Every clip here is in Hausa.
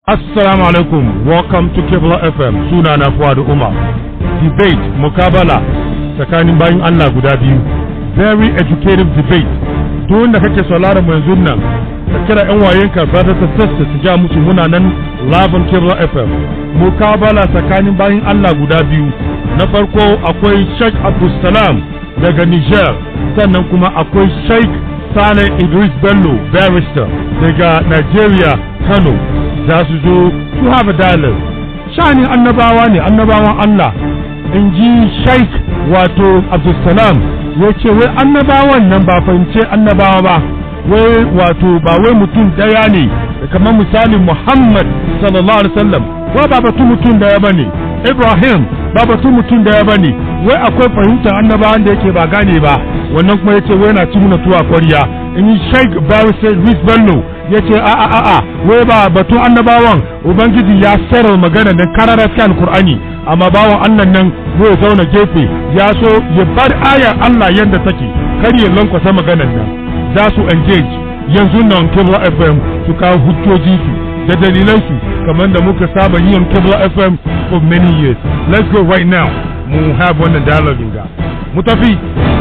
Assalamu alaikum, welcome to Kibla FM, suna na Fuad Umar. Debate, mukabala tsakanin bayan Allah guda biyu. Very educative debate. Duk wanda kake sauraron mu yanzu nan, ka kira ‘yan wayenka brothers and sisters su ja musu muna nan live on Kibla FM. Mukabala tsakanin bayan Allah guda biyu. Na farko akwai Sheikh Abdulsalam daga Niger, sannan kuma akwai Sheikh Saleh Idris Bello, barrister daga Nigeria, Kano. za su zo to have a dialogue sha'anin annabawa ne annabawan Allah in ji sheik wato abdulsalam ya ce wai annabawan nan ba fahimce annabawa ba wai wato ba wai mutum daya ne kamar misalin muhammad sallallahu alaihi wasallam wai ba batun mutum daya ba ne ibrahim ba batun mutum daya ba ne wai akwai fahimtar annabawan da yake ba gane ba wannan kuma ya ce wai na ci muna tuwa kwarya in yi sheik barista Luis Bello ya ce a a a a wai ba batun annabawan ubangiji ya sayar magana nan kararar kan Kur'ani amma bawan Allah nan zai zauna gefe ya so ya bar ayar Allah yadda take kar ya lankwasa maganar nan za su engage yanzu nan Kibla FM su kawo hujjoji su da dalilan su kamar da muka saba yin Kibla FM for many years let's go right now mu have wannan dialogue ga mu tafi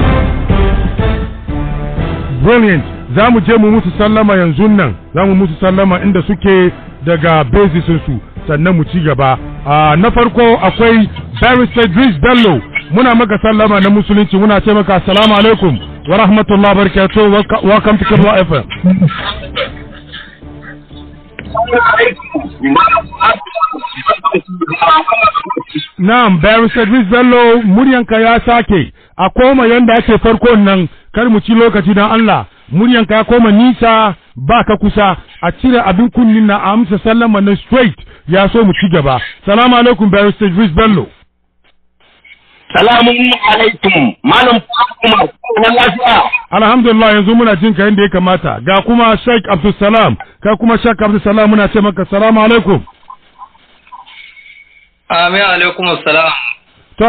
brilliant za mu je mu musu sallama yanzu nan za mu musu sallama inda suke daga su sannan mu ci gaba na farko akwai barrister Idris Bello muna maka sallama na musulunci muna ce maka assalamu alaikum wa rahmatullahi barakatuh welcome to Kibla FM Na'am, Barrister Idris Bello muryanka ya sake a koma yanda ake farkon nan kar mu ci lokaci don Allah muryanka ya koma nisa ba ka kusa a cire abin kunnin na amsa sallama na straight ya so mu ci gaba salamu alaikum barrister Idris Bello Salamun alaikum malam kuma na lafiya alhamdulillah yanzu muna jin ka yadda ya kamata ga kuma Sheikh Abdulsalam ka kuma Sheikh Abdulsalam muna ce maka salamu alaikum Amin alaikum assalam to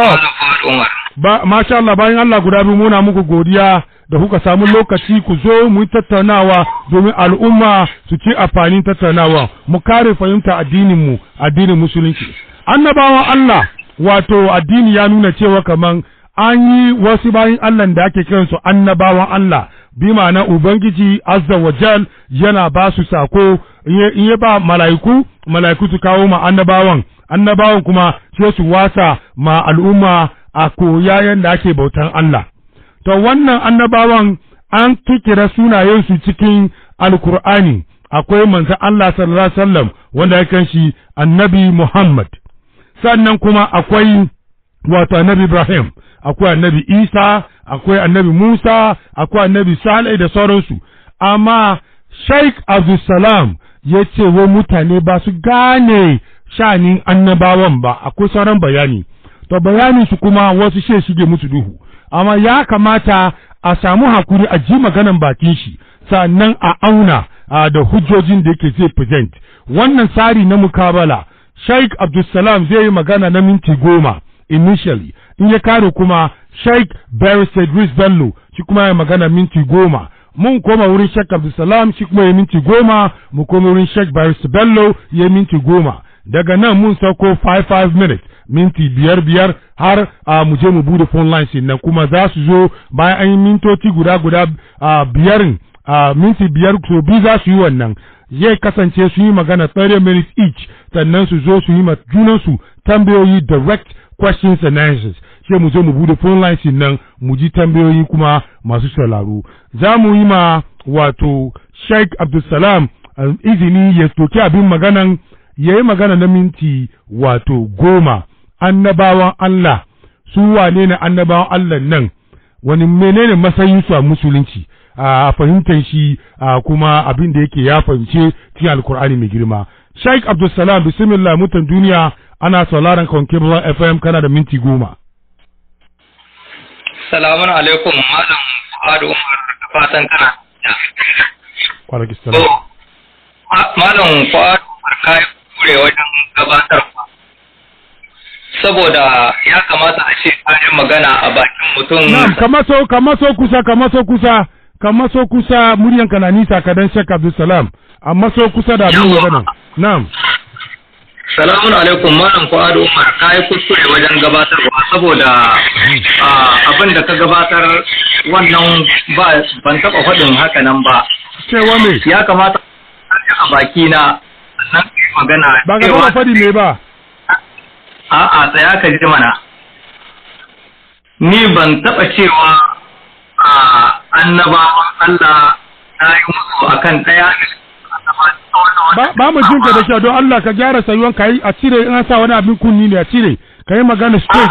ba masha Allah bayan Allah guda biyu muna muku godiya da kuka samu lokaci ku zo mu yi tattaunawa domin al'umma su ci amfanin tattaunawa mu kare fahimta addinin mu addinin musulunci annabawan Allah wato addini ya nuna cewa kaman an yi wasu bayan Allah da ake kiransu annabawan Allah bi ma'ana ubangiji azza wa jal yana ba su sako in ya ba mala'iku mala'iku su kawo ma annabawan annabawan kuma sai su wasa ma al'umma a koya yanda ake bautan Allah to wannan annabawan an kikira sunayensu cikin alkur'ani akwai manzon Allah sallallahu alaihi wasallam wanda ya kanshi annabi Muhammad sannan kuma akwai wato annabi Ibrahim akwai annabi Isa akwai annabi Musa akwai annabi Salih da sauransu amma Sheikh Abdulsalam ya ce wa mutane ba su gane shanin annabawan ba akwai sauran bayani to bayanin su kuma wasu she shige musu duhu amma ya kamata a samu hakuri a ji maganan bakin shi sannan a auna da hujjojin da yake zai present wannan tsari na mukabala Sheikh Abdulsalam zai yi magana na minti goma initially in ya kare kuma Sheikh Barrister Idris Bello shi kuma ya magana minti goma mun koma wurin Sheikh Abdulsalam shi kuma ya minti goma mu koma wurin Sheikh Barrister Bello ya minti goma daga nan mun sauko 5-5 minutes minti biyar biyar har a mu je mu bude phone lines nan kuma za su zo bayan an yi mintoci guda guda biyarin minti biyar so biyu za su yi wannan zai kasance su yi magana 30 minutes each sannan su zo su yi ma junansu tambayoyi direct questions and answers sai mu zo mu bude phone lines nan mu ji tambayoyi kuma masu sauraro za mu yi ma wato Sheikh Abdulsalam izini ya toki abin maganan ya yi magana na minti wato goma annabawan Allah su wane ne annabawan Allah nan wani menene matsayin su a musulunci a fahimtar shi kuma abin da yake ya fahimce cikin alkur'ani mai girma Sheikh Abdulsalam bismillah mutan duniya ana sauraron kan Kibla FM kana da minti goma Salamun alaikum malam Fuadu Umar da fatan kana Kwanaki salam Malam Fuadu Umar kai kure wajen gabatarwa saboda ya kamata a ce kayan magana a bakin mutum Na'am kamaso kamaso kusa kamaso kusa kamaso kusa muryanka na nisa kadan Sheikh Abdulsalam amma so kusa da abin magana na'am Salamun alaikum Malam Fuad Umar ka yi kuskure wajen gabatarwa saboda abin da ka gabatar wannan ba ban taɓa faɗin haka nan ba. cewa me Ya kamata a baki na nan magana ba ga ba faɗi me ba a'a tsaya ka ji mana. Ni ban taɓa cewa a annabawan Allah na yi musu akan ɗaya ba ba mu jinka da kyau don Allah ka gyara sayuwan ka yi a cire in an sa wani abin kunni ne a cire ka yi magana straight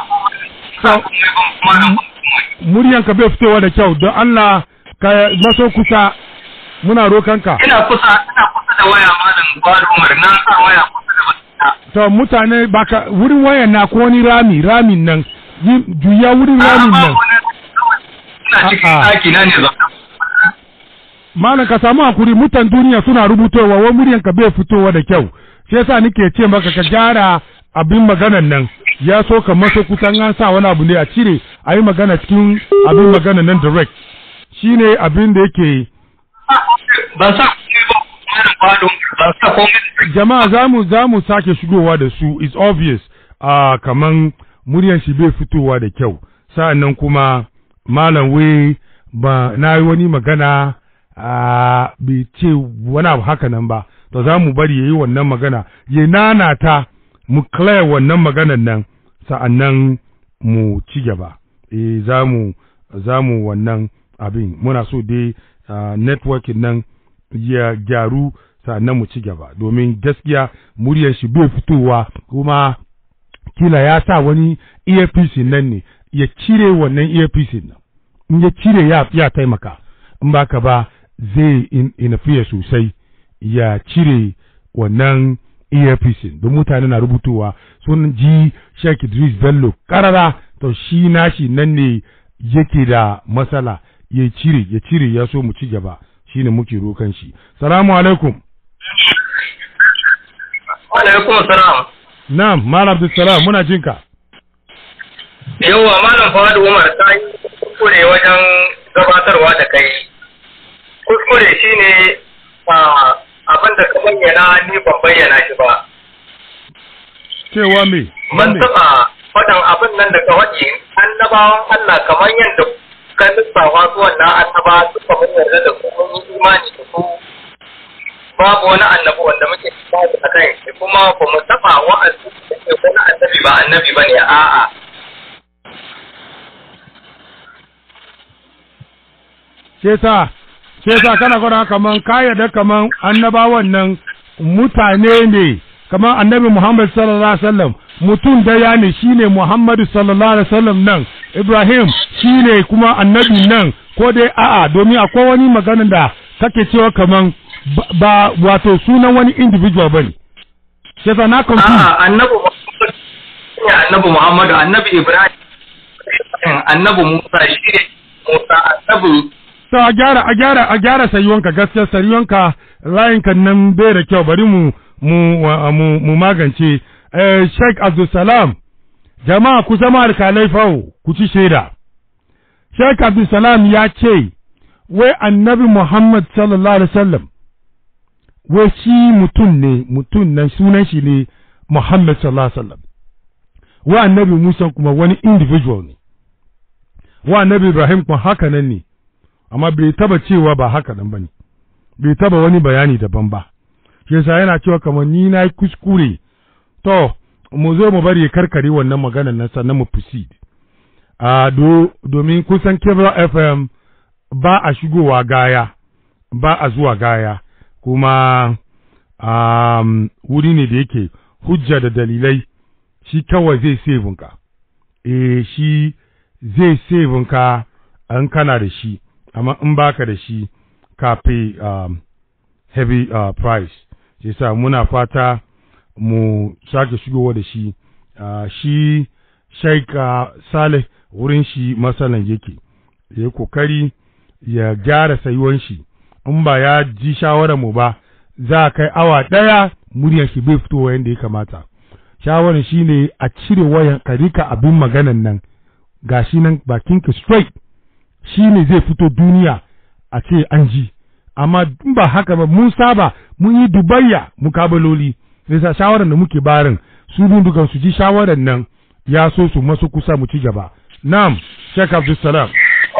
muryan ka bai fitowa da kyau don Allah ka maso kusa muna rokan ka ina kusa ina kusa da waya malam Gwado Umar na sa waya kusa da bakina to mutane baka wurin wayan na ko wani rami ramin nan yi- juya wurin ramin nan ina cikin A'a. ɗaki na ne zaune malam ka samu hakuri mutan duniya suna rubutowa wa muryan ka bai fitowa da kyau shi yasa nake ce maka ka gyara abin maganan nan ya so ka maso kusan an sa wani abu ne a cire a yi magana cikin abin maganan nan direct shine abin da yake ban sa komai ba malam Gwado ban sa komai jama'a zamu zamu sake shigowa da su is obvious a kaman muryan shi bai fitowa da kyau sa'annan kuma malam wai ba na yi wani magana a bai ce wani abu haka nan ba to za mu bari ya yi wannan magana ya nanata mu clear wannan maganan nan sa'annan mu ci gaba eh za mu za mu wannan abin muna so dai ah, networking nan ya gyaru sa'annan mu ci gaba domin gaskiya muryar shi bai fitowa kuma kila ya sa wani earpiece nan ne ya cire wannan earpiece nan in ya cire ya, ya taimaka in ba ka ba zai in, inafiya sosai ya cire wannan earpiece don mutane na rubutowa sun ji Sheikh Idris Bello karara to shi nashi nan ne yake da matsala ya cire ya cire ya so mu ci gaba shine muke rokan shi salamu alaikum Wa alaikum salam na'am malam Abdulsalam muna jinka yawwa malam Fuad Umar ta yi kuskure wajen gabatarwa da kai kuskure shine ah, abin da ka bayyana ni ban bayyana shi ba cewa me ban me taɓa faɗin abin nan da ka waɗi annabawan Allah kamar yadda ka lissafa su wannan annaba suka mun yarda da su mun yi imani da su babu wani annabi wanda muke imani a kan shi kuma ba mu taɓa wa'azi da ke wani annabi ba annabi ba ne a'a ce sa ce sa kana gwada kaman ka yarda kaman annabawan nan mutane ne kaman annabi Muhammad sallallahu alaihi wasallam mutum daya ne shine Muhammadu sallallahu alaihi wasallam nan Ibrahim shine kuma annabi nan ko dai a'a domin akwai wani magana da kake cewa kaman ba- ba wato sunan wani individual bane ce sa na confuse a'a annabi Muhammad ne annabi Muhammadu annabi Ibrahim annabi Musa shi ne Musa annabi to a gyara a gyara a gyara sayuwanka gaskiya sayuwanka layinka nan bai da kyau bari mu mu wa- mu, mu magance eh, Sheikh Abdulsalam jama'a ku zama alkalai fawo ku ci shaida Sheikh Abdulsalam ya ce wai annabi Muhammad sallallahu alaihi wasallam wai shi mutum ne mutum nan sunan shi ne Muhammad sallallahu alaihi wasallam wa annabi Musa kuma wani individual ne wa annabi Ibrahim kuma haka nan ne amma bai taba cewa ba haka nan bane bai taba wani bayani daban ba shi yasa yana cewa kamar ni na yi kuskure to mu zo mu bari ya karkare wannan maganar nan sannan mu proceed a do domin kusan Kebra FM ba a shigowa gaya ba a zuwa gaya kuma um, wuri ne da yake hujja da dalilai shi kawai zai save ka eh shi zai save ka an kana da shi amma in baka da shi ka pay um, heavy uh, price shi sa muna fata mu sake shigowa da shi uh, shi Sheikh uh, Saleh wurin shi matsalan yake ya yi kokari ya gyara sayuwan shi in ba ya ji shawarar mu ba za a kai awa ɗaya muryar shi bai fitowa yadda ya kamata shawarar shi ne a cire wayan ka rika abin maganan nan gashi nan bakinka straight shi ne zai fito duniya a ce an ji amma in ba haka ba mun saba mun yi dubayya mukabaloli nisa shawaran da muke barin su bin dukan su ji shawaran nan ya so su masu kusa mu ci gaba na'am Sheikh Abdul Salam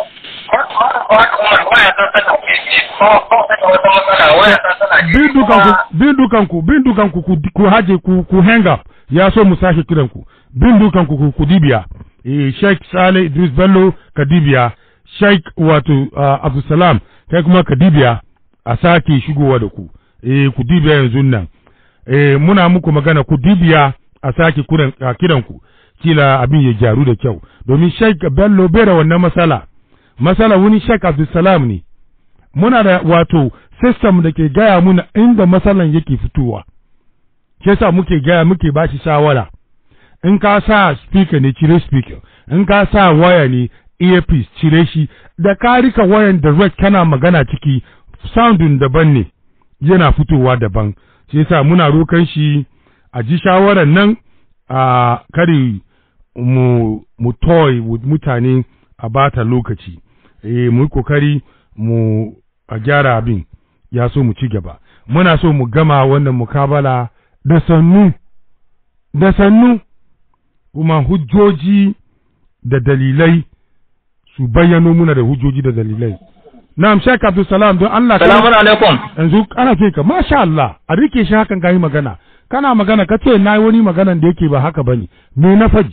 bin dukanku bin dukanku bin dukanku ku ku haje ku ku hang up ya so mu sake kiran ku bin dukanku ku ku dibiya eh Sheikh Saleh Idris Bello Kadibiya Sheikh wato uh, Abdul Salam kai kuma Kadibiya a sake shigowa da ku eh ku dibiya yanzu nan eh muna muku magana ku dibiya a sake kuran a kiran ku kila abin ya gyaru da kyau domin Sheikh Bello bera wannan masala masala wani Sheikh Abdul Salam ne muna da wato system da ke gaya muna inda matsalan yake fitowa ke sa muke gaya muke ba shi shawara in ka sa speaker ne cire speaker in ka sa waya ne earpiece cire shi da ka rika wayan direct kana magana ciki soundin daban ne yana fitowa daban shi yasa muna rokan shi a ji shawaran nan a kare mu mu toy mutane a bata lokaci eh mu yi kokari mu a gyara abin ya so mu ci gaba muna so mu gama wannan mukabala da sannu da sannu kuma hujjoji da dalilai su bayyano muna da hujjoji da dalilai na'am Sheikh Abdul Salam don Allah Salamu alaikum. yanzu ana ce ka masha Allah a rike shi hakan kai magana kana magana ka ce na wani maganan da yake ba haka bane me na faji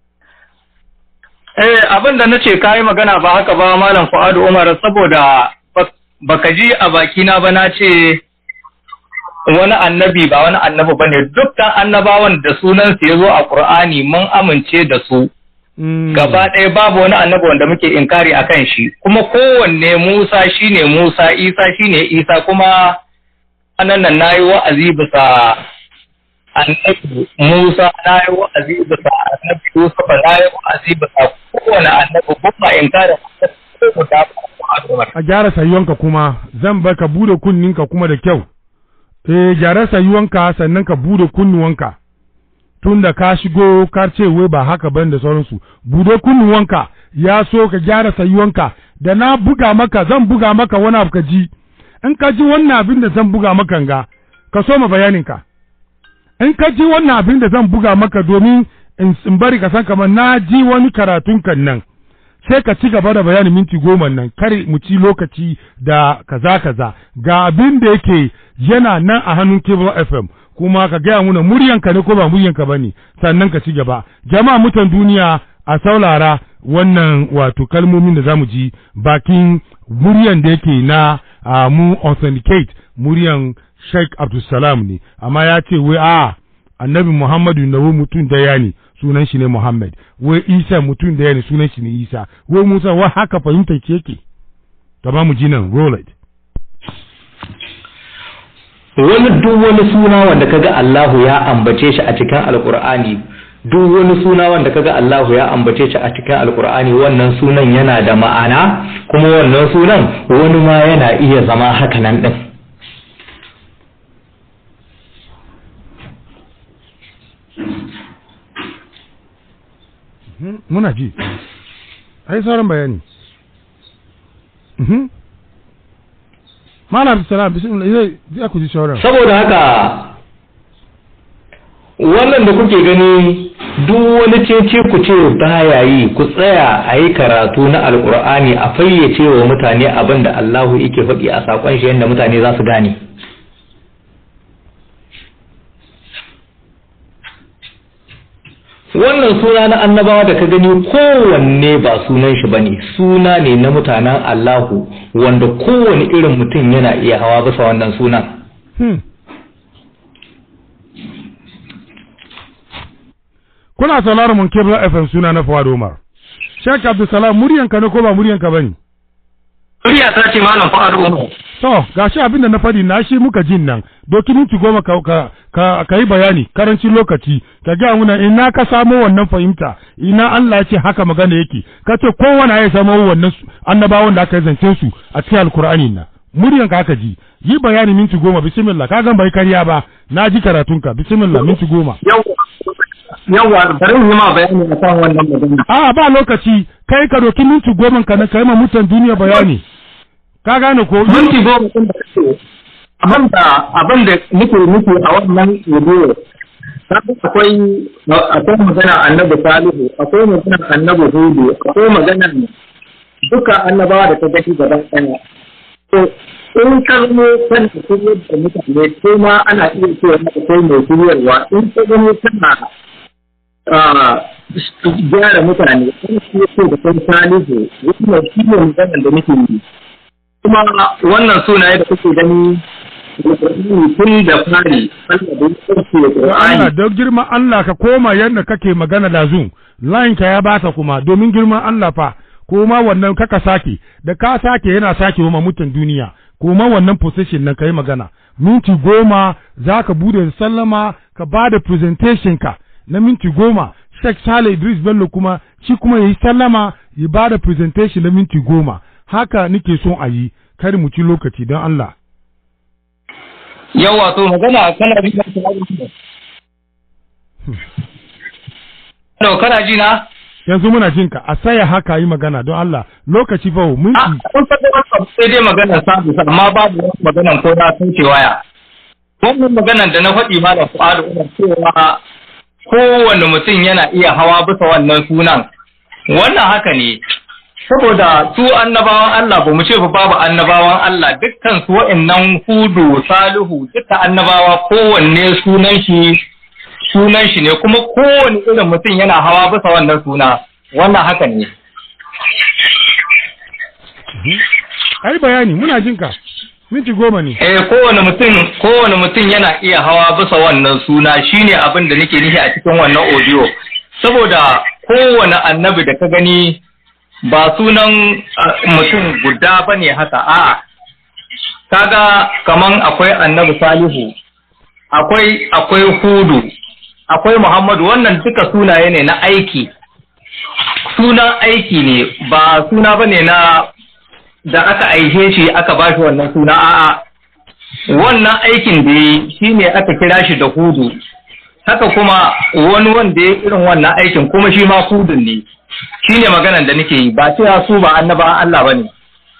Eh abin da nace kai magana ba haka ba Malam Fuadu Umar saboda baka ji a bakina ba na ce wani annabi ba wani annabi ba ne dukkan annabawan da sunansu ya zo a Kur'ani mun amince da su gaba ɗaya babu wani annabi wanda muke inkari a kan shi kuma kowanne Musa shine Musa Isa shine Isa kuma anan nan nayi wa'azi bisa annabi Musa nayi wa'azi bisa annabi Yusuf nayi wa'azi bisa kowane annabi kuma inkari ko guda a gyara sayuwanka kuma zan bar ka bude kunninka kuma da kyau eh gyara sayuwanka sannan ka bude kunnuwanka tun da ka shigo ka ce wai ba haka ban da sauransu bude kunnuwanka ya so ka gyara sayuwanka da na buga maka zan buga maka wani abu ka ji in ka ji wannan abin da zan buga maka ga ka so ma bayaninka in ka ji wannan abin da zan buga maka domin in bari ka san kamar na ji wani karatun kan nan sai ka ci gaba da bayanin minti goma nan kare mu ci lokaci da kaza kaza ga abin da yake yana nan a hannun cable fm kuma ka gaya muna muryanka ne ko ba muryanka ba ne sannan ka ci gaba jama'a mutan duniya a saulara wannan wato kalmomin da zamu ji bakin muryan da yake na uh, mu authenticate muryan sheikh abdulsalam ne amma ya ce wai a annabi muhammadu na mutum daya ne sunan shi ne Muhammad wai Isa mutum da ne sunan shi ne Isa wai Musa wa haka fahimtar ke yake ta ba mu ji nan roll it wani duk wani suna wanda kaga Allahu ya ambace shi a cikin Alkur'ani duk wani suna wanda kaga Allahu ya ambace shi a cikin Alkur'ani wannan sunan yana da ma'ana kuma wannan sunan wani ma yana iya zama haka nan din muna ji ai sauran bayani malam salam bismillah zai zai ku ji sauran saboda haka wannan da kuke gani duk wani cece ku ce baya yi ku tsaya a yi karatu na alkur'ani a fayyace wa mutane abin da Allahu yake faɗi a saƙon shi yadda mutane za su gane wannan suna na annabawa da ka gani kowanne ba sunan shi bane suna ne na mutanen Allahu wanda kowane irin mutum yana iya hawa bisa wannan sunan kuna sauraron mun kebla FM suna na Fawad Umar Sheikh Abdulsalam muryanka ne ko ba muryanka bane Murya ta ce malam Fawad Umar to gashi abin da na faɗi na shi muka jin nan doki minti goma ka ka ka, ka yi bayani karancin lokaci ka ga muna ina ka samo wannan fahimta ina Allah ya ce haka magana yake ka ce kowane ya samo wannan annabawan da aka zance su a cikin alkur'ani na muryan ka aka ji yi bayani minti goma bismillah ka gan bai karya ba na ji karatunka bismillah minti goma yawa bari mu ma bayani akan wannan magana a ba lokaci kai ka doki minti goma ka na kai ma mutan duniya bayani ka gane ko minti goma din da kake abin da abin da nake nufi a wannan video akwai akwai magana annabi salihu akwai magana annabi hudu akwai magana duka annabawa da ta gani gaba ɗaya to in ka zamo kan shiryar da mutane ko ma ana iya cewa akwai mai shiryarwa in ka zamo kana gyara mutane in shi yake da kan salihu wannan shi ne maganar da nake yi kuma wannan sunaye da kuke gani tun da fari Allah da ya Allah don girman Allah ka koma yadda kake magana da zun line ka ya bata kuma domin girman Allah fa koma wannan kaka sake da ka sake yana sake wa mutan duniya koma wannan position nan kai magana minti goma za ka bude sallama ka ba da presentation ka na minti goma Sheikh Saleh Idris Bello kuma shi kuma yayi sallama ya ba da presentation na minti goma haka nake son a yi kar mu ci lokaci don Allah yawa to magana kana bi Hello, kana ji na? yanzu muna jin ka a saya haka yi magana don Allah lokaci fa mun A kun san da sai dai magana sabu amma babu wani magana ko na sun ce waya. Wannan maganan da na faɗi ma da Fuadu ina cewa kowane mutum yana iya hawa bisa wannan sunan. Wannan haka ne. Saboda su annabawan Allah ba mu ce ba babu annabawan Allah dukkan su wa'annan hudu salihu duka annabawa kowanne sunan shi sunan shi ne kuma kowane irin mutum yana hawa bisa wannan suna wannan haka ne ai bayani muna jin ka minti goma ne eh kowane mutum kowane mutum yana iya hawa bisa wannan suna shine abin da nake nufi a cikin wannan audio saboda kowane annabi da ka gani ba sunan mutum guda bane haka a'a kaga kaman akwai annabi salihu akwai akwai hudu akwai Muhammadu wannan duka sunaye ne na aiki sunan aiki ne ba suna ba ne na da aka aihe shi aka ba shi wannan suna a'a wannan aikin da yi shi ne aka kira shi da hudu haka kuma wani wanda ya irin wannan aikin kuma shi ma hudun ne shi ne maganan da nake yi ba cewa su ba annaba Allah ba ne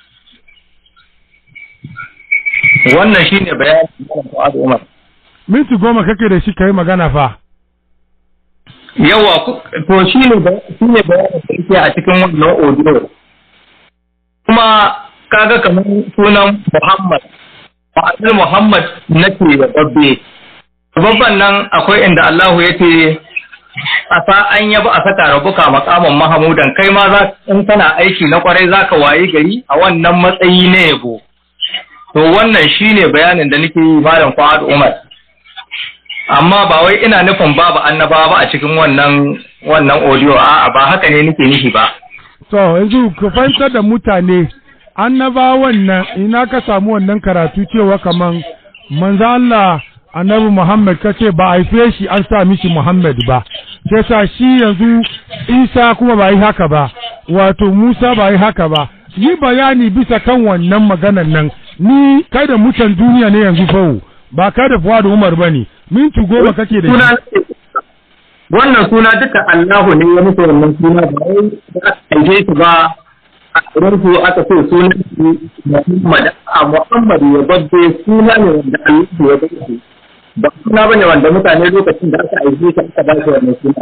wannan shi ne bayanin Umar minti goma kake da shi ka yi magana fa yawa to shi ne shi ne bayanin da yake a cikin wannan audio kuma kaga kamar sunan Muhammad ma'anar Muhammad nake da babbe babban nan akwai inda Allahu ya ce a sa an yaba a saka rabuka makaman Mahamudan kai ma za in kana aiki na kwarai zaka wayi gari a wannan matsayi na yabo to wannan shine bayanin da nake yi malam Fuad Umar amma ba wai ina nufin babu annaba ba a cikin wannan wannan audio a'a ba haka ne nake nufi ba to yanzu ka fahimtar da mutane annaba wannan ina ka samu wannan karatu cewa kaman manzo Allah annabi Muhammad kace ba a haife shi an sa mishi Muhammad ba sai sa shi yanzu Isa kuma ba yi haka ba wato Musa ba yi haka ba yi bayani bisa kan wannan maganan nan ni kai da mutan duniya ne yanzu fawo ba kai da Fuad Umar bane minti goma kake da shi wannan suna duka Allahu ne ya musu wannan suna ba wai da aka aike shi ba a wurin su aka ce sunan shi Muhammad a Muhammad ya babbe suna ne wanda Allah ya babbe ba suna bane wanda mutane lokacin da aka aike shi aka ba shi wannan suna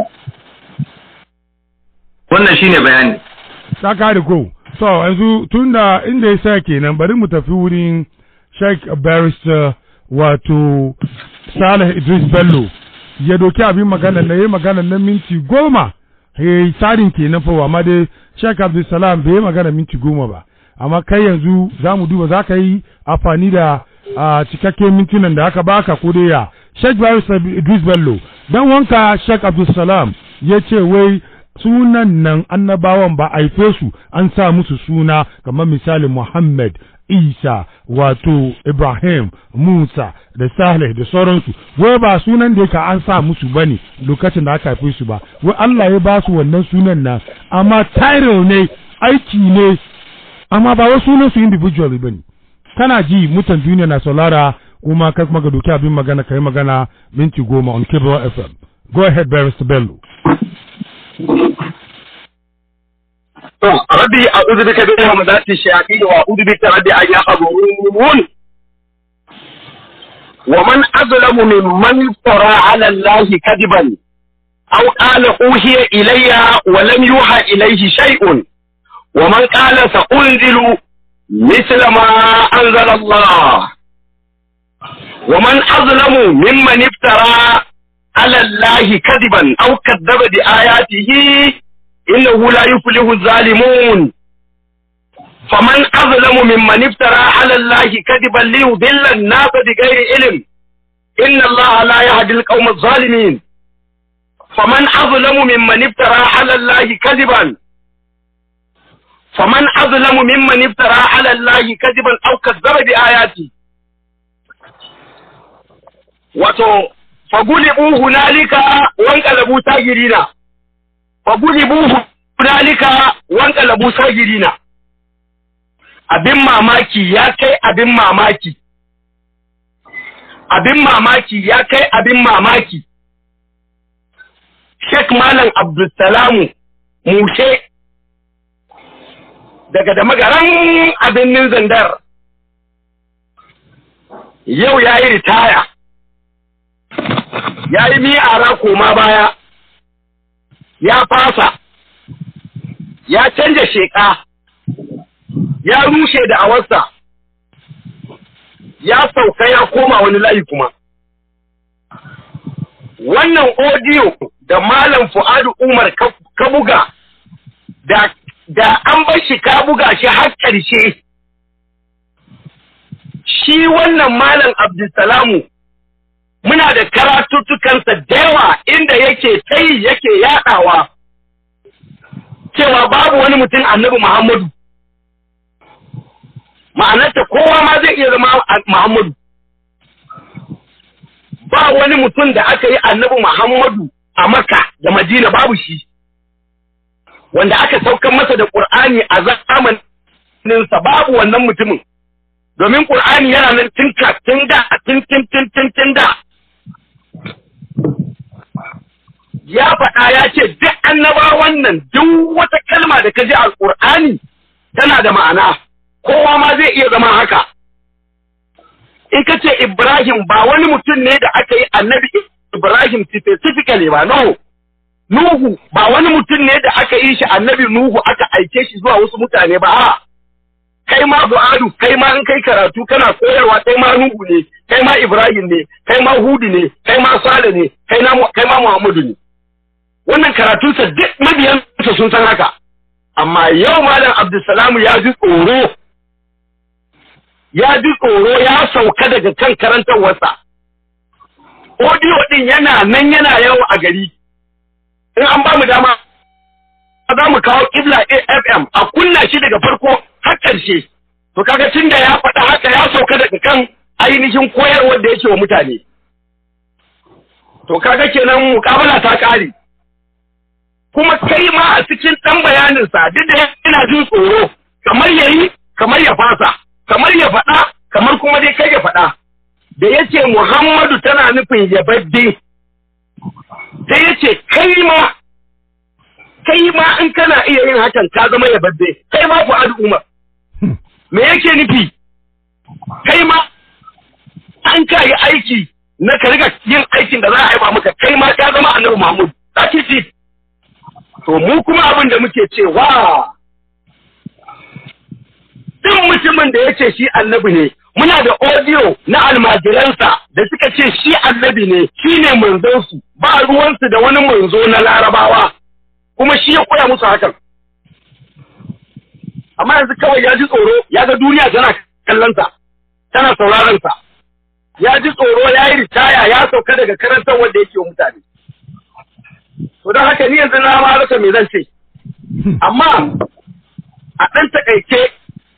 wannan shine bayani ta kare ko to yanzu tunda inda ya sa kenan bari mu tafi wurin Sheikh Barrister wato Salih Idris Bello ya doki abin magana na yi magana na minti goma ya yi tsarin kenan fa amma dai Sheikh Abdulsalam bai yi magana minti goma ba amma kai yanzu za mu duba za ka yi amfani da cikakken mintunan da aka baka ko dai ya Sheikh Barrister Idris Bello dan wanka Sheikh Abdulsalam ya ce wai sunan nan annabawan ba haife su an sa musu suna kamar misalin Muhammad Isa wato Ibrahim Musa da Saleh da sauransu wai ba sunan da yake an sa musu bane lokacin da aka haife su ba wai Allah ya ba su wannan sunan nan amma title ne aiki ne amma ba wai sunan su individually bane kana ji mutan duniya na saurara kuma kai kuma ga doki abin magana kai magana minti goma on Cable FM go ahead Barrister Bello ربي أعوذ بك من همزات الشياطين وأعوذ بك ربي أن يحضرون ومن أظلم ممن افترى على الله كذبا أو قال أوحي إلي ولم يوحى إليه شيء ومن قال سأنزل مثل ما أنزل الله ومن أظلم ممن افترى على الله كذبا أو كذب بآياته إنه لا يفلح الظالمون فمن أظلم ممن افترى على الله كذبا ليضل الناس بغير علم إن الله لا يهدي القوم الظالمين فمن أظلم ممن افترى على الله كذبا فمن أظلم ممن افترى على الله كذبا أو كذب بآياته wato fagulibu hunalika wanqalabu sagirina fagulibu hunalika wanqalabu sagirina abin mamaki ya kai abin mamaki abin mamaki ya kai abin mamaki Sheikh Malam Abdulsalamu Mushe daga da magaran abin zandar yau ya yi ritaya ya yi miyara koma baya ya fasa ya canja sheƙa ya rushe da awarsa ya sauka ya koma wani layi kuma wannan odiyo da malam fu'adu umar ka buga da da an bar shi ka buga shi har ƙarshe shi wannan malam abdulsalamu muna da karatuttukansa da yawa inda yake tai yake yaɗawa cewa babu wani mutum annabi muhammadu ma'anarta kowa ma zai iya zama muhammadu ba wani mutum da aka yi annabi muhammadu a maka da madina babu shi wanda aka saukar masa da ƙur'ani a zamaninsa babu wannan mutumin domin ƙur'ani yana nan tun tun da tun tun tun tun tun da ya faɗa ya ce duk annabawan nan duk wata kalma da ka ji a ƙur'ani tana da ma'ana kowa ma zai iya zama haka in ka ce Ibrahim ba wani mutum ne da aka yi annabi Ibrahim specifically ba no Nuhu ba wani mutum ne da aka yi shi annabi Nuhu aka aike shi zuwa wasu mutane ba a kai ma Bu'adu kai ma in kai karatu kana koyarwa kai ma Nuhu ne kai ma Ibrahim ne kai ma Hudu ne kai ma Sale ne kai na kai ma Muhammadu ne wannan karatunsa duk mabiyansa sun san haka amma yau malam Abdulsalamu ya ji tsoro ya ji tsoro ya sauka daga kan karantarwarsa audio din yana nan yana yawo a gari in an ba mu dama za mu kawo kibla FM a kunna shi daga farko har ƙarshe to kaga tun da ya faɗa haka ya sauka daga kan ainihin koyarwar da yake wa mutane to kaga kenan mukabala ta ƙare kuma kai ma a cikin ɗan bayaninsa duk da yana jin tsoro kamar yayi kamar ya fasa kamar ya faɗa kamar kuma dai kai ya faɗa da yace Muhammadu tana nufin yabadde sai yace kai ma kai ma in kana iya yin hakan ka zama yabadde kai ma Fuad Umar me yake nufi kai ma an ka yi aiki na ka riga yin aikin da za a haifa maka kai ma ka zama annabi Muhammad that's it to mu kuma abin da muke cewa duk mutumin da ya ce shi annabi ne muna da audio na almajiransa da suka ce shi annabi ne shi ne manzonsu ba ruwansu da wani manzo na larabawa kuma shi ya koya musu hakan amma yanzu kawai ya ji tsoro ya ga duniya tana kallonsa tana sauraronsa ya ji tsoro ya yi ritaya ya sauka daga karantar wanda yake wa mutane to don haka ni yanzu na ma rasa me zan ce amma a ɗan takaice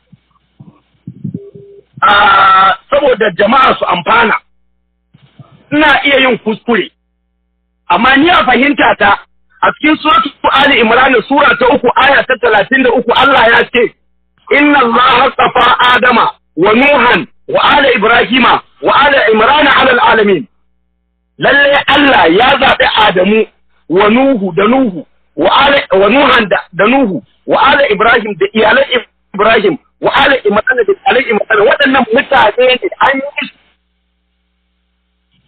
saboda jama'a su amfana ina iya yin kuskure amma ni a fahimta ta a cikin suratu Ali Imran sura ta uku aya ta talatin da uku Allah ya ce inna Allah safa Adama wa Nuhan wa ala Ibrahima wa ala Imran ala alamin lalle Allah ya zaɓi Adamu wa Nuhu da Nuhu wa ala wa Nuhan da Nuhu wa ala Ibrahim da iyalan Ibrahim wa ala imran da alai imran waɗannan mutane ne an yi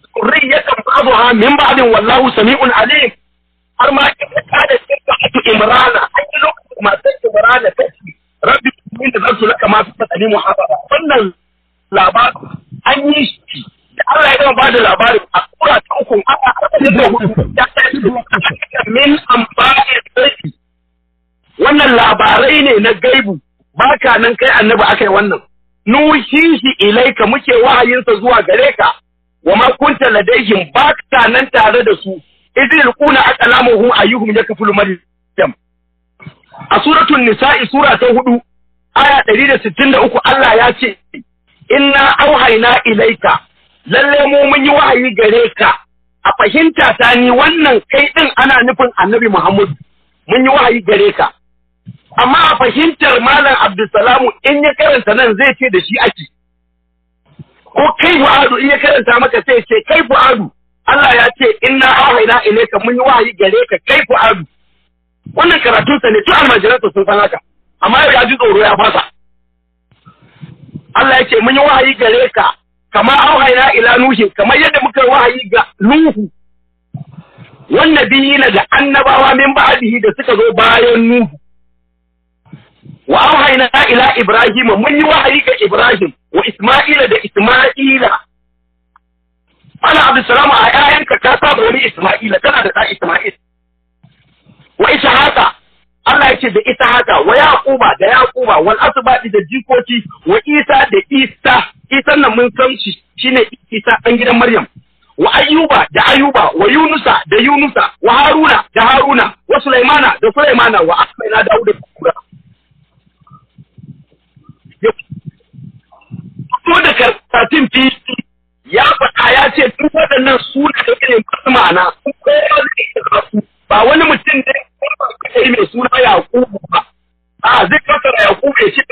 zurriyatan ba'daha min ba'din wallahu sami'un alim har ma ita ta da sirratu imrana an yi lokacin matar imrana ta ce rabbi min da zarsu laka ma fi tsani muhabara wannan labarin an yi shi da Allah ya gama ba da labarin a kura ta uku aka arba'in da hudu ya ce min amfani sarki wannan labarai ne na gaibu baka nan kai annabi aka yi wannan nuhihi ilaika muke wahayinsa zuwa gare ka wa ma kunta ladaihim baka nan tare da su idil quna aqlamuhum ayyuhum yakfulu maryam a suratul nisa'i sura ta hudu aya 163 Allah ya ce inna auhayna ilaika lalle mu mun yi wahayi gare ka a fahimta ta ni wannan kai din ana nufin annabi Muhammad mun yi wahayi gare ka amma a fahimtar malam Abdulsalamu in ya karanta nan zai ce da shi ake ko kai fu'adu in ya karanta maka sai ce kai fu'adu Allah ya ce inna auhayna ilayka mun yi wahayi gare ka kai fu'adu wannan karatun sa ne tun almajiransa sun san haka amma ya ji tsoro ya fasa Allah ya ce mun yi wahayi gare ka kama auhayna ila nuhi kamar yadda muka wahayi ga nuhu wannan biyina da annabawa min ba'dihi da suka zo bayan nuhu wa auhayna ila ibrahima mun yi wahayi ga ibrahim wa isma'ila da isma'ila ana abdussalam a yayanka ka saba wani isma'ila kana da ɗan isma'il wa ishaqa Allah ya ce da ishaqa wa yaquba da yaquba wal asbadi da jikoki wa isa da isa isan nan mun san shi shine isa dan gidan maryam wa ayyuba da ayyuba wa yunusa da yunusa wa haruna da haruna wa sulaimana da sulaimana wa asmaina da da kura to da karatun fili ya faɗa ya ce duk waɗannan su da ne masu ma'ana kowa zai iya su ba wani mutum ne kai mai suna yakubu ba a zai kasara yakubu ya ce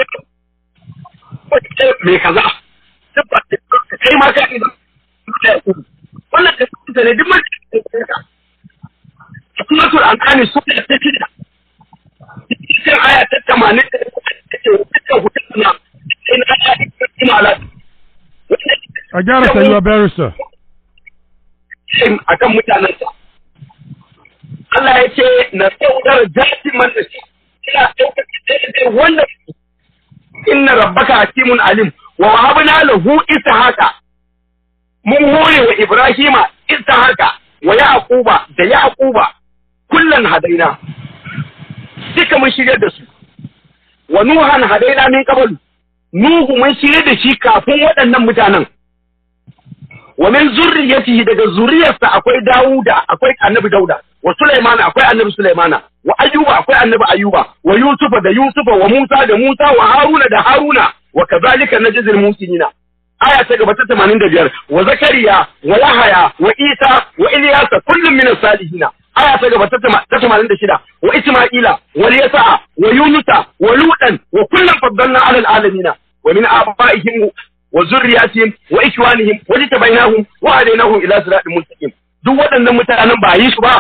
mai kaza kai ma ka idan da yakubu wannan ka tsanta ne duk mutum ka suratul an'am sura ta shida cikin aya ta 80 ta ce dukkan hutuna sai na aya ta imala a gyara sayuwa barrister shin akan mutanensa Allah ya ce na saudar jati man da shi ina ɗaukaka daidai wanda inna rabbaka hakimun alim wa wahabna lahu ishaqa mun hore wa ibrahima ishaqa wa yaquba da yaquba kullan hadaina duka mun shirya da su wa nuhan hadaina min qablu nuhu mun shirya da shi kafin waɗannan mutanen wa min zurriyatihi daga zuriyarsa akwai Dawuda akwai Annabi Dauda wa Sulaimana akwai Annabi Sulaimana wa Ayyuba akwai Annabi Ayyuba wa Yusufa da Yusufa wa Musa da Musa wa Haruna da Haruna wa kazalika najzil muhsinina aya ta gaba ta 85 wa Zakariya wa Yahaya wa Isa wa Ilyasa kullum min as-salihin aya ta gaba ta 86 wa Isma'ila wa Yasa wa Yunusa wa Lutan wa kullum faddalna 'ala al-alamin wa min abaihim وذرياتهم واخوانهم وجتبيناهم وهديناهم الى صراط مستقيم duk waɗannan mutanen ba yi su ba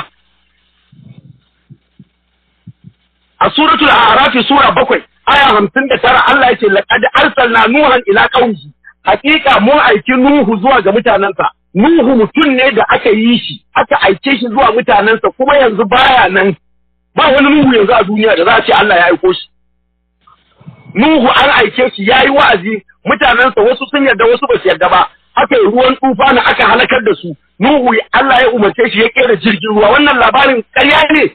a suratul a'raf sura bakwai aya hamsin da tara Allah yace laqad arsalna nuhan ila qaumihi hakika mun aiki nuhu zuwa ga mutanensa nuhu mutum ne da aka yi shi aka aike shi zuwa mutanensa kuma yanzu baya nan ba wani nuhu yanzu a duniya da za a ce Allah ya aiko shi nuhu an aike shi yayi wa'azi mutanensa wasu sun yarda wasu ba su yarda ba aka yi ruwan tufa na aka halakar da su nuhu Allah ya umarce shi ya kera jirgin ruwa wannan labarin ƙarya ne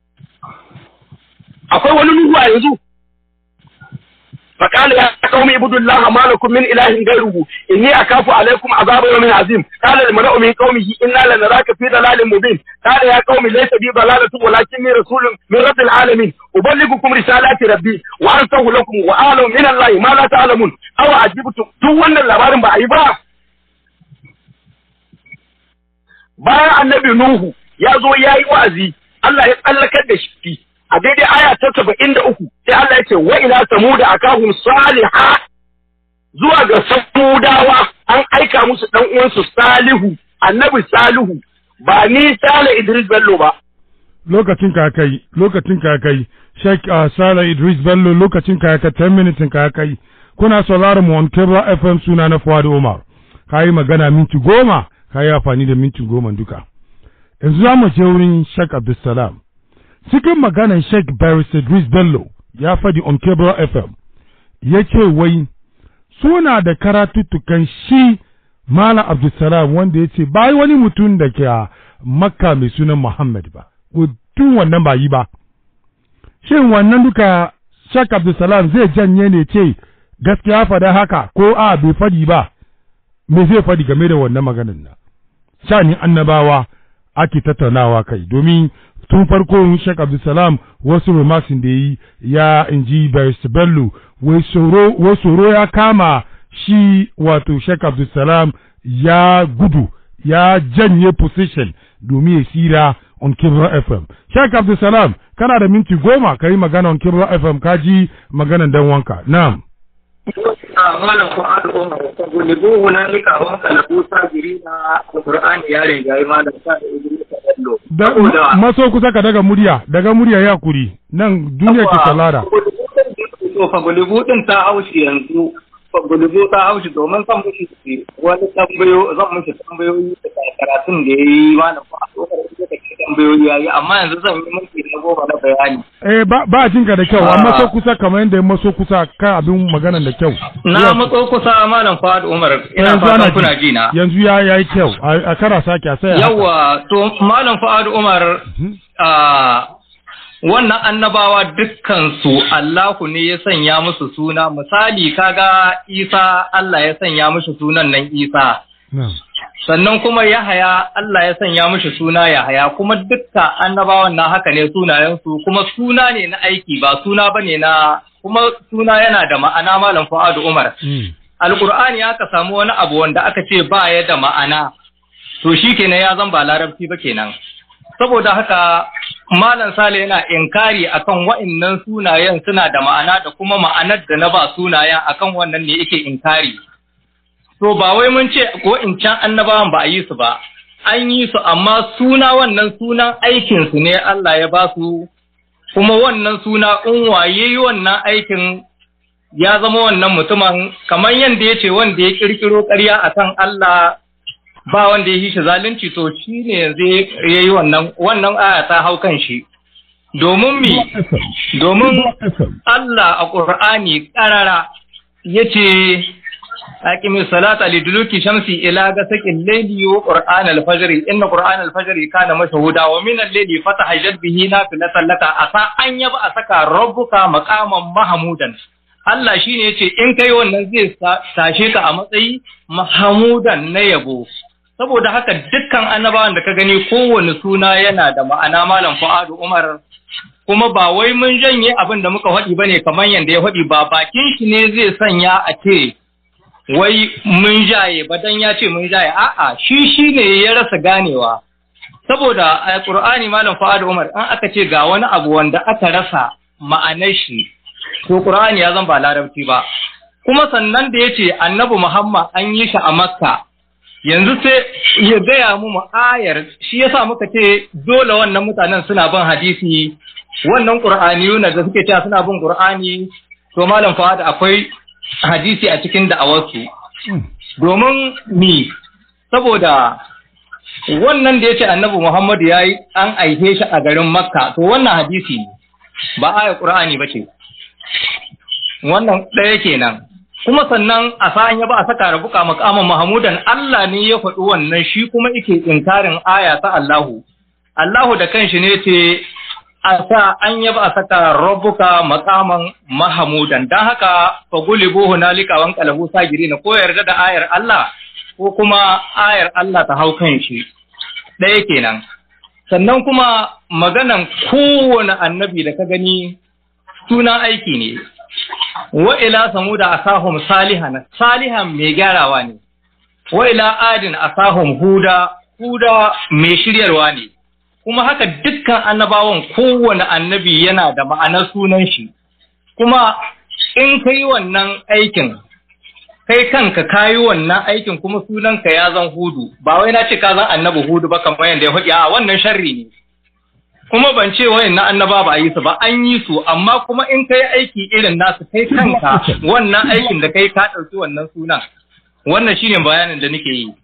akwai wani nuhu a yanzu فقال يا قوم اعبدوا الله ما لكم من اله غيره اني اخاف عليكم عذاب يوم عظيم قال المرء من قومه انا لنراك في ضلال مبين قال يا قوم ليس بي ضلاله ولكني رسول من رب العالمين ابلغكم رسالات ربي وانصح لكم واعلم من الله ما لا تعلمون او عجبتم duk wannan labarin ba a yi ba bayan annabi nuhu ya zo ya yi wa'azi Allah ya tsallakar da shi a daidai aya ta saba'in da uku sai Allah ya ce wa ila samuda akahum saliha zuwa ga samudawa an aika musu dan uwansu salihu annabi salihu ba ni sale Idris Bello ba lokacin ka kai lokacin ka kai Sheikh uh, Sala Idris Bello lokacin ka kai 10 minutes ka kai kuna sauraron mu on Cable FM suna na Fuad Umar kai magana minti goma ka yi amfani da minti goma duka yanzu za mu je wurin Sheikh Abdulsalam cikin maganar Sheikh Barrister Idris Bello ya faɗi on Cable FM ya ce wai suna da karatuttukan shi Malam Abdulsalam wanda ya ce ba wani mutum da ke a Makka mai sunan Muhammad ba, tun wannan ba yi ba. Shin wannan duka Sheikh Abdulsalam zai janye ne ce gaskiya faɗa haka ko a bai faɗi ba, me zai faɗi game da wannan maganin nan. Shani annabawa ake tattaunawa kai domin tun farko Sheikh Abdulsalam wasu remarks da yi ya inji Barrister Bello wai tsoro ya kama shi wato Sheikh Abdulsalam ya gudu ya janye position domin ya sira on Kibra FM. Sheikh Abdulsalam kana da minti goma ka yi magana on Kibra FM ka ji maganan dan wanka. Na'am. malam ko al'umma ta gulibu hunalika wa kalabu sabiri na Qur'ani ya riga yi malam sa da Idris Bello. Da maso kusa ka daga murya, daga murya ya kuri. Nan duniya ke salara. To fa gulibu din ta haushi yanzu. Fa gulibu ta haushi domin san mushi wani tambayo zan mushi tambayoyi da karatun da yayi malam ko al'umma da take tambayoyi yayi amma yanzu zan yi miki na goma na bayani. Eh ba ba jinka da kyau amma so kusa kamar yadda ya maso kusa kan abin maganan da kyau. Na matso kusa malam Fuad Umar ina fatan kuna ji na. Yanzu ya yayi kyau a kara sake a sai. Yawa to malam Fuad Umar a wannan annabawa dukkansu Allahu ne ya sanya musu suna misali kaga Isa Allah ya sanya mushi sunan nan Isa. sannan kuma Yahaya Allah ya sanya mishi suna Yahaya kuma dukka annabawan na haka ne sunayensu kuma suna ne na aiki ba suna bane na kuma suna yana da ma'ana malam Fuadu Umar Alqur'ani aka samu wani abu wanda aka ce ba ya da ma'ana to shikenan ya zan ba larabci ba kenan saboda haka malam Sale yana inkari akan wa'annan sunayen suna da ma'ana da kuma ma'anar da na ba sunayen akan wannan ne yake inkari To ba wai mun ce ko in can annabawan ba a yi su ba, an yi su amma suna wannan sunan aikinsu ne Allah ya ba su, kuma wannan suna in waye yi wannan aikin ya zama wannan mutumin kamar yadda ya ce wanda ya kirkiro ƙarya a kan Allah ba wanda ya yi shi zalunci to shi ne yanzu ya yi wannan wannan aya ta hau kan shi. Domin mi, domin Allah a ƙur'ani ƙarara ya ce أقم الصلاة لدلوك الشمس إلى غسق الليل وقرآن الفجر إن قرآن الفجر كان مشهودا ومن الليل فتهجد به نافلة لك عسى أن يبعثك ربك مقاما محمودا Allah shi ne ce in kai wannan zai tashe ka a matsayi mahamudan na yabo saboda haka dukkan annabawan da ka gani kowane suna yana da ma'ana malam Fuadu Umar kuma ba wai mun janye abin da muka faɗi bane kamar yanda ya faɗi ba bakin shi ne zai sanya a ce wai mun jaye ba dan ya ce mun jaye a'a shi shi ne ya rasa ganewa saboda a Qur'ani malam Fuad Umar an aka ce ga wani abu wanda aka rasa ma'anar shi to Qur'ani ya zan ba larabci ba kuma sannan da yace Annabi Muhammad an yi shi a Makka yanzu sai ya gaya mu ayar shi yasa muka ce dole wannan mutanen suna bin hadisi wannan Qur'aniyuna da suke cewa suna bin Qur'ani to malam Fuad akwai hadisi a cikin da'awarsu domin mi saboda wannan da ya ce annabi Muhammadu ya yi an aihe shi a garin Makka to wannan hadisi ne ba aya Qur'ani ba ce wannan ɗaya kenan kuma sannan a sa'an ya ba a saka rabuka makaman Mahamudan Allah ne ya faɗi wannan shi kuma yake inkarin aya ta Allahu Allahu da kanshi ne ce a sa an yaba a saka rabbuka makaman mahamudan don haka fa gulibu hunalika wan qalabu sagirina ko yarda da ayar Allah ko kuma ayar Allah ta hau kan shi ɗaya kenan sannan kuma maganan kowane annabi da ka gani suna aiki ne wa ila samuda asahum salihan salihan mai gyarawa ne wa ila adin asahum huda huda mai shiryarwa ne kuma haka dukkan annabawan kowane annabi yana da ma'anar sunan shi kuma in ka yi wannan aikin kai kanka ka yi wannan aikin kuma sunanka ya zan hudu ba wai na ce ka zan annabi hudu ba kamar yadda ya faɗi a wannan sharri ne kuma ban ce wayan na annaba ba a yi su ba an yi su amma kuma in ka yi aiki irin nasu kai kanka wannan aikin da kai ka ɗauki wannan sunan wannan shine bayanin da nake yi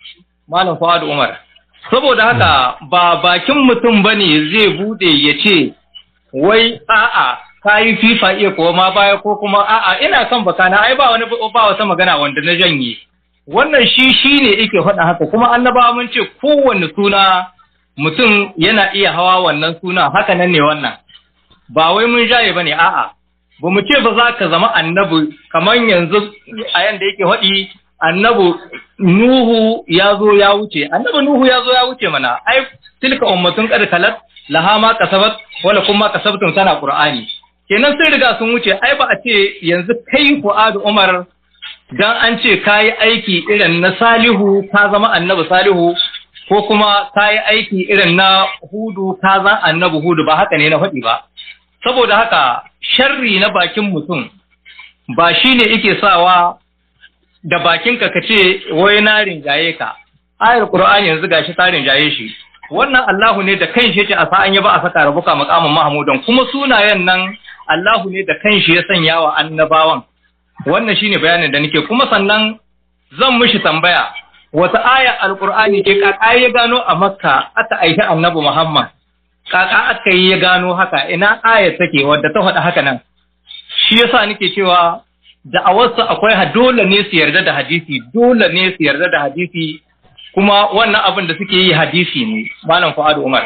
malam Fuad Umar saboda haka ba bakin mutum bane zai bude ya ce wai a'a kayi fifa iya ko ma baya ko kuma a'a ina son bakana ai ba wani ba wata magana wanda na janye wannan shi shine yake faɗa haka kuma annabawa mun ce kowanne suna mutum yana iya hawa wannan suna haka nan ne wannan ba wai mun jaye bane a'a ba mu ce ba za ka zama annabi kamar yanzu a yanda yake faɗi annabi Nuhu ya zo ya wuce annabi Nuhu ya zo ya wuce mana ai tilka ummatun qad kalat laha ma kasabat wala kuma kasabtum sana qur'ani kenan sai riga sun wuce ai ba a ce yanzu kai Fuad Umar dan an ce kayi aiki irin na Salihu ka zama annabi Salihu ko kuma kayi aiki irin na Hudu ka zama annabi Hudu ba haka ne na faɗi ba saboda haka sharri na bakin mutum ba shine yake sawa da bakinka ka ce wai na rinjaye ka ayar Qur'ani yanzu gashi ta rinjaye shi wannan Allahu ne da kanshi yace a sa'an ya ba a saka rabuka maqamin mahmudan kuma sunayen nan Allahu ne da kanshi ya sanya wa annabawan wannan shine bayanin da nake kuma sannan zan mishi tambaya wata aya alqur'ani ke kaka ya gano a makka aka aiki annabi muhammad kaka aka yi ya gano haka ina aya take wadda ta faɗa haka nan shi yasa nake cewa da a wasu akwai dole ne su yarda da hadisi dole ne su yarda da hadisi kuma wannan abin da suke yi hadisi ne malam fuad umar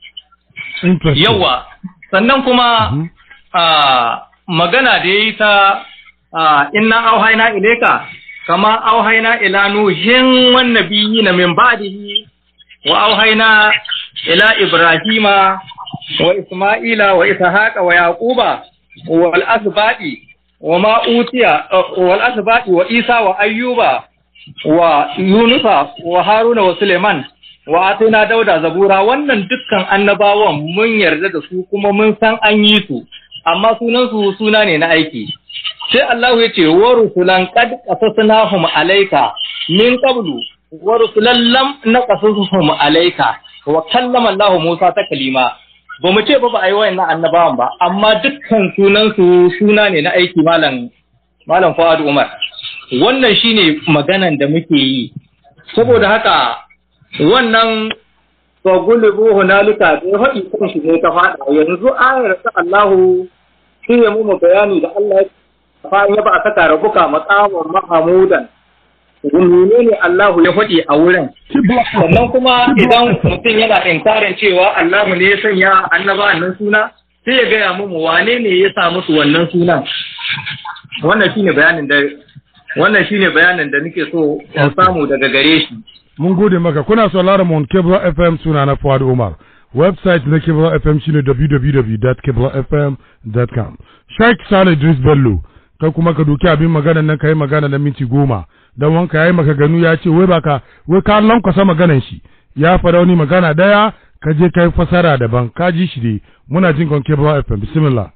yawa sannan kuma magana da ya yi ta inna auhaina ilaika kama auhaina ila nuhin wan nabiyina min ba'dihi wa auhaina ila ibrahima wa isma'ila wa ishaqa wa yaquba wal asbadi wa ma utiya wal asbadi wa isa wa ayyuba wa yunusa wa haruna wa suleiman wa atina dauda zabura wannan dukkan annabawan mun yarda da su kuma mun san an yi su amma sunan su suna ne na aiki sai Allah ya ce wa rusulan qad qasasnahum alayka min qablu wa rusulan lam naqasuhum alayka wa kallama Allah Musa ta kalima ba mu ce ba ba a yi wayannan annabawan ba amma dukkan sunan su suna ne na aiki malam malam Fuad Umar wannan shine maganan da muke yi saboda haka wannan fagulubu hunalika da ya haɗi kan shi ne ta faɗa yanzu ayar ta Allahu shi ya mu bayani da Allah ya fa ya ba a saka rabuka maqaman mahamudan menene ne Allahu ya faɗi a wurin sannan kuma idan mutum yana inkarin cewa Allahu ne ya sanya annaba nan suna sai ya gaya mu wane ne ya sa musu wannan sunan wannan shine bayanin da wannan shine bayanin da nake so in samu daga gare shi mun gode maka kuna sauraron mu on Cable FM suna na Fuad Umar website na Cable FM shine www.cablefm.com Sheikh Sale Idris Bello kai kuma ka doki abin magana nan kai magana na minti goma dan wanka yayi maka ganu ya ce wai baka wai ka lankwasa maganan shi ya fara wani magana daya ka je kai fasara daban ka ji shi dai muna jin kon Cable FM bismillah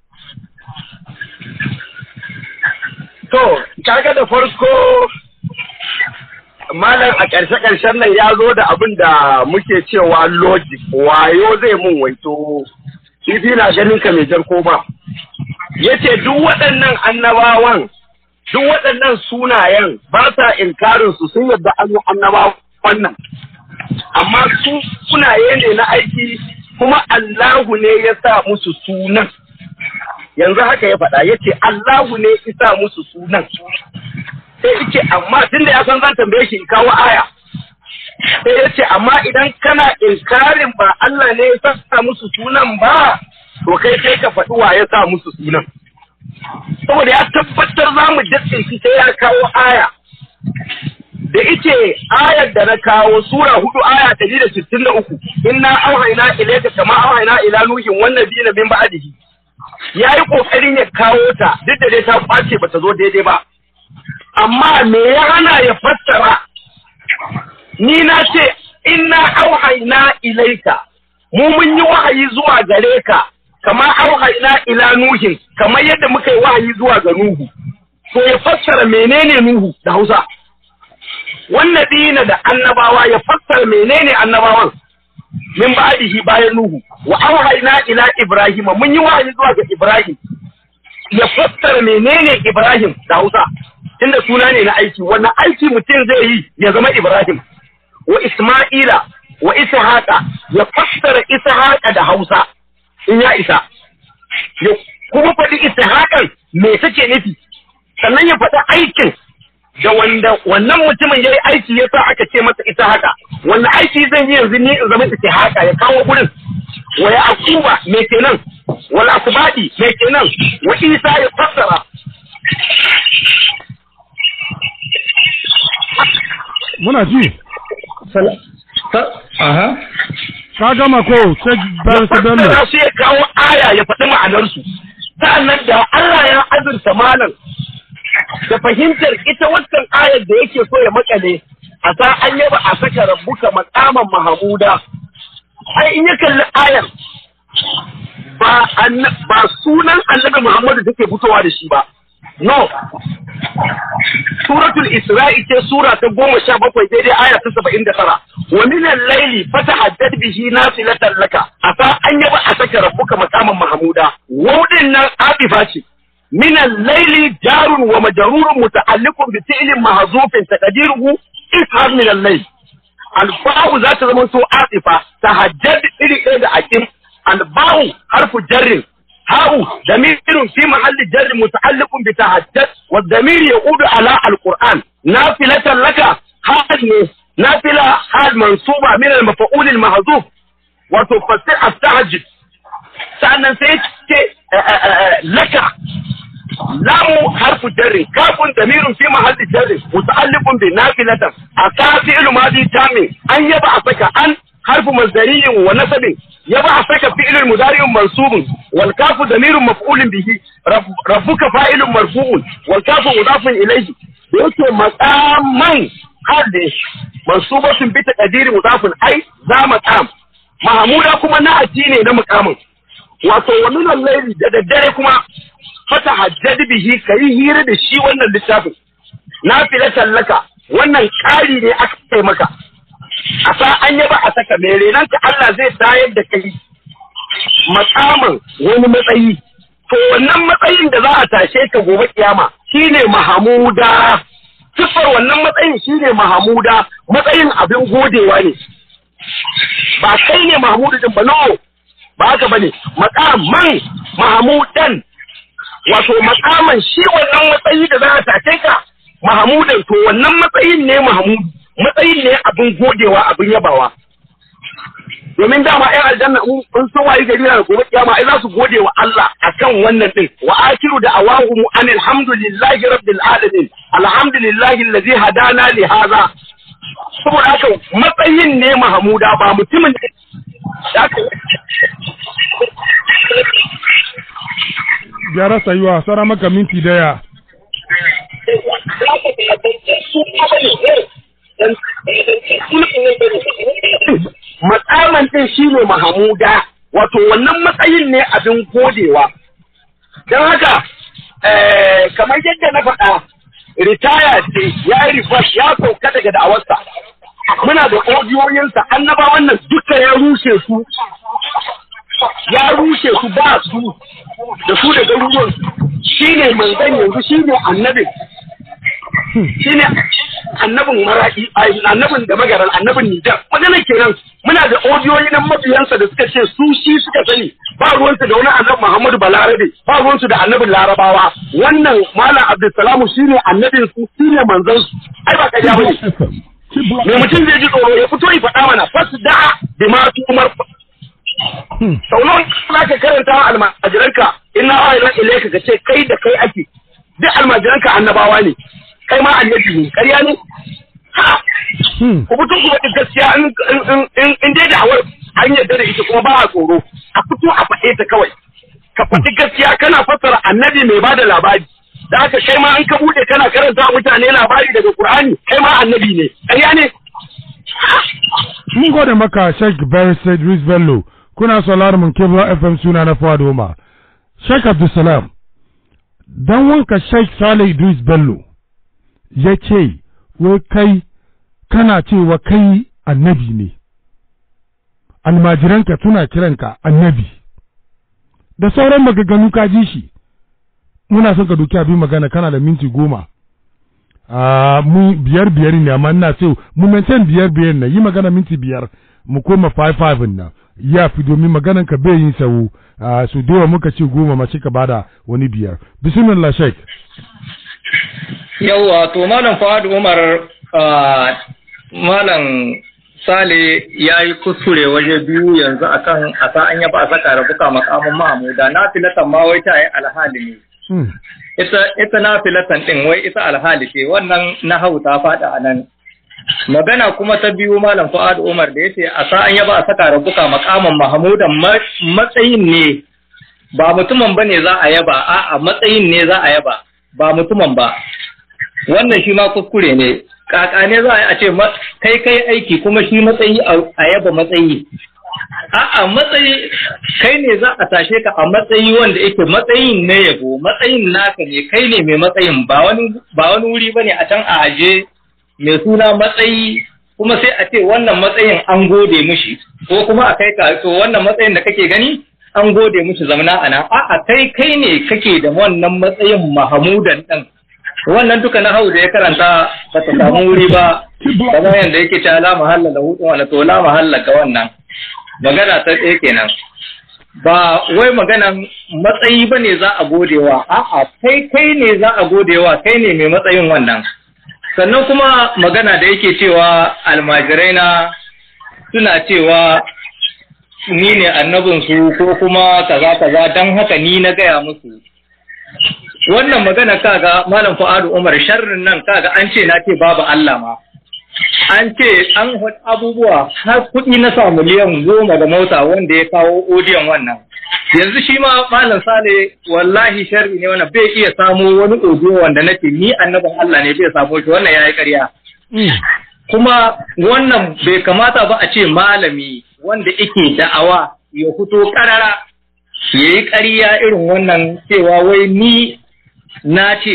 to kaga da farko malam a ƙarshe-ƙarshen nan ya zo da abin da muke cewa logic wayo zai mun waito kifi na ganin ka mai jar koma ya ce duk waɗannan annabawan duk waɗannan sunayen ba sa inkarin su sun yadda an yi annabawan wannan amma su sunaye ne na aiki kuma Allahu ne ya sa musu sunan yanzu haka ya faɗa ya ce Allahu ne ya sa musu sunan sai yake amma tun da ya san zan tambaye shi kawo aya sai ya ce amma idan kana inkarin ba Allah ne ya sa musu sunan ba to kai sai ka faɗi wa ya sa musu sunan saboda ya tabbatar za mu datse shi sai ya kawo aya da ice ayar da na kawo sura hudu aya ɗari da sittin da uku inna auhaina ilaika kama auhaina ila nuhin wannan biyu na bin ba'adihi ya yi ƙoƙarin ya kawo ta duk da dai ta kwace ba ta zo daidai ba amma me ya hana ya fassara ni na ce inna auhaina ilaika mu mun yi wahayi zuwa gare ka kama auhaina ila nuhin kamar yadda muka yi wahayi zuwa ga nuhu to ya fassara menene nuhu da hausa wannan dina da annabawa ya fassara menene annabawan min ba'dihi bayan nuhu wa auhaina ila ibrahima mun yi wahayi zuwa ga ibrahim ya fassara menene ibrahim da hausa tunda suna ne na aiki wannan aiki mutum zai yi ya zama Ibrahim wa isma'ila wa ishaqa ya fassara ishaqa da hausa in ya isa ya kuma faɗi ishaqan me take nufi sannan ya faɗi aikin da wanda wannan mutumin ya yi aiki ya sa aka ce masa ita haka wanda aiki zan yi yanzu ni in zama ita haka ya kawo gurin wa ya akuba me kenan wal asbadi me kenan wa isa ya fassara muna ji aha ka gama ko sai bayan su bello fassara su ya kawo aya ya faɗi ma'anarsu sa'annan da Allah ya azurta malam da fahimtar ita wancan ayar da yake so ya makale a sa an yaba a saka rabbuka makaman mahamuda ai in ya kalli ayar ba anna- ba sunan annabi Muhammadu take fitowa da shi ba no suratul isra'i ce sura ta goma sha bakwai daidai aya ta saba'in da tara wa minan laili fata haddad bihi nafilatan laka a sa an yaba a saka rabbuka makaman mahamuda wudin nan abifa ce من الليل جار ومجرور متعلق بفعل محذوف تقديره اسهر من الليل الباء ذات زمن سو عاطفة تهجد إلي إلى أكيم الباء حرف جر هاء ضمير في محل جر متعلق بتهجد والضمير يعود على القرآن نافلة لك حال نافلة حال منصوبة من المفعول المحذوف وتفسر التهجد سأنا سيت لك لام حرف جر كاف ضمير في محل جر متعلق بنافلة أتى فعل ماضي تام أن يبعثك أن حرف مصدري ونسب يبعثك فعل مضارع منصوب والكاف ضمير مفعول به رب ربك فاعل مرفوع والكاف مضاف إليه yake makaman hadde mansubatun bi taqdiri mudafun ai za maqam mahmuda kuma na ne na makamin wato wa min al-layli da daddare kuma fata hajjadi bihi kai hira da shi wannan littafin na fila tallaka wannan ƙari ne aka kai maka a sa an yaba a saka mai renan ka Allah zai tayar da kai makaman wani matsayi to wannan matsayin da za a tashe ka gobe kiyama shine mahamuda sifar wannan matsayin shine mahamuda matsayin abin godewa ne ba kai ne mahamudu din ba no ba haka bane makaman mahamudan wato makaman shi wannan matsayi da za a tace ka mahamudan to wannan matsayin ne mahamudu matsayin ne abin godewa abin yabawa domin dama ƴan aljanna in sun wayi gari na gobe kiyama ai za su gode wa Allah akan wannan din wa akiru da awahum anil hamdulillahi rabbil alamin alhamdulillahi allazi hadana li hadha saboda haka matsayin ne mahamuda ba mutumin da aka gyara sayuwa sara maka minti daya matsaman din shine mahamuda wato wannan matsayin ne abin godewa don haka eh, kamar yadda na faɗa ritaya ce ya yi rifas ya sauka daga da'awarsa muna da odiyoyinsa annaba wannan duka ya rushe su ya rushe su ba su da su da garuruwan shi ne manzan yanzu shi ne annabin shi ne annabin mara'i annabin da magaran annabin nijar magana kenan muna da odiyoyi na mabiyansa da suka ce su shi suka sani ba ruwansu da wani annabi muhammadu balarabe ba ruwansu da annabin larabawa wannan malam abdulsalamu shi ne annabin su shi ne manzan su ai ba kariya bane me mutum zai ji tsoro ya fito ya faɗa mana fasu da'a bi ma tumar sau nawa za ka karanta wa almajiranka inna wa ila ilayka ka ce kai da kai ake duk almajiranka annabawa ne kai ma annabi ne ƙarya ne ha ku fito ku faɗi gaskiya in in in dai da'awar an yarda da ita kuma ba a tsoro a fito a faɗe ta kawai ka faɗi gaskiya kana fassara annabi mai bada labari da haka kai ma an ka bude kana karanta wa mutane labari daga Qur'ani kai ma annabi ne ƙarya ne mun gode maka Sheikh Barista Idris Bello kuna sauraron mun Kebla FM suna na Fuad Umar Sheikh Abdulsalam dan wanka Sheikh Saleh Idris Bello ya ce wai kai kana cewa kai annabi ne almajiranka tuna kiranka annabi da sauran magaganu ka ji shi muna son ka duki abin magana kana da minti goma a mu biyar biyar ne amma ina so mu maintain biyar biyar na yi magana minti biyar mu koma five five na ya fi domin maganan ka bai yin sawu a su dewa muka ce goma mace ka bada wani biyar bismillah sheik yawwa to malam Fuad Umar ah, malam Sale ya yi kuskure waje biyu yanzu akan a sa an yaba a saka rabuka makamin Mahmuda na filatan ma wai ta yi alhali ne Hmm. ita ita na filatan din wai ita alhali ce wannan na hau ta faɗa a nan magana kuma ta biyu malam Fuad Umar da yace a sa an yaba a saka rabuka makamin Mahmudan ma- matsayin ne ba mutumin bane za a yaba a'a matsayin ne za a yaba ba mutumin ba wannan shi ma kuskure ne kaka ne za a yi a ce ma- kai kai aiki kuma shi matsayi a a yaba matsayi a'a matsayi kai ne za a tashe ka a matsayi wanda yake matsayin na yabo matsayin naka ne kai ne mai matsayin ba wani ba wani wuri bane a can a aje mai suna matsayi kuma sai a ce wannan matsayin an gode mishi ko kuma a kai ka to wannan matsayin da kake gani an gode mishi zamana a nan a'a kai kai ne kake da wannan matsayin mahamudan ɗin wannan duka na hau da ya karanta ba ta samu wuri ba kamar yadda yake ta la mahalla da hutun wala to la mahalla ga wannan magana ta ɗaya kenan ba wai maganan matsayi ba ne za a godewa a'a kai kai ne za a godewa kai ne mai matsayin wannan sannan kuma magana da yake cewa almajirai na suna cewa ni ne annabinsu ko kuma kaza kaza don haka ni na gaya musu wannan magana kaga malam Fuadu Umar sharrin nan kaga an ce na ce babu Allah ma an ce an hud abubuwa har kuɗi na sa miliyan goma da mota wanda ya kawo odiyon wannan yanzu shi ma malam Sale wallahi sharri ne wannan bai iya samo wani odiyo wanda nace ni annabin Allah ne bai samo shi wannan yayi ƙarya kuma wannan bai kamata ba a ce malami wanda yake da'awa ya fito karara ya yi ƙarya irin wannan cewa wai ni na ce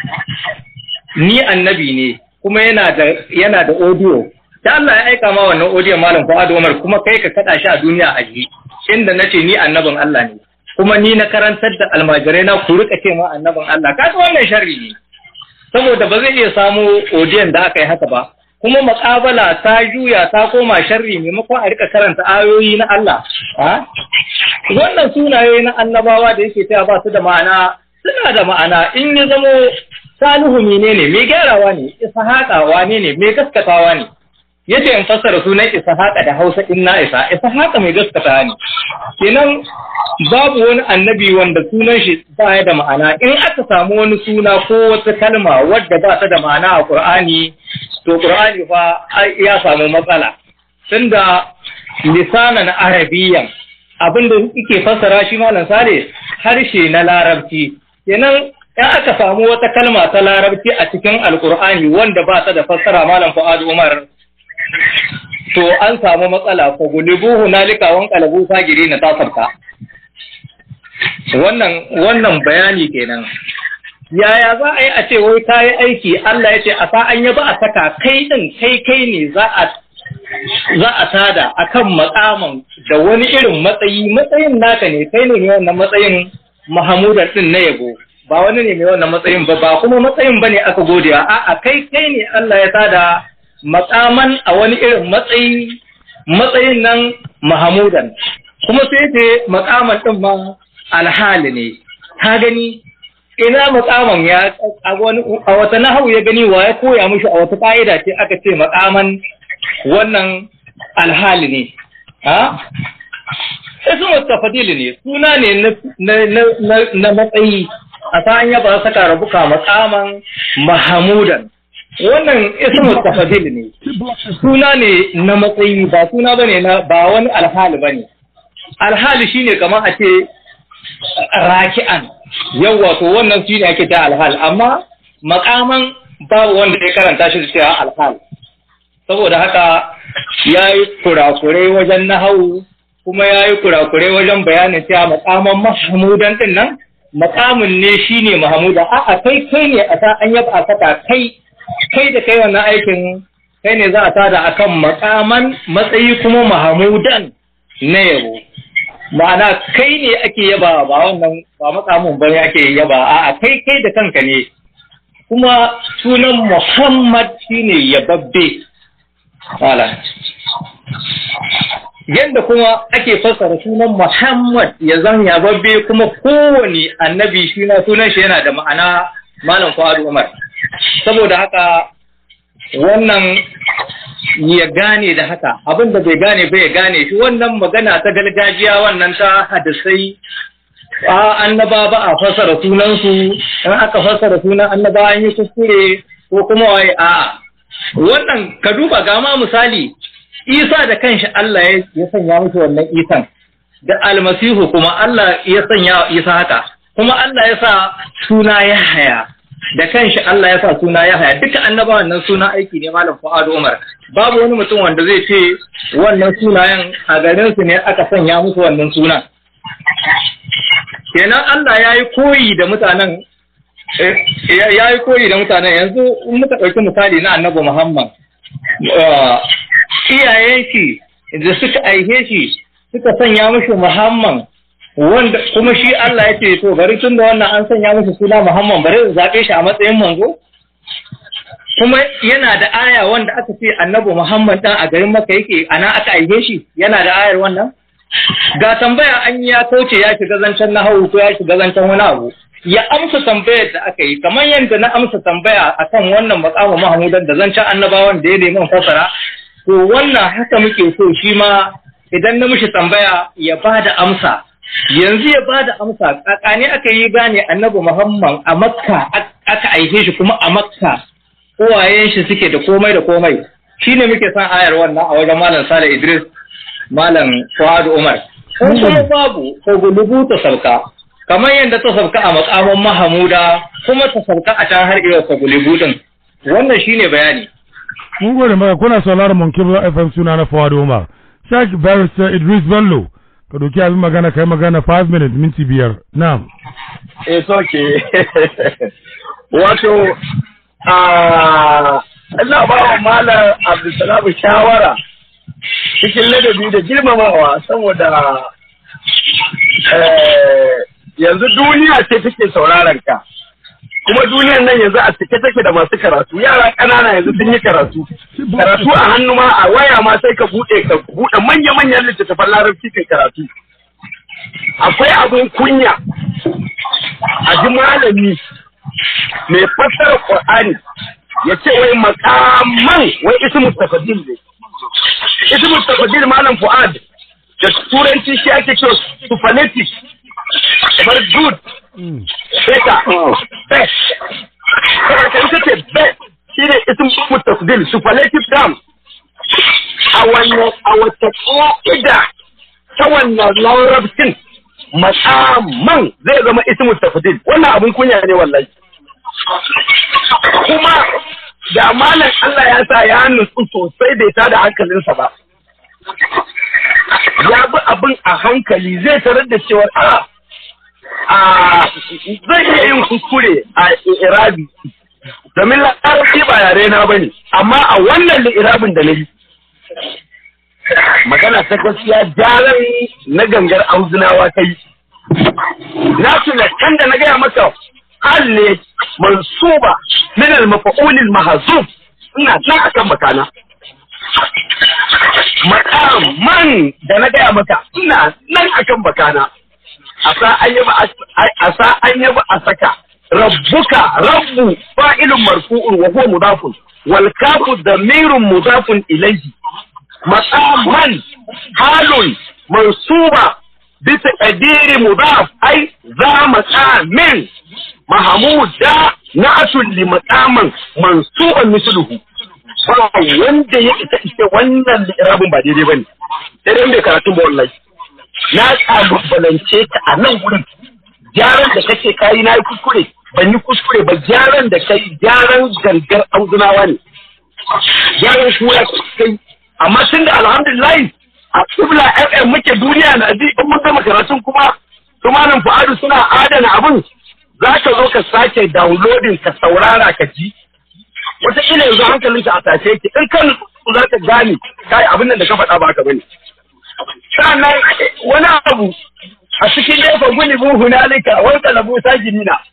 ni annabi ne kuma yana da yana da audio da Allah ya aika ma wannan audio malam Fuad Umar kuma kai ka kada shi a duniya a ji inda nace ni annabin Allah ne kuma ni na karantar da almajirai na ku rika ce ma annabin Allah kaga wannan sharri ne saboda ba zai iya samu audio da aka yi haka ba kuma makabala ta juya ta koma sharri maimakon a rika karanta ayoyi na Allah ha wannan sunaye na annabawa da yake cewa ba su da ma'ana suna da ma'ana in ya zamo salihu menene mai gyarawa ne ishaqa wane ne mai gaskatawa ne yace in fassara sunan ishaqa da Hausa inna isa ishaqa mai gaskatawa ne kenan babu wani annabi wanda sunan shi ba ya da ma'ana in aka samu wani suna ko wata kalma wadda ba ta da ma'ana a Qur'ani to Qur'ani fa ya samu matsala tunda lisanan arabiyyan abinda yake fassara shi malam sale harshe na larabci kenan in aka samu wata kalma ta larabci a cikin alkur'ani wanda ba ta da fassara malam fu'ad umar to an samu matsala fa gulibuhu nalika wan qalabu sagiri na tasarta wannan wannan bayani kenan yaya za a yi a ce wai ta yi aiki Allah ya ce a sa an yaba a saka kai din kai kai ne za a za a tada akan makaman da wani irin matsayi matsayin naka ne kai ne mai wannan matsayin Mahamudan din na yabo ba wani ne mai wannan matsayin ba ba kuma matsayin bane aka godiya a'a kai kai ne Allah ya tada makaman a wani irin matsayi matsayin nan Mahamudan kuma sai ce makaman din ma alhali ne ka gani ina makaman ya a wani a wata nahawu ya gani wa ya koya mishi a wata ka'ida ce aka ce makaman wannan alhali ne ha ismu tafadili ne suna ne na matsayi a ta an yaba saka rabuka makaman mahamudan wannan ismu tafadili ne suna ne na matsayi ba suna bane na ba wani alhali bane alhali shine kamar a ce raki'an yawa to wannan shine ake ta alhal amma makaman babu wanda ya karanta shi da cewa alhal saboda haka ya yi kurakurai wajen nahawu kuma ya yi kurakurai wajen bayanin cewa makaman mahamudan din nan makamin ne shi ne mahamudan a'a kai kai ne a sa an yaba a saka kai kai da kai wannan aikin kai ne za a tada akan makaman matsayi kuma mahamudan na yabo ma'ana kai ne ake yaba ba wannan ba makamin bane ake yaba a'a kai kai da kanka ne kuma sunan Muhammad shine yababbe wala yadda kuma ake fassara sunan Muhammad ya zan yababbe kuma kowane annabi shi na sunan shi yana da ma'ana malam Fuad Umar saboda haka wannan ya gane da haka abin da bai gane bai gane shi wannan magana ta gargajiya wannan ta hadisai a annaba ba a fassara sunansu in aka fassara sunan annaba an yi kuskure ko kuma waye a wannan ka duba ga ma misali isa da kanshi Allah ya sanya musu wannan isan da almasihu kuma Allah ya sanya isa haka kuma Allah ya sa suna ya haya da kanshi Allah ya sa suna ya haya duka annabawan nan suna aiki ne malam Fuad Umar babu wani mutum wanda zai ce wannan sunayen a garin su ne aka sanya musu wannan sunan kenan Allah ya yi koyi da mutanen ya yi koyi da mutanen yanzu in muka ɗauki misali na annabi Muhammad iyayen shi da suka aihe shi suka sanya mishi Muhammad wanda kuma shi Allah ya ce to bari tun da wannan an sanya mishi suna Muhammad bari su zaɓe shi a matsayin manzo kuma yana da aya wanda aka ce annabi Muhammad dan a garin Makka yake ana aka aihe shi yana da ayar wannan ga tambaya an ya kauce ya shiga zancen nahawu ko ya shiga zancen wani abu ya amsa tambayar da aka yi kamar yadda na amsa tambaya akan wannan makamu Mahmudan da zancen annabawan da ya nemi fasara to wannan haka muke so shi ma idan na mishi tambaya ya ba da amsa yanzu ya ba da amsa kakane aka yi gane annabi Muhammad a Makka aka aihe shi kuma a Makka uwayen shi suke da komai da komai shine muke son ayar wannan a wajen Malam Sale Idris Malam Fuad Umar kun kuma babu ko gulubu ta sauka kamar yadda ta sauka a makaman Mahamuda kuma ta sauka a can har iya ko gulubu din wannan shine bayani mun gode maka kuna sauraron mun kibla FM suna na Fuad Umar Sheikh Barrister Idris Bello ka doki abin magana kai magana 5 minutes minti biyar na'am it's okay wato a ina ba wa malam Abdulsalam shawara cikin ladabi da girmamawa saboda yanzu duniya ce take sauraron ka kuma duniyar nan yanzu a cike take da masu karatu yara ƙanana yanzu sun yi karatu karatu a hannu ma a waya ma sai ka buɗe ka buɗe manya-manyan littattafan larabci kai karatu akwai abin kunya a ji malami mai fassara Qur'ani ya ce wai makaman wai ismu tafadil ne ismu tafadil malam Fuad da turanci shi ake cewa superlative kamar good better best kamar kan ta ce best shi ne ismu tafadil superlative term a wannan a wata ƙa'ida ta wannan larabcin makaman zai zama ismu tafadil wannan abun kunya ne wallahi kuma da malam Allah ya sa ya nutsu sosai bai tada hankalinsa ba ya bi abin a hankali zai tarar da cewa a a zai iya yin kuskure a irabi domin larabci ba yare na bane amma a wannan irabin da na yi magana ta gaskiya jaran na gangar auzunawa ta yi na tuna can da na gaya maka hal ne mansuba min al-mafa'ulil mahzuf ina nan akan makana makaman da na gaya maka ina nan akan bakana asa an yi asa an yi a saka rabbuka rabbu fa'ilun marfu'un wa huwa mudafun wal kafu damirun mudafun ilayhi maqaman halun mansuba bisa qadiri mudaf ai za maqamin mahmuda na'atun li maqaman mansuban misluhu ba wanda ya ita ita wannan li'irabin ba daidai bane sai dai bai karatun ba wallahi na kalubalance ka a nan wurin gyaran da kake kayi na yi kuskure ban yi kuskure ba gyaran da kai gyaran gangar auzunawa ne gyaran kura kai amma tun da alhamdulillah a kibla fm muke duniya na ji in mun gama karatun kuma su malam fu'adu suna adana abin za ka zo ka sake downloading ka saurara ka ji wataƙila yanzu hankalinka a tashe ki in kan za ka gane kai abin nan da ka faɗa ba haka bane sannan wani abu a cikin jefa guni bu hunalika wani kalabu sajinina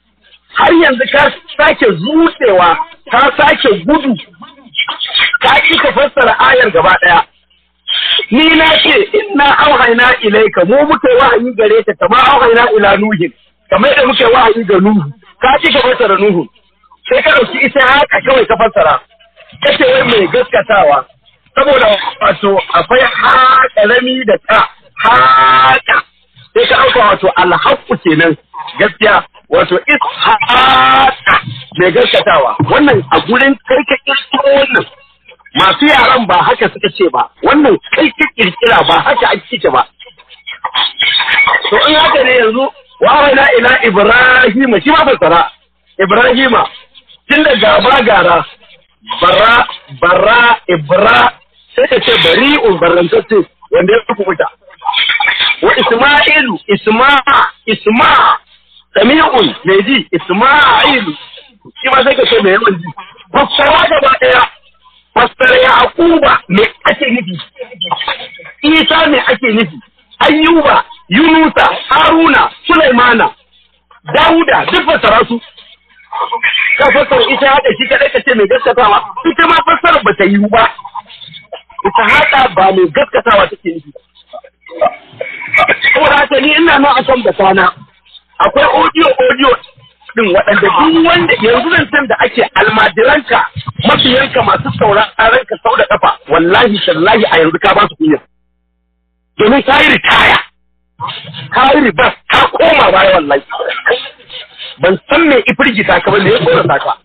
har yanzu ka sake zucewa ka sake gudu ka ki ka fassara ayar gaba ɗaya ni na ce inna auhaina ilaika mu muka wahayi gare ka kama auhaina ila nuhin kamar da muka wahayi ga nuhu ka ki ka fassara nuhu sai ka dauki ita haka kawai ka fassara kace wai mai gaskatawa saboda wato akwai haƙarami da ta haka sai ka ɗauka wato alhaƙu kenan gaskiya wato ishaqa mai gaskatawa wannan a gurin kai ka kirkiro wannan masu yaran ba haka suka ce ba wannan kai ka kirkira ba haka ake ce ba to in haka ne yanzu wa ila ila ibrahima shi ma fassara ibrahima tun da gaba gara bara bara ibra sai ka ce bari'un barrantacce wanda ya kubuta wa isma'ilu isma isma sami'un mai ji isma'ilu shi ma sai ka ce mai yawan ji fassara gaba daya fassara yaquba me ake nufi isa me ake nufi ayyuba yunusa haruna sulaimana dauda duk fassara su ka fassara ita haka shi kadai ka ce mai gaskatawa ita ma fassara ba ta yi ba ita haka ba mai gaskatawa take nufi saboda haka ni ina nan akan batana akwai audio audio din waɗanda duk wanda yanzu zan san da ake almajiranka mafiyanka masu sauraron ka sau da kafa wallahi tallahi a yanzu ka ba su kunya domin ka yi ritaya ka yi ribas ka koma baya wallahi ban san me ifirgita ka ba me ya tsorata ka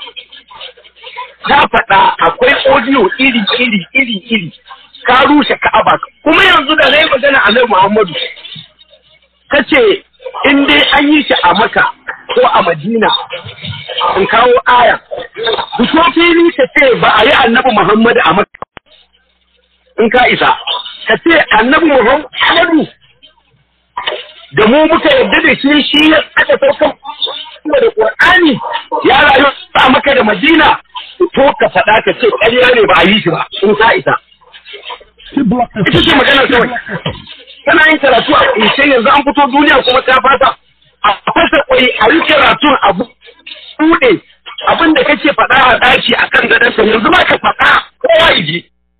ka faɗa akwai audio iri iri iri iri ka rushe ka'aba kuma yanzu da zai magana a nan Muhammadu kace in dai an yi shi a Maka ko a Madina in kawo aya fito fili ka ce ba a yi annabi Muhammadu a Maka in ka isa ka ce annabi Muhammadu da mu muka yarda da shi shi ya aka saukan da Qur'ani ya rayu a Maka da Madina to ka faɗa ka ce ƙarya ne ba a yi shi ba in ka isa ita ce magana kawai kana yin karatu a ƙunshe yanzu an fito duniya kuma ta fata a fasa kwai a yi karatun a buɗe abin da kake faɗa a ɗaki a kan gadonsa yanzu ba ka faɗa kowa iji.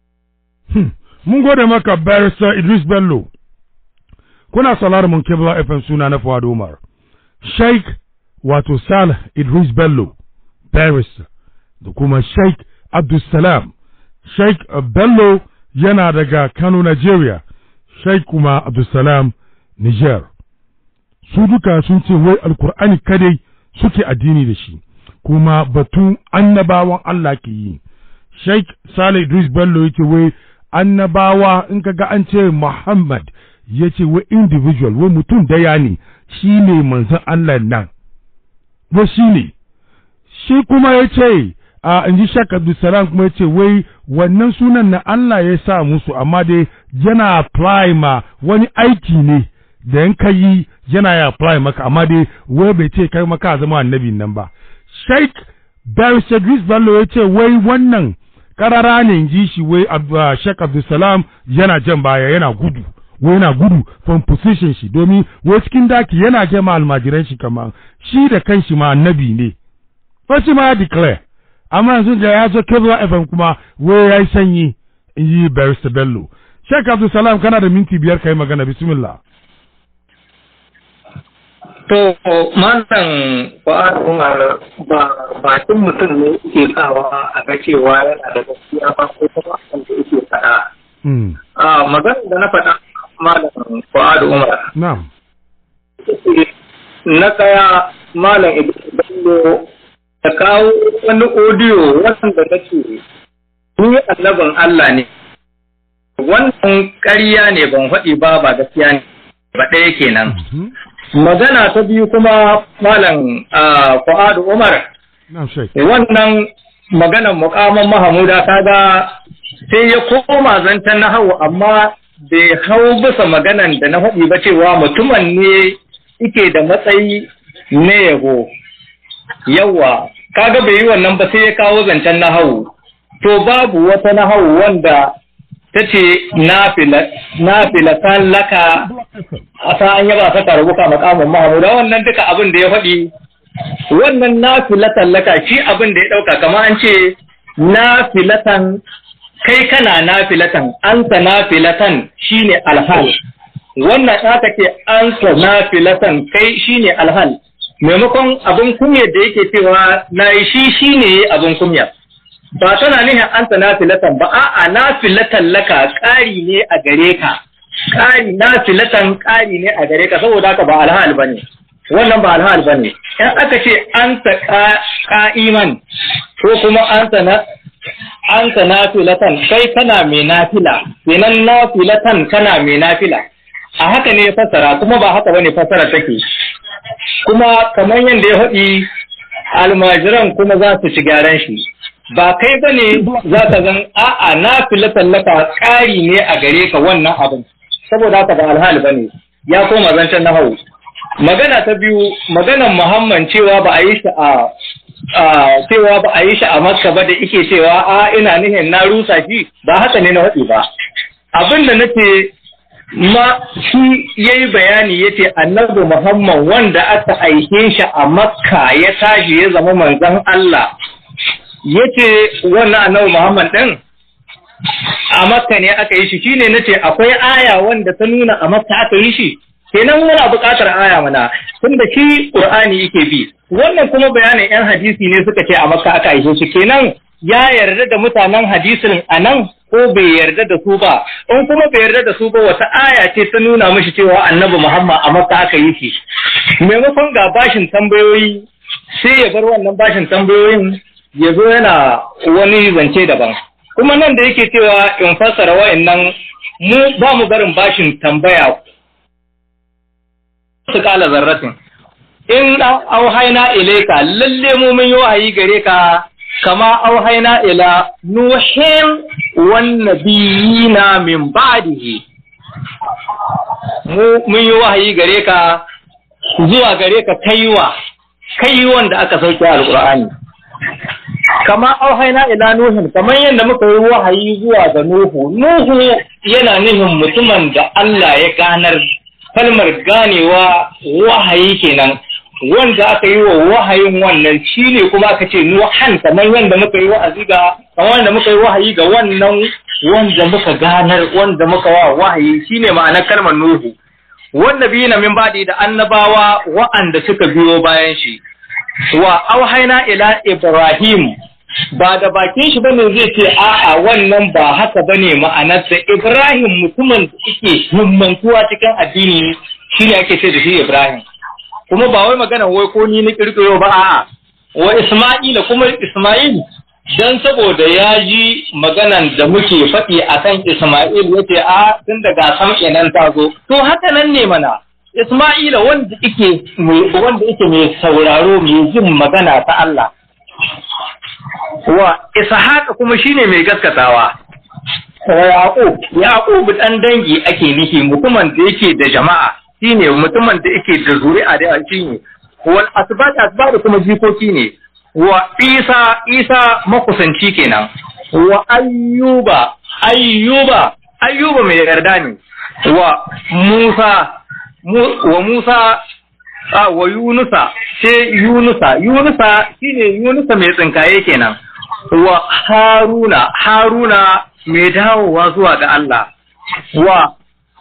Mun gode maka Barrister Idris Bello. Kuna salar mun Kebla FM suna na Fuad Umar. Sheikh wato Salih Idris Bello Barrister da kuma Sheikh Abdulsalam. Sheikh Bello yana daga Kano, Nigeria, Sheikh kuma Abdulsalam, Niger. Su duka sun ce wai Alkur'ani kadai suke addini da shi, kuma batun annabawan Allah ke yi. Sheikh Saleh Idris Bello yake wai annabawa in ka ga an ce Muhammad ya ce wai individual wai mutum daya ne shi ne manzon Allah nan. Wai shi ne. Shi kuma ya ce a in ji shak abdulsalam kuma ce wai wannan sunan na Allah ya sa musu amma dai yana apply ma wani aiki ne da yan ka yi yana ya apply maka amma dai wai bai ce kai maka zama annabi nan ba Sheikh Barrister Idris Bello ya ce wai wannan karara ne in ji shi wai Sheikh Abdulsalam yana jan baya yana gudu wai yana gudu from position shi domin wai cikin daki yana jama almajiran shi kamar shi da kanshi ma annabi ne Fashi ma ya declare amma yanzu da ya zo Kebla FM kuma wai ya yi sanyi in yi Barista Bello. Sheikh Abdulsalam kana da minti biyar ka yi magana bismillah. To, malam Fuad Umar ba bakin mutum ne ke kawa a ga cewa yana da gaskiya ba ko kuma abin da yake faɗa. A magana da na faɗa malam Fuad Umar. Na'am. Na kaya malam Ibrahim Bello da kawo wani odiyo wanda nake ni annabin Allah ne wannan ƙarya ne ban faɗi ba ba gaskiya ne ba ɗaya kenan magana ta biyu kuma malam Fuadu Umar wannan maganan mukamin Mahamuda kaga sai ya koma zantan na hau amma bai hau bisa maganan da na faɗi ba cewa mutumin ne ike da matsayi na yabo yawa kaga bai yi wannan ba sai ya kawo zancen nahawu to babu wata nahawu wanda ta ce na filatan laka a sa'an yaba saka rubuka makamun mahamuda wannan duka abin da ya faɗi wannan nafilatan laka shi abin da ya ɗauka kamar an ce nafilatan kai kana nafilatan anta nafilatan shine alhal wannan aka ce anta nafilatan kai shine alhal maimakon abin kunya da yake cewa na yi shi shine abin kunya ba tana nihin anta nafilatan ba a'a nafilatan laka ƙari ne a gare ka ƙari nafilatan ƙari ne a gare ka saboda haka ba alhal bane wannan ba alhal bane in aka ce anta qa'iman ko kuma anta na anta nafilatan kai kana mai nafila kenan nafilatan kana mai nafila a haka ne fasara kuma ba haka bane fasara take kuma kamar yadda ya faɗi almajiran kuma za su ci gyaran shi ba kai ba ne za ka zan a'a na fila tallaka ƙari ne a gare ka wannan abin saboda haka ba alhali ba ne ya koma zancen na hau magana ta biyu maganan muhammad cewa ba a yi shi a cewa ba a yi shi a makka ba da ike cewa a ina nihin na rusa shi ba haka ne na haɗi ba abin da nace ma shi ya yi bayani ya ce annabi muhammad wanda aka aike shi a makka ya tashi ya zama manzon allah ya ce wannan annabi muhammad ɗin a makka ne aka yi shi shine na ce akwai aya wanda ta nuna a makka aka yi shi kenan muna buƙatar aya mana tunda shi qur'ani yake bi wannan kuma bayanin yan hadisi ne suka ce a makka aka yi shi kenan ya yarda da mutanen hadisin a nan ko bai yarda da su ba in kuma bai yarda da su ba wata aya ce ta nuna mishi cewa annabi muhammad a makka aka yi shi maimakon ga bashin tambayoyi sai ya bar wannan bashin tambayoyin ya zo yana wani zance daban kuma nan da yake cewa in fassara wa'annan mu ba mu barin bashin tambaya su kala zarratin in auhaina ilaika lalle mu mun yi wahayi gare ka kama auhaina ila nuhin wan nabiyina min ba'dihi mu mun yi wahayi gare ka zuwa gare ka kaiwa kai wanda aka sauke alqur'ani kama auhaina ila nuhin kamar yadda muka yi wahayi zuwa ga nuhu nuhu yana nufin mutumin da Allah ya ganar kalmar ganewa wahayi kenan wanda aka yi wa wahayin wannan shine kuma aka ce nuhan kamar yadda muka yi wa'azi ga kamar yadda muka yi wahayi ga wannan wanda muka ganar wanda muka wa wahayi shine ma'anar kalmar nuhu wanda biyu na min badi da annabawa wa'anda suka biyo bayan shi wa auhaina ila Ibrahim ba da bakin shi bane zai ce a'a wannan ba haka bane ma'anarsa Ibrahim mutumin da yake himmantuwa cikin addini shine ake ce da shi Ibrahim kuma ba wai magana wai ko ni na kirkiro ba a'a wa Isma'ila kuma Isma'il dan saboda ya ji maganan da muke faɗi akan Isma'il yace a tun daga sam kenan ta zo to haka nan ne mana Isma'ila wanda yake wanda yake mai sauraro mai jin magana ta Allah. Wa Ishaqa kuma shine mai gaskatawa. Wa Yaqub, Yaqub dan dangi ake nufi mutumin da yake da jama'a, shine mutumin da yake da zuri'a da shine. Wal asbat asbat kuma jikoki ne. Wa Isa, Isa makusanci kenan. Wa Ayyuba, Ayyuba, Ayyuba mai yarda ne. Wa Musa, wa Musa a wa Yunusa sai Yunusa Yunusa shine Yunusa mai tsinkaye kenan wa Haruna Haruna mai dawowa zuwa ga Allah wa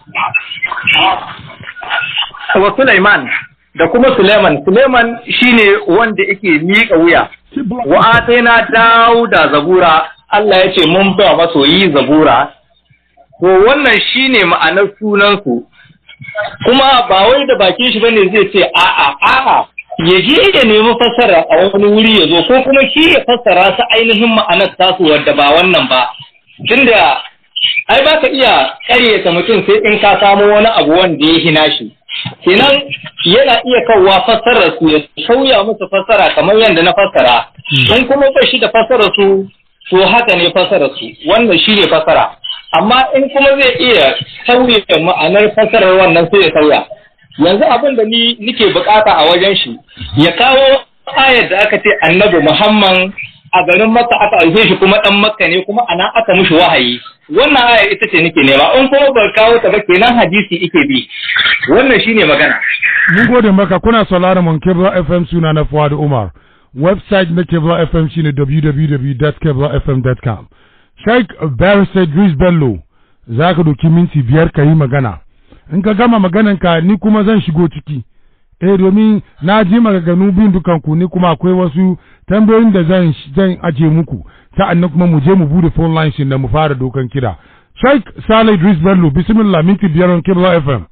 wa Sulaiman da kuma Sulaiman Sulaiman shine wanda yake miƙa wuya wa ataina Dauda zabura Allah ya ce mun ba masoyi zabura to wannan shine ma'anar sunansu kuma ba wai da bakin shi bane zai ce a'a a'a ya je ya nemi fassara a wani wuri ya zo ko kuma shi ya fassara su ainihin ma'anar tasu wadda ba wannan ba tunda ai ba ka iya karyata mutum sai in ka samo wani abu wanda ya hina shi kenan yana iya kawwa fassarar su ya sauya musu fassara kamar yadda na fassara in kuma ba shi da fassarar su to haka ne fassarar su wannan shi ne fassara amma in kuma zai iya sauya ma'anar fasarar wannan sai ya sauya yanzu abin da ni nike bukata a wajen shi ya kawo ayar da aka ce annabi muhammad a garin makka aka aike shi kuma dan makka ne kuma anan aka mushi wahayi wannan ayar ita ce nake nema in kuma bar kawo ta ba kenan hadisi ike bi wannan shine magana mun gode maka kuna sauraron mun Kebla FM suna na Fuad Umar website na Kebla FM shine www.keblafm.com Sheikh Barrister Idris Bello za ka doki minti biyar ka yi magana in ka gama maganan ka ni kuma zan shigo ciki eh domin na ji maganganu biyun dukan ku ni kuma akwai wasu tambayoyin da zan zan aje muku sa'annan kuma mu je mu bude phone lines da mu fara dokan kira Sheikh Saleh Idris Bello bismillah minti biyar on Kebla FM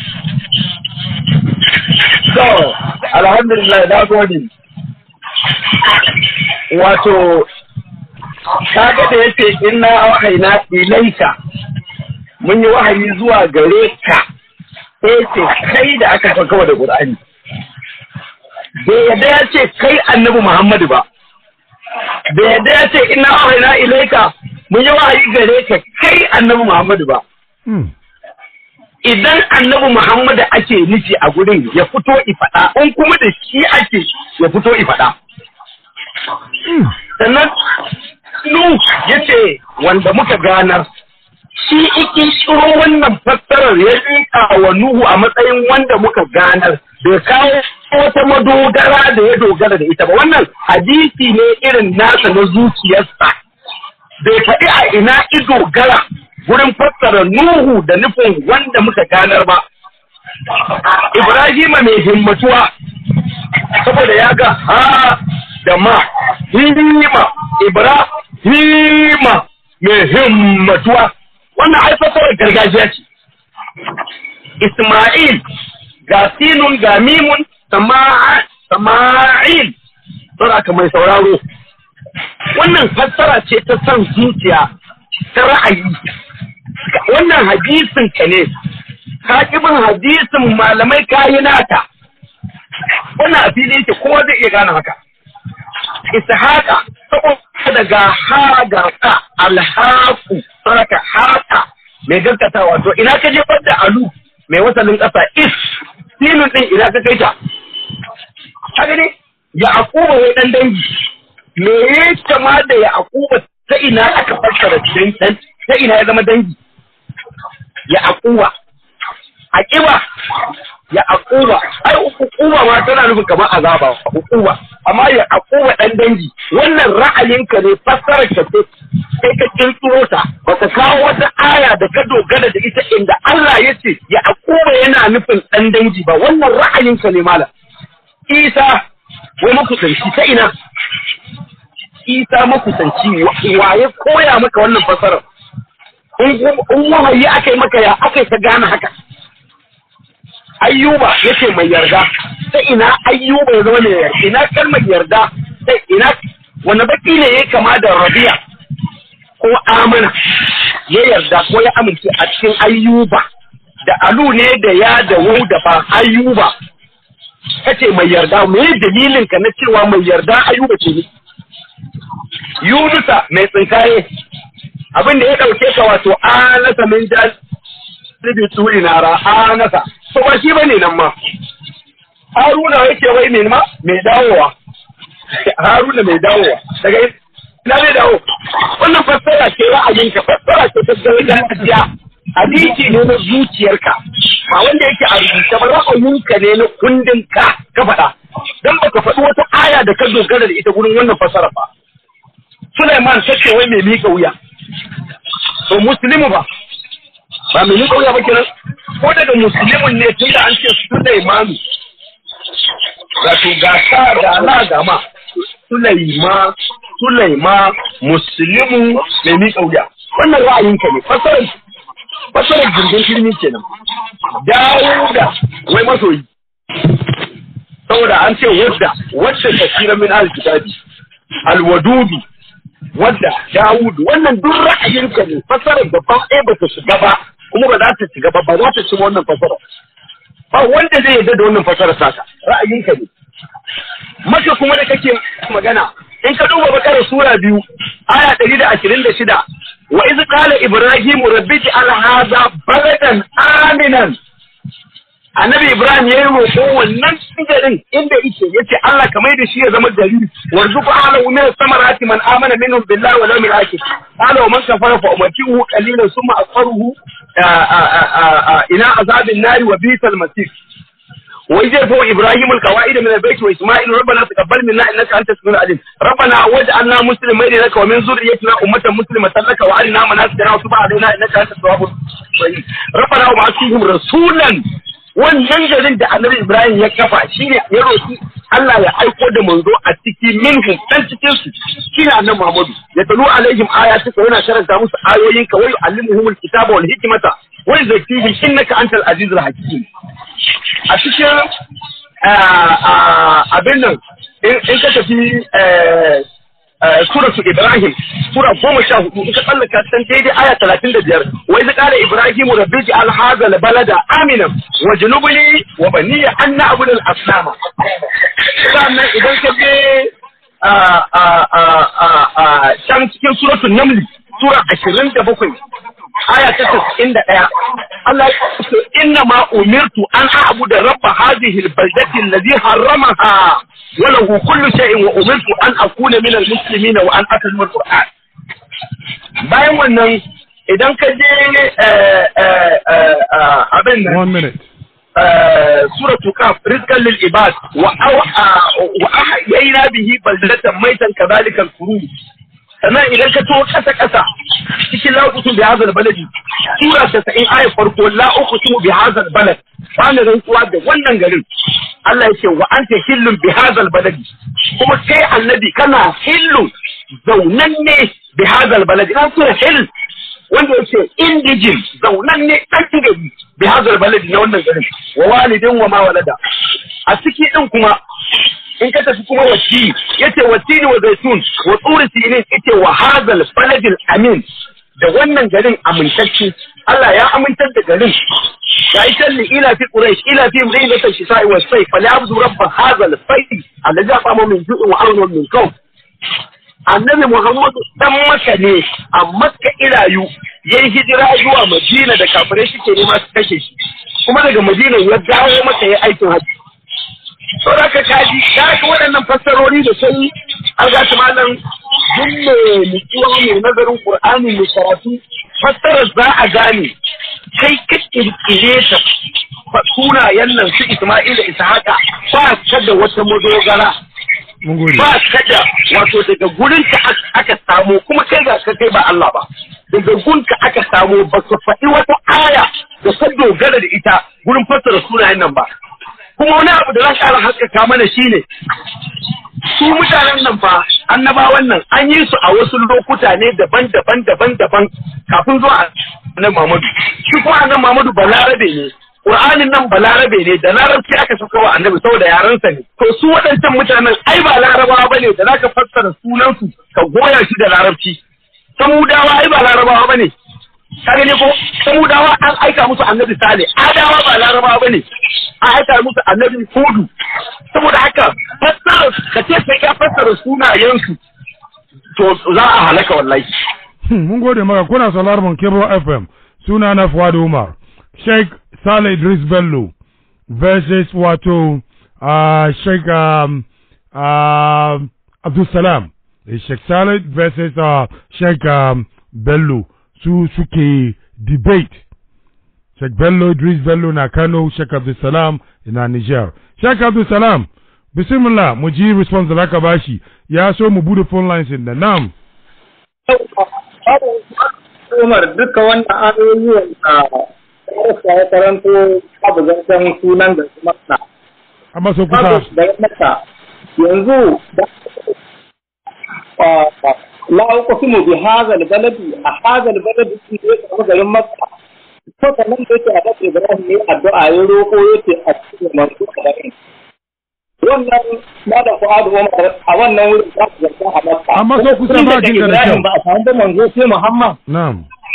So, alhamdulillah na gode. Wato, kaga da yace inna wahaina ilaika mun yi wahayi zuwa gare ka sai ce kai da aka farkawa da Qur'ani. Bai yadda ya ce kai annabi Muhammadu ba. Bai yadda ya ce inna wahaina ilaika mun yi wahayi gare ka kai annabi Muhammadu ba. hmm. idan annabi Muhammadu ake nufi a gurin ya fito ifaɗa in kuma da shi ake ya fito ifaɗa. Sannan Nu ya ce wanda muka ganar shi iki shiro wannan fassarar ya rika wa Nuhu a matsayin wanda muka ganar bai kawo wata madogara da ya dogara da ita ba wannan hadisi ne irin nasa na zuciyarsa bai faɗi a ina ido gara gurin fassara Nuhu da nufin wanda muka ganar ba. Ibrahima mai himmatuwa, saboda ya ga ha da ma, hima, Ibrahima mai himmatuwa. Wannan ai fassarar gargajiya ce. Ismail ga sinun ga mimun sama'il, saboda mai sauraro. Wannan fassara ce ta son zuciya, ta ra'ayi. wannan hadisin ka ne ka bin hadisin malamai kayi nata wannan a fili yake kowa zai iya gane haka ishaqa saboda daga ha ga ka alhaqu saraka haka mai gaskata wato ina ka jefar da alu mai wasalin ƙasa is sinun din ina ka kai ta haka ne ya akuba wai dan dangi me ya kama da ya akuba ta ina aka fassara dan ta ina ya zama dangi ya akuwa aƙiba ya akuwa ai hukuma ma tana nufin kamar azaba hukuma amma ya akuwa dan dangi wannan ra'ayinka ne fassarar ka ce kai ka kirkiro ta baka kawo wata aya da ka dogara da ita inda Allah ya ce ya akuwa yana nufin dan dangi ba wannan ra'ayinka ne malam Isa wai makusanci ta ina Isa makusanci waye koya maka wannan fassarar in wahayi aka yi maka ya aka yi ta gane haka ayyuba ya ce mai yarda ta ina ayyuba ya zama mai yarda ina kalmar yarda ta ina wani baki ne ya kama da rabiya ko amana ya yarda ko ya amince a cikin ayyuba da alu ne da ya da wau da ba ayyuba ka ce mai yarda me dalilin ka na cewa mai yarda ayyuba ce ne yunusa mai tsinkaye abin da ya ɗauke ka wato anasa min jal sibi turi nara anasa to ba shi bane nan ma haruna yake wai mai ma mai dawowa haruna mai dawowa daga ina mai dawo wannan fassara ce ra'ayinka fassara ce ta gargajiya hadisi ne na zuciyarka ba wanda yake a rubuce ba ra'ayinka ne na kundin ka ka faɗa dan baka faɗi wata aya da ka dogara da ita gurin wannan fassara ba Sulaiman kace wai mai mika wuya to muslimu ba ba mai nika wuya ba kenan ko daga muslimin ne tun da an ce Sulaimanu wato ga sa ga la ga ma Sulaima Sulaima muslimu mai nika wuya wannan ra'ayinka ne fasarar fasarar jirgin filmi kenan Dawuda wai masoyi saboda an ce wadda wadda kasira min al-kitabi al-wadubi wadda Dawud wannan duk ra'ayinka ne fasarar da ba ɗaya ba ta shiga ba kuma ba za ta shiga ba ba za ta ci wannan fasara ba wanda zai yarda da wannan fasara saka ra'ayinka ne maka kuma da kake magana in ka duba bakara sura biyu aya ɗari da ashirin da shida wa iz qala ibrahimu rabbi al hadha baladan aminan annabi ibrahim ya yi roƙo wannan garin inda yake yace Allah ka mai da shi ya zama gari warzuqu ahlahu min samarati man amana minhum billahi wal yawmil akhir qala wa man kafara fa umatihu qalilan thumma asfaruhu ila azabin nari wa bisal masir wai zai fa Ibrahim al-qawaid min al-bayt wa Isma'il rabbana taqabbal minna innaka antas samiul alim rabbana waj'alna muslimin laka wa min zurriyyatina ummatan muslimatan laka wa arina manasikana wa tub alaina innaka antas tawwabur rahim rabbana wa ba'athihim rasulan wannan garin da annabi Ibrahim ya kafa shine ya roki Allah ya aiko da manzo a cikin minhum dan cikin su shine annabi Muhammadu ya talu alaihim ayatuka yana karanta musu ayoyin ka wayu allimuhumul kitaba wal hikmata wa yuzakkihim innaka antal azizul hakim a cikin abin nan in ka tafi suratu Ibrahim sura goma sha hudu in ka tsallaka san daidai aya talatin da biyar wai zai kara Ibrahim rabbi ji alhaza balada aminan wa junubuni wa baniya an na abu asnama sannan idan ka je can cikin suratun namli sura ashirin da bakwai aya ta tasa'in da ɗaya Allah ya ce inna ma umirtu an a'budu rabba hadhihi albaldati alladhi harramaha wa lahu kullu shay'in wa umirtu an akuna min almuslimin wa an atlu alquran bayan wannan idan ka je abin nan one minute suratu kaf rizqan lil ibad wa wa ahyayna bihi baldatan maitan kadhalika al-khuruj sannan idan ka to kasa kasa cikin la uqsimu bi hadha baladi sura 90 ayat farko la uqsimu bi hadha balad ba ni rantsuwa da wannan garin Allah ya ce wa anta hillun bi hadha baladi kuma kai annabi kana hillun zaunan ne bi hadha baladi an sura hill wanda yake indijin zaunan ne ɗan gari bi hadha baladi na wannan garin wa walidin wa ma walada a ciki din kuma in ka tafi kuma wasi yace wasini wa zaitun wa tsuri sinin yace wa hadal baladil amin da wannan garin amintacce Allah ya amintar da garin ya yi talli ila fi quraish ila fi mudinat shisa'i wa sayf fa ya'budu rabb hadal bayt alladhi aqama min ju'in wa amna min kaw annabi Muhammad dan maka ne a makka irayu yayi hijira zuwa madina da kafirai suke nema su kashe shi kuma daga madina ya dawo maka yayi aikin hajji to da ka kaji ka ga waɗannan fassarori da sai an ga su malam duk mai nutsuwa mai nazarin qur'ani mai karatu fassarar za a gane kai ka kirkire ta sunayen nan su Isma'il da Ishaqa ba ka da wata madogara mun gode ba ka da wato daga gurin ka aka samu kuma kai ga ka kai ba Allah ba daga gun ka aka samu ba ka faɗi wata aya da ka dogara da ita gurin fassara sunayen nan ba kuma wani abu da za ka haskaka mana shine su mutanen nan fa annabawan nan an yi su a wasu lokuta ne daban-daban daban-daban kafin zuwa annabi Muhammadu shi kuma annabi Muhammadu balarabe ne Qur'anin nan balarabe ne da larabci aka saka wa annabi saboda yarensa ne to su waɗancan mutanen ai ba larabawa bane da zaka fassara sunan su ka goya shi da larabci samudawa ai ba larabawa bane ka gane ko samudawa an aika musu annabi sale adawa ba larabawa bane an aika musu annabi hudu saboda haka fassara ka ce sai ka fassara sunayensu to za a halaka wallahi mun gode maka kuna sauraron mun Kebo FM suna na Fuad Umar Sheikh Saleh Idris Bello versus wato uh, Sheikh um, uh, Abdul Salam Sheikh Saleh versus uh, Sheikh um, Bello su suke debate Sheikh Bello Idris Bello na Kano Sheikh Abdul Salam na Niger Sheikh Abdul Salam bismillah mu ji response da zaka bashi ya so mu bude phone lines din da nam Umar duka wannan ayoyi wanda ya ya karanto babu zancen sunan da kuma na. amma so kusa Babu da ya mata yanzu da la uqsimu bi hadha al-baladi a hadha al-baladi shi ne kamar garin Makka to kamar da yake a Bakar Ibrahim ne addu'a ya roko yace a cikin manzo da wannan malam Fuad Umar a wannan wurin za su zarta a Makka Amma so kusa ba jin da da kyau. Ibrahim ba a samu da manzo sai Muhammad na'am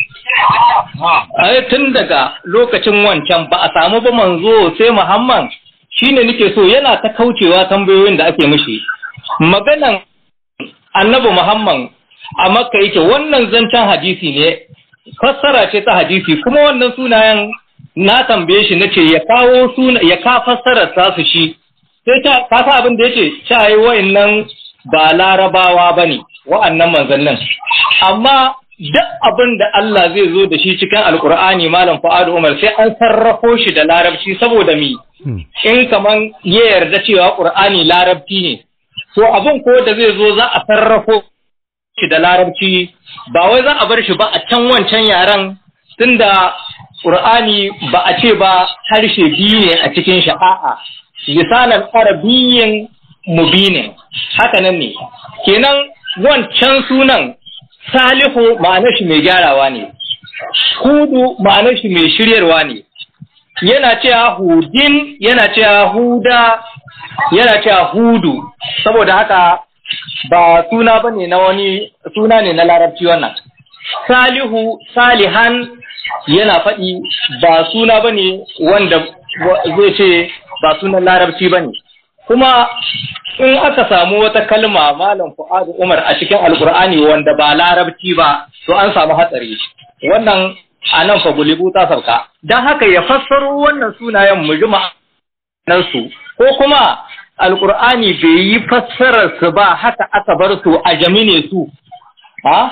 ai tun daga lokacin wancan ba a samu ba manzo sai Muhammad shine nake so yana ta kaucewa tambayoyin da ake mishi maganan annabi Muhammad a Makka yake wannan zancen hadisi ne fassara ce ta hadisi kuma wannan sunayen na tambaye shi nace ya kawo suna ya ka fassara ta su shi sai ta ka sa abin da yace cewa wa'annan ba larabawa bane wa'annan manzannin amma duk abin da Allah zai zo da shi cikin alkur'ani malam Fu'adu Umar sai an sarrafo shi da larabci saboda mi in kaman ya yarda cewa Qur'ani larabci ne to abin ko da zai zo za a sarrafo shi da larabci ba wai za a bar shi ba a can wancan yaren tunda Qur'ani ba a ce ba harshe biyu ne a cikin shi a'a lisanan arabiyyin mubinin haka nan ne kenan wancan sunan salihu ma'anar shi mai gyarawa ne hudu ma'anar shi mai shiryarwa ne yana cewa hudin yana cewa huda yana cewa hudu saboda haka ba suna bane na wani suna ne na larabci wannan salihu salihan yana faɗi ba suna bane wanda zai ce ba sunan larabci bane kuma in aka samu wata kalma malam fu'adu umar a cikin alkur'ani wanda ba larabci ba to an samu hatsari wannan a nan fa gulibu ta sauka don haka ya fassaro wannan sunayen mu ji nan su ko kuma alkur'ani bai yi fassarar su ba haka aka bar su a jami ne su ha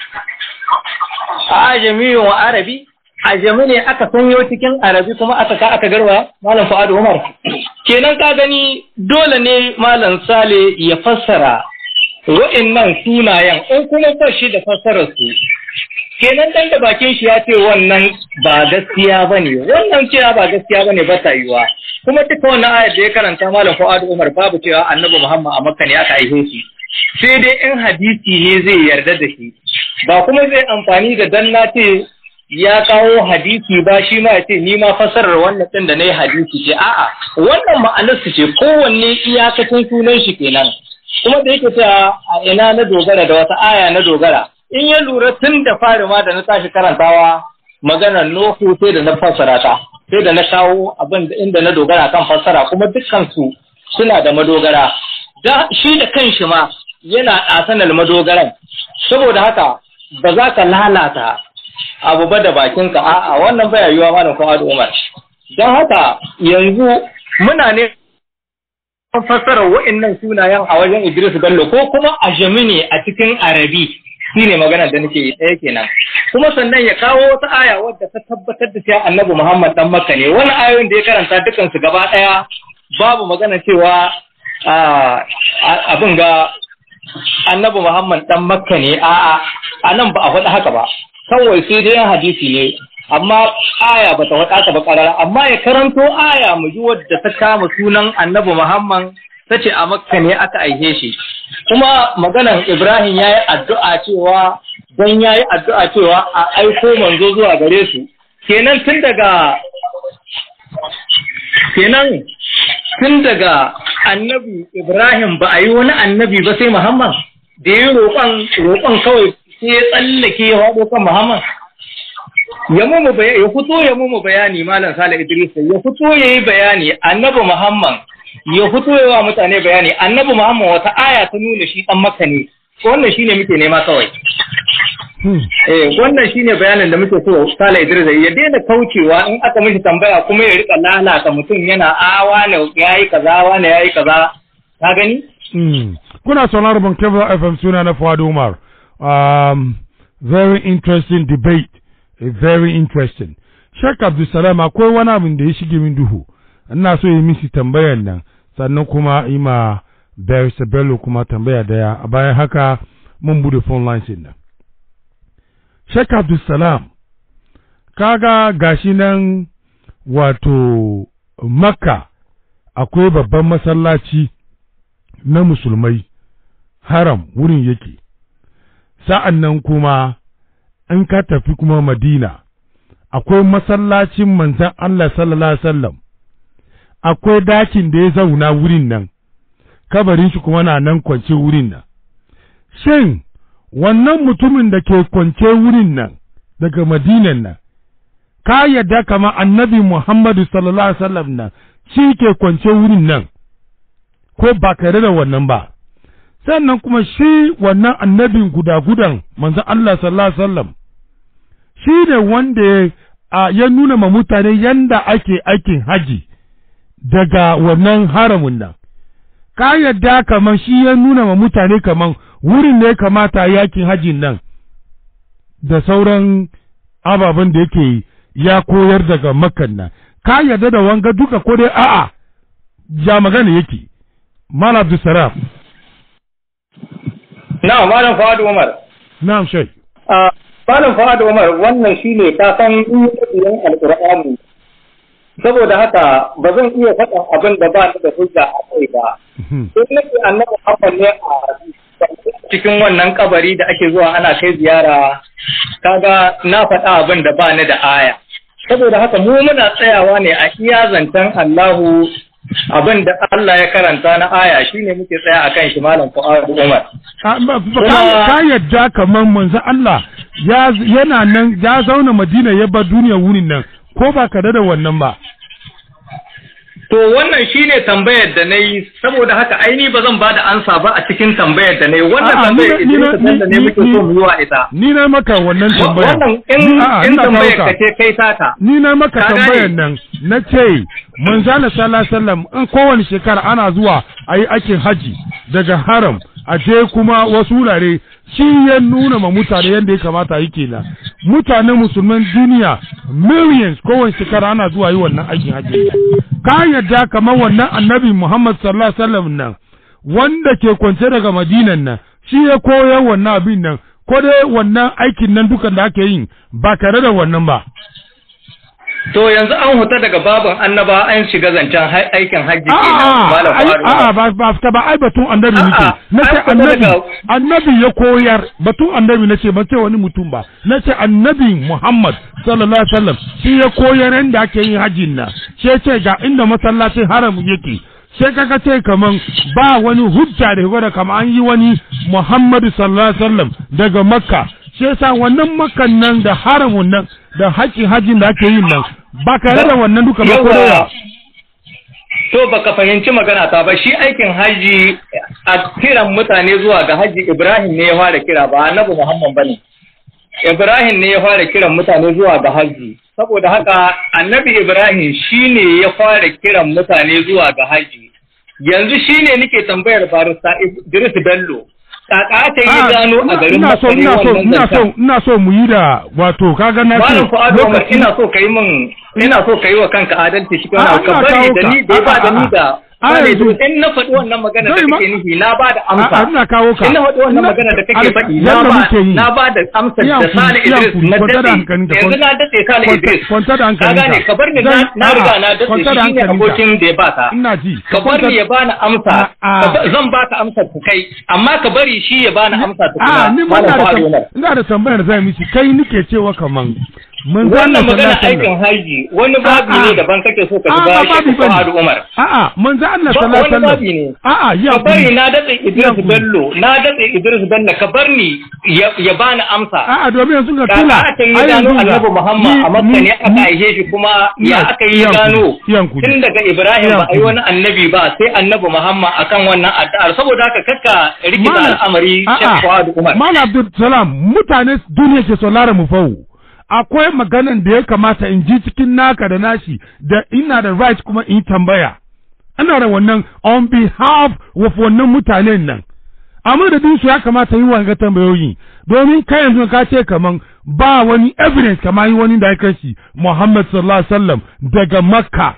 a jami wa arabi a jami ne aka sanyo cikin arabi kuma aka ka aka garwa malam fu'adu umar kenan ka gani dole ne malam sale ya fassara wa'annan sunayen in kuma ba shi da fassarar su kenan dan da bakin shi ya ce wannan ba gaskiya bane wannan cewa ba gaskiya bane ba ta yiwa kuma duka wannan ayar da ya karanta malam fu'adu umar babu cewa annabi muhammad a makka ne aka aihe shi sai dai in hadisi ne zai yarda da shi ba kuma zai amfani da dan na ce ya kawo hadisi ba shi ma ya ce ni ma fasarar wannan din da na yi hadisi ce a'a wannan ma'anar su ce kowanne iyakacin sunan shi kenan kuma da yake cewa a ina na dogara da wata aya na dogara in ya lura tun da fari ma da na tashi karantawa maganar Nuhu sai da na fassara ta sai da na kawo abin da inda na dogara kan fassara kuma dukkan su suna da madogara da shi da kanshi ma yana ɗasanar madogaran saboda haka ba za ka lalata abu ba da bakinka a'a wannan baya yiwa malam Fuad Umar don haka yanzu muna ne fassara wa'annan sunayen a wajen Idris Bello ko kuma a ne a cikin Arabi shine magana da nake yi ɗaya kenan kuma sannan ya kawo wata aya wadda ta tabbatar da cewa Annabi Muhammad dan Makka ne wani ayoyin da ya karanta dukan su gaba ɗaya babu magana cewa abin ga Annabi Muhammad dan Makka ne a'a a nan ba a faɗi haka ba kawai sai dai hadisi ne amma aya bata wada ta ba karara amma ya karanto aya mu ji wadda ta kama sunan annabi Muhammad tace a Makka ne aka aihe shi kuma maganan Ibrahim yayi addu'a cewa dan yayi addu'a cewa a aiko manzo zuwa gare su kenan tun daga kenan tun daga annabi Ibrahim ba a yi wani annabi ba sai Muhammad da yi roƙon roƙon kawai sai ya tsallake ya haɗo kan Muhammad. Ya mumu bayani, ya fito ya mumu bayani Malam Sale Idris, ya fito ya yi bayani Annabi Muhammad, ya fito ya wa mutane bayani Annabi Muhammad wata aya ta nuna shi ɗan Makka ne. Wannan shine muke nema kawai. Eh, wannan shine bayanin da muke so Sale Idris ya daina kaucewa in aka mishi tambaya kuma ya rika lalata mutum yana a wane yayi kaza wane yayi kaza. Ka gani? Kuna sauraron ban Kebra FM suna na Fuad Umar. um, very interesting debate, a very interesting. Sheikh Abdulsalam akwai wani abin da ya shige min duhu, ina so yi misi tambayan nan, sannan kuma ima Barista Bello kuma tambaya daya, a bayan haka mun bude phone lines nan. Sheikh Abdulsalam, kaga gashi nan wato Makka akwai babban masallaci na musulmai, haram wurin yake. sa'an nan kuma in ka tafi kuma Madina, akwai masallacin manzan Allah sallallahu Alaihi wasallam, akwai dakin da ya zauna wurin nan, kabarin shi kuma na nan kwance wurin nan. Shin, wannan mutumin da ke kwance wurin nan daga Madinan nan, ka yadda kama annabi Muhammadu sallallahu Alaihi wasallam nan, shi ke kwance wurin nan, ko ba ka da wannan ba. sannan kuma shi wannan annabin guda-gudan manzon Allah sallallahu alaihi wasallam shi ne wanda ya nuna ma mutane yanda ake aikin haji daga wannan haramun nan ka yadda kaman shi ya nuna ma mutane kaman wurin ne kamata yakin hajin nan da sauran ababen da yake ya koyar daga makan nan ka yarda da wanga duka ko dai a'a ya magana yake Malam Abdulsalam na malam Fuad Umar na'am shai a malam Fuad Umar wannan shine ka san yin alqur'ani saboda haka ba zan iya faɗin abin da ba ni da hujja a kai ba sai nake annabi Muhammad ne a cikin wannan kabari da ake zuwa ana kai ziyara kaga na faɗa abin da ba ni da aya saboda haka mu muna tsayawa ne a iya zancen Allahu abin da Allah ya karanta na aya shine muke tsaya a kan shi malam Fuad Umar ka yadda kamar manzo Allah yana nan ya zauna Madina ya bar duniya wurin nan ko ba ka da wannan ba To wannan shine tambayar da na yi saboda haka aini ba zan ba da ansa ba a cikin tambayar da na yi wannan tambayar ita da ne muke so mu yi wa ita. Ni na maka wannan tambayar. Wannan in in tambayar ka ce kai sata. Ni na maka tambayar nan na ce manzala sallallahu alaihi wasallam in kowane shekara ana zuwa a yi aikin haji daga haram a je kuma wasu wurare shi ya nuna ma mutane yadda ya kamata yi kenan mutanen musulman duniya millions kowane shekara ana zuwa yi wannan aikin hajji ka yadda kamar wannan annabi muhammad sallallahu alaihi wasallam nan wanda ke kwance daga madinan nan shi ya koyar wannan abin nan ko dai wannan aikin nan dukan da ake yin ba tare da wannan ba To yanzu an huta daga babin annaba an shiga zancen aikin hajji kenan malam A'a ba ba ta ba ai batun annabi nake nace annabi annabi ya koyar batun annabi nace ba ce wani mutum ba nace annabi Muhammad sallallahu alaihi wasallam shi ya koyar yanda ake yin hajjin nan shi ce ga inda masallacin haram yake sai kaga ce kaman ba wani hujja da gwada kama an yi wani Muhammadu sallallahu alaihi wasallam daga Makka shi yasa wannan makan nan da haramun nan da haƙƙin hajjin da ake yin nan ba ka da wannan duka ba ko da to baka fahimci magana ta ba shi aikin haji a kiran mutane zuwa ga haji Ibrahim ne ya fara kira ba Annabi Muhammad bane Ibrahim ne ya fara kiran mutane zuwa ga haji saboda haka Annabi Ibrahim shine ya fara kiran mutane zuwa ga haji yanzu shine nake tambayar barista Idris Bello kaka ta yi gano a garin ina so ina so ina so ina so mu yi da wato kaga na ce Malam Fuad Umar ina so kai min ina so kai wa kanka adalci shi kana ka bari da ni da ba da ni da Sale in na faɗi wannan magana da kake nufi na ba da amsa. Ina kawo ka. In na faɗi wannan magana da kake faɗi na ba na ba da amsa da Sale Idris na dace. Yanzu na dace Sale Idris. Kwanta da hankali. Ka gane ka bar ni na riga na dace shi ne abokin da ya baka. Ina ji. Ka bar ni ya bani amsa. Zan baka amsa ku kai amma ka bari shi ya bani amsa ku A ni ma ina da tambayar zai mishi kai nike cewa kaman mun wannan magana aikin haji wani babi ne daban kake so ka shiga shi Fuad Umar. A'a manzo Allah sallallahu alaihi wasallam. A'a ya ka bari na datse Idris Bello na datse Idris Bello ka bar ni ya bani amsa. A'a domin yanzu ga tula. Ka ta yi gano Annabi Muhammad a Makka ne aka aihe shi kuma ya aka yi gano tun daga Ibrahim ba ai wani annabi ba sai Annabi Muhammad akan wannan addu'ar saboda haka kakka rikita al'amari Sheikh Fuad Umar. Malam Abdul Salam mutane duniya ke saurara mu fawo. akwai maganan da ya kamata in ji cikin naka da nashi da ina da right kuma in tambaya ana da wannan on behalf of wannan mutanen nan amma da su ya kamata yi wanga tambayoyi domin kai yanzu ka ce kaman ba wani evidence kama yi wani da ya kashi Muhammad sallallahu alaihi wasallam daga Makka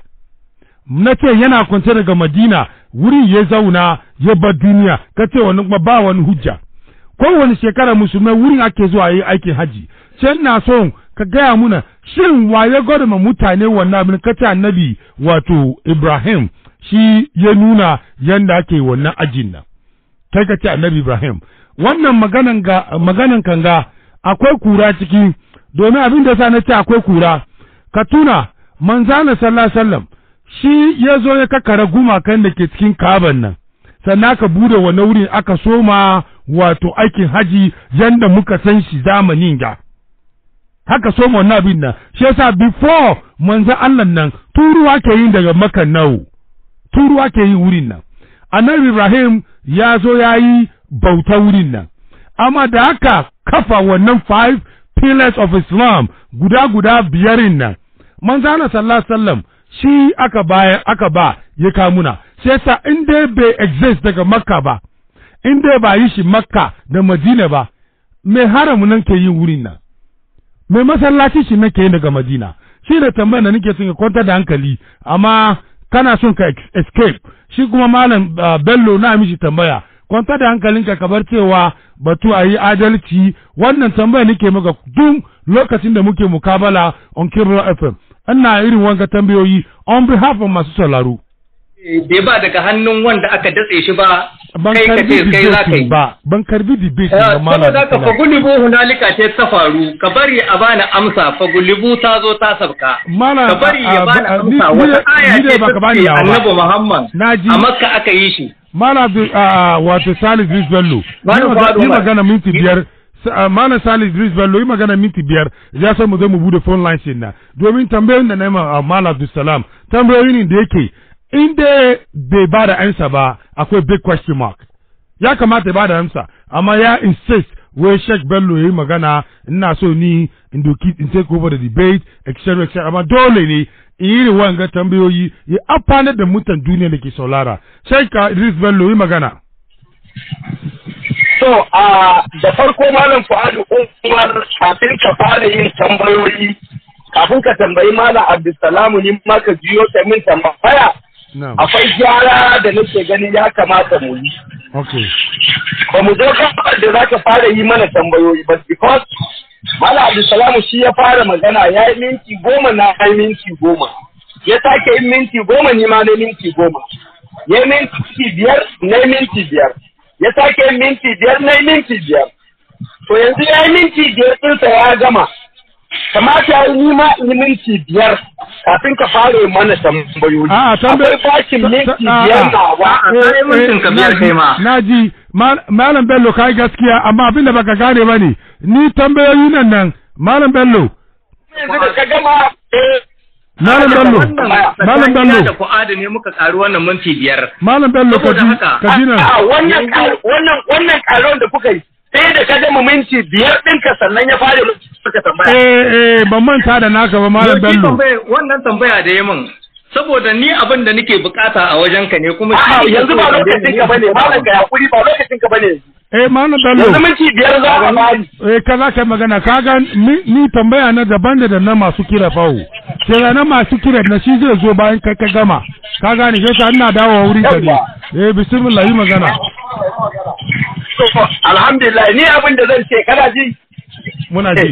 na ce yana kwance daga Madina wuri ya zauna ya bar duniya ka ce wani kuma ba wani hujja kowane shekara musulmai wurin ake zuwa yi aikin haji sai na so ka gaya muna shin waye gwada ma mutane wannan abin kace annabi wato Ibrahim shi ya nuna yanda ake wannan ajin nan kai ka ce annabi Ibrahim wannan maganan ga maganan kanga akwai kura ciki domin abin da sa na ce akwai kura ka tuna manzana sallallahu alaihi wasallam shi ya zo ya kakara gumakan da ke cikin kaban nan sannan aka bude wannan wurin aka soma wato aikin haji yanda muka san shi zamanin ga haka so wannan abin nan shi yasa before manzo Allah nan turuwa ke yin daga makan nawo turuwa ke yin wurin nan annabi Ibrahim ya zo ya yi bauta wurin nan amma da aka kafa wannan five pillars of Islam guda guda biyarin nan manzo Allah sallallahu alaihi wasallam shi aka baya aka ba ya kamuna shi yasa in dai bai exist daga makka ba in dai ba yi shi makka da madina ba mai haramu nan ke yin wurin nan mai masallaci shi nake yin daga Madina shi ne tambayar da nake son ya kwantar da hankali amma kana son ka escape shi kuma malam Bello na mishi tambaya kwantar da hankalinka ka bar cewa batu a yi adalci wannan tambaya nake maka duk lokacin da muke mukabala on Cable FM ina irin wanga tambayoyi on behalf of masu sauraro bai ba daga hannun wanda aka datse shi ba ban kai ka karbi ce kai za ka yi debate ba ban karbi debate ba malam saboda ka fagulibu hunalika ce ta faru ka bari a bani amsa fagulibu ta zo ta sabka Malam, ka bari ya a- bani a- ni- amsa ni wata dai- aya ni dai ce baka ta bani ce yawa ba. annabi muhammad Na ji. a makka aka yi shi Malam Abdul a wato Salih Idris Bello Malam yi maga- Fuad yi Umar. magana minti biyar Sa- ah, Malam Salih Idris Bello yi magana minti biyar ya san mu zai mu bude phone lines din nan domin tambayoyin da na yi ma ah, Malam Abdul Salam tambayoyin ne da yake in dai bai ba da ansa ba akwai big question mark ya kamata ya ba da amsa amma ya insist wai Sheikh Bello ya yi magana ina so ni in doki in take over the debate etc etc amma dole ne in yi irin wanga tambayoyi ya amfanar da mutan duniya da ke saulara Sheikh Idris Bello yi magana So, a da farko Malam Fuadu Umar kafin ka fara yin tambayoyi, kafin ka tambayi Malam Abdulsalamu ni ma ka jiyo ta min tambaya, na'am akwai gyara da nake gani ya kamata mu yi. okay Ba mu zo gabar da za ka fara yi mana tambayoyi ba, because Malam Abdulsalamu shi ya fara magana ya yi minti goma na yi minti goma. Ya sake yin minti goma ni ma na yi minti goma. Ya yi minti biyar na yi minti biyar. Ya sake yin minti biyar na yi minti biyar. To yanzu ya yi minti biyar ɗinsa ya gama. Kamata ya yi ni ma in yi minti biyar kafin ka fara yin mana tambayoyi. a tambayi Akwai bashin minti biyar nawa. sai mintin ka biyar kai ma. na ji Ma- Malam Bello kai gaskiya amma abin da baka gane ba ne ni tambayoyi nan nan Malam Bello Yanzu da ka gama eh, Malam Bello Malam Bello da fu'adu ne muka karu wannan minti biyar Malam Bello ka Saboda ji haka- ka ji nan a wannan ƙar- wannan wannan ƙaron da kuka yi sai da ka gama minti biyar ɗinka sannan ya fara suka tambaya. eh eh ban manta da naka ba Malam Yau shi Bello tambaya- wannan tambaya da ya min saboda ni abin da nake bukata a wajen ka ne kuma A'a shi ne yanzu ba so lokacin ka bane malam ka yakuri ba lokacin ka bane yanzu. eh Malam Bello Yanzu minti biyar za a bani. eh ka za ka yi magana ka ga ni, ni tambaya na daban da da na masu kira fawo kira na masu kira na shi zai zo bayan kai ka gama ka gane sai sa ina dawowa wuri ka ne eh bismillah yi magana To, Alhamdulillah ni abin da zan ce kana ji muna ji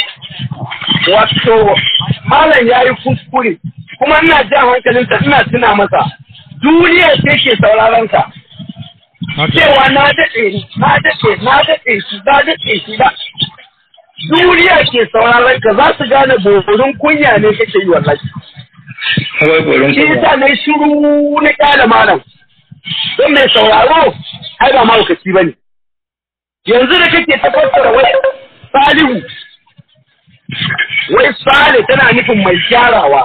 wato malam ya yi kuskure kuma ina jan hankalinsa ina tuna masa duniya ce ke sauraron ka haka cewa na daɗe na daɗe na daɗe shi na daɗe shi da duniya ke sauraron ka za su gane borin kunya ne kake yi wallahi Wai gorin shi kuma. yasa na yi shiru na kyale malam don mai sauraro ai ba mahaukaci ba ne yanzu da kake tabbatar wai salihu wai sale tana nufin mai gyarawa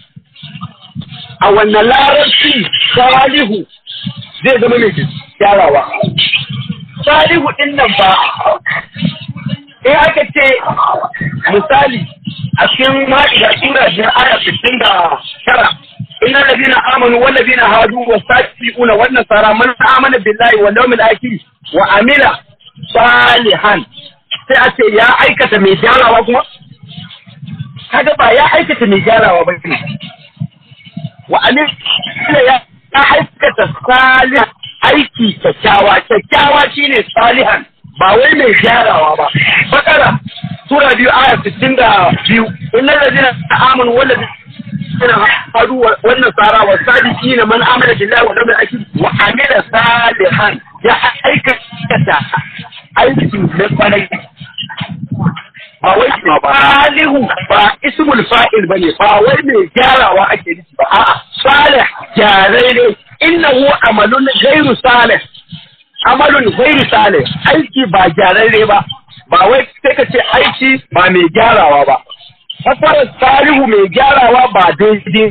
a wannan larabci salihu zai zama mai gyarawa salihu din nan ba in aka ce misali a cikin ma'ida sura biyar aya sittin da tara inna ladina amanu wal ladina hadu wa sabiquna wan nasara man amana billahi wal yawmil akhir wa amila salihan sai a ce ya aikata mai gyarawa kuma kaga ba ya aikata mai gyarawa ba ne wa amila ya ya aikata salihan aiki kyakkyawa kyakkyawa shine salihan ba wai mai gyarawa ba bakara sura biyu aya sittin da biyu innal ladina amanu wal ladina hadu wannan sara wa sadiqina man amana billahi wal yawmil akhir wa amila salihan ya aikata aiki na kwarai ba wai salihu ba ismul fa'il bane ba wai mai gyarawa ake nufi ba a'a salih gyarai ne innahu amalun ghairu salih amalun ghairu salih aiki ba gyararre ba ba wai sai ka ce aiki ba mai gyarawa ba fasarar salihu mai gyarawa ba daidai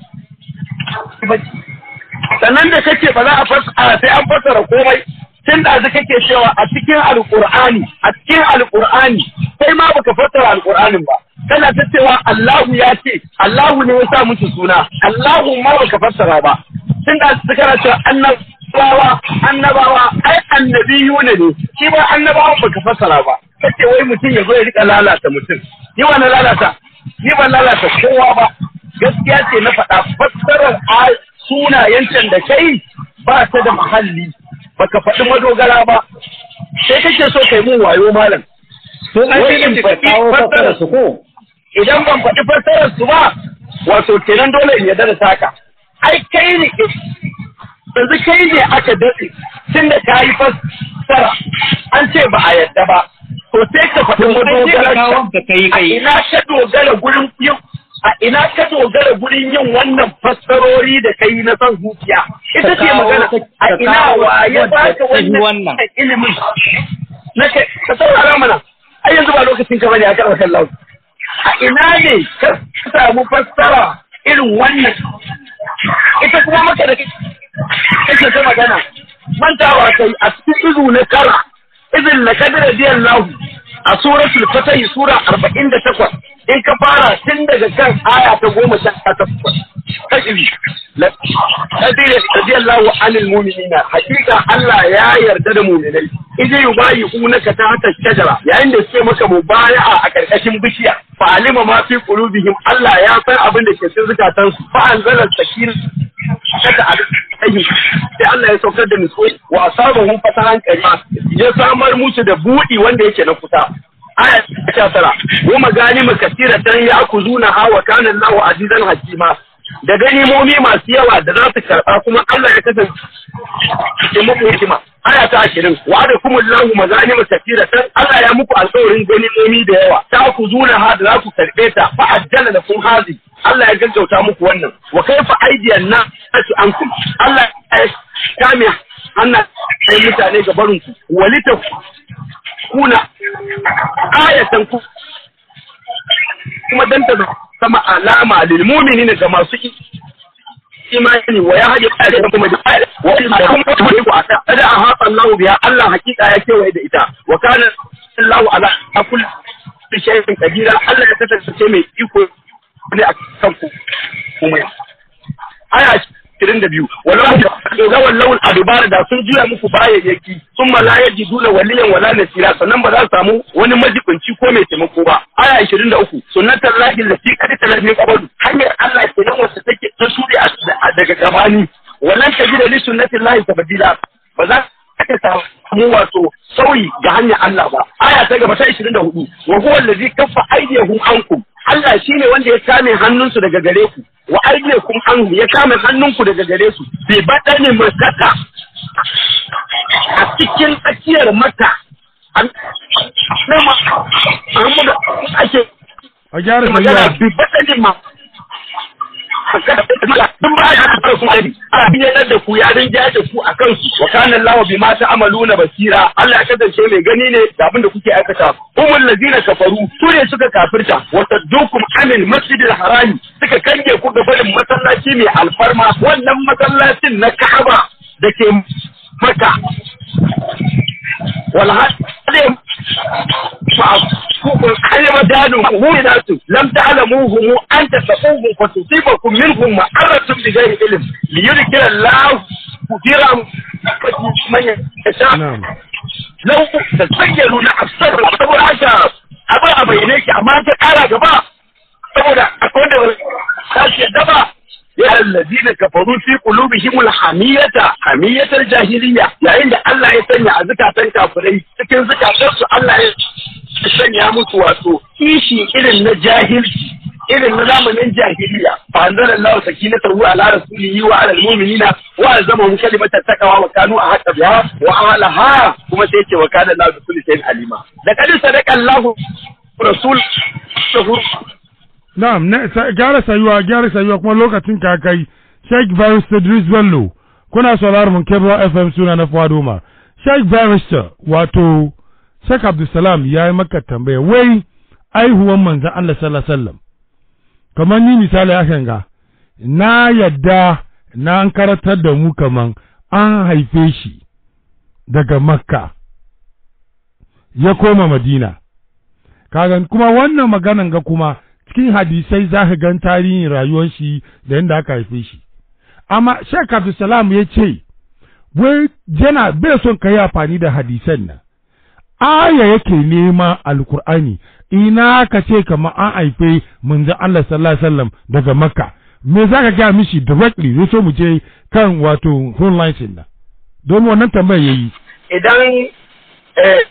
sannan da kake ba za a fasara sai an fasara komai tun da zai kake cewa a cikin alkur'ani a cikin alkur'ani sai ma baka fassara alkur'anin ba kana ta cewa Allahu ya ce Allahu ne ya sa musu suna Allahu ma baka fassara ba tun da su kana cewa annabawa annabawa ai annabiyuna ne shi ba annabawa baka fassara ba kace wai mutum ya zo ya rika lalata mutum ni ba na lalata ni ban lalata kowa ba gaskiya ce na faɗa fassarar sunayen can da kai ba ta da muhalli baka faɗi madogara ba sai kake so kai mun wayo malam to ai sai ka kawo fassarar su ko idan ban faɗi fassarar su ba wato kenan dole in yarda da saka ai kai ne yanzu kai ne aka daɗe tun da ka yi fassara an ce ba a yarda ba to sai ka faɗi madogarar ka kai a kai ina ka dogara gurin yin a ina ka dogara gurin yin wannan fassarori da kai na son zuciya ita ce kawo- magana ka- a ka ina kawo waye wadda ba ka ta yi wannan wannan. ilimin na kai ka saurara mana ai yanzu ba lokacin ka bane a karɓar kallon a ina ne ka samu fassara irin wannan ita kuma maka da kake ta magana mantawa kai a cikin izu na tara izin na kadira biyan lahu a suratul fatah sura 48 in ka fara tun daga kan aya ta goma sha takwas kashi la kadira biyan lahu anil mu'minina hakika Allah ya yarda da mu'minai idan yubayi unaka ta hata shajara yayin da suke maka mubaya'a a karkashin bishiya fa alima ma fi qulubihim Allah ya san abin da ke cikin zukatansu fa anzala sakin kada a aiki sai Allah ya saukar da nutsuwa wa asabahum fatahan karima ya samar musu da budi wanda yake na kusa aya ta tara wa maganima kasiratan ya'khuzuna ha wa kana Allahu azizan hakima da ganimomi masu yawa da za su karɓa kuma Allah ya kasance muku hikima aya ta ashirin wa da kuma lahu mazanima kasiratan Allah ya muku alƙawarin ganimomi da yawa ta ku zuna ha da za ku karɓe ta fa ajjala lakum hazi Allah ya gaggauta muku wannan wa kaifa aidiyan na su ankum Allah ya kame hannan sai mutane ga barin ku walita kuna ayatan ku kuma dan ta sama alama lil mu'minina ga masu imani wa ya haɗe ƙare da kuma da wa kuma kuma ku ata kada a haɗa Allah biya Allah hakika ya kewaye da ita wa kana Allah ala kulli shay'in kadira Allah ya kasance mai iko ne a kan ku kuma aya 22 walau ga wallahu adubar da sun juya muku bayayyaki sun ma la yajiduna waliyan wala nasira sannan ba za su samu wani majibinci ko mai taimako ba aya 23 sunnatar lahi lati kad talafi qabadu hanyar Allah ke nan wacce take ta shuɗe a- daga gabani wannan tajida li sunnati lahi tabdila ba za ka samu wato sauyi ga hanyar Allah ba aya ta gaba ta 24 wa huwa allazi kaffa aydiyahum ankum Allah shi ne wanda ya kame hannunsu daga gare ku, wa aidiyakum anhu ya kame hannunku daga gare su, bai baɗa ne makaka a cikin tsakiyar mata. An nama Muhammadu ake a gyara magana sayuwa bai baɗa ne ma. Duk ba ya haɗa kuma ne, a biyar da ku ya rinja da ku a kansu, wa kanan lawa bi ma ta amalu na basira, Allah ya kasance mai gani ne da abin da kuke aikata. Umar lazina kafaru, su ne suka kafirta, wata dukum amin masjidil harami, suka kange ku ga barin masallaci mai alfarma, wannan masallacin na Ka'aba da ke maka. والهدم علم دانوا مؤمنات لم تعلموهم أن تتقوهم فتصيبكم منهم معرة بغير علم ليذكر الله كثيرا من يشاء na'am لو تتخيلوا لأبصر saboda haka abin a bayyane ki amma ta kara gaba saboda akwai da kashi yadda ba ya allazina kafaru fi qulubihim alhamiyata hamiyatar jahiliya yayin da Allah ya sanya a zukatan kafirai cikin zukatan su Allah ya sanya musu wato kishi irin na jahilci irin na zamanin jahiliya fa anzalallahu sakinatahu ala rasulihi wa ala almu'minina wa alzamahum kalimatan taqwa wa kanu ahqqa biha wa alaha kuma sai ce wa kana Allahu bi kulli shay'in alima laqad sadaqa Allahu rasul na'am na sa- gyara sayuwa gyara sayuwa kuma lokacin ka kai Sheikh Barrister Idris Bello kuna sauraron mun Kebra FM suna na Fuad Umar Sheikh Barrister wato Sheikh Abdulsalam ya yi maka tambaya wai aihuwan manzon Allah sallallahu alaihi wasallam kamar ni misali hakan ga na yadda na an karatar da mu kaman an haife shi daga Makka ya koma Madina kagan kuma wannan maganan ga kuma cikin hadisai za ka gan tarihin rayuwar shi da yadda aka haife shi amma Sheikh Abdulsalam ya ce wai yana bai son ka yi amfani da hadisan nan aya yake nema alkur'ani ina ka ce kamar an haife manzon Allah sallallahu alaihi wasallam daga makka me za ka gaya mishi directly zai so mu je kan wato phone lines din nan don wannan tambayar yayi idan eh,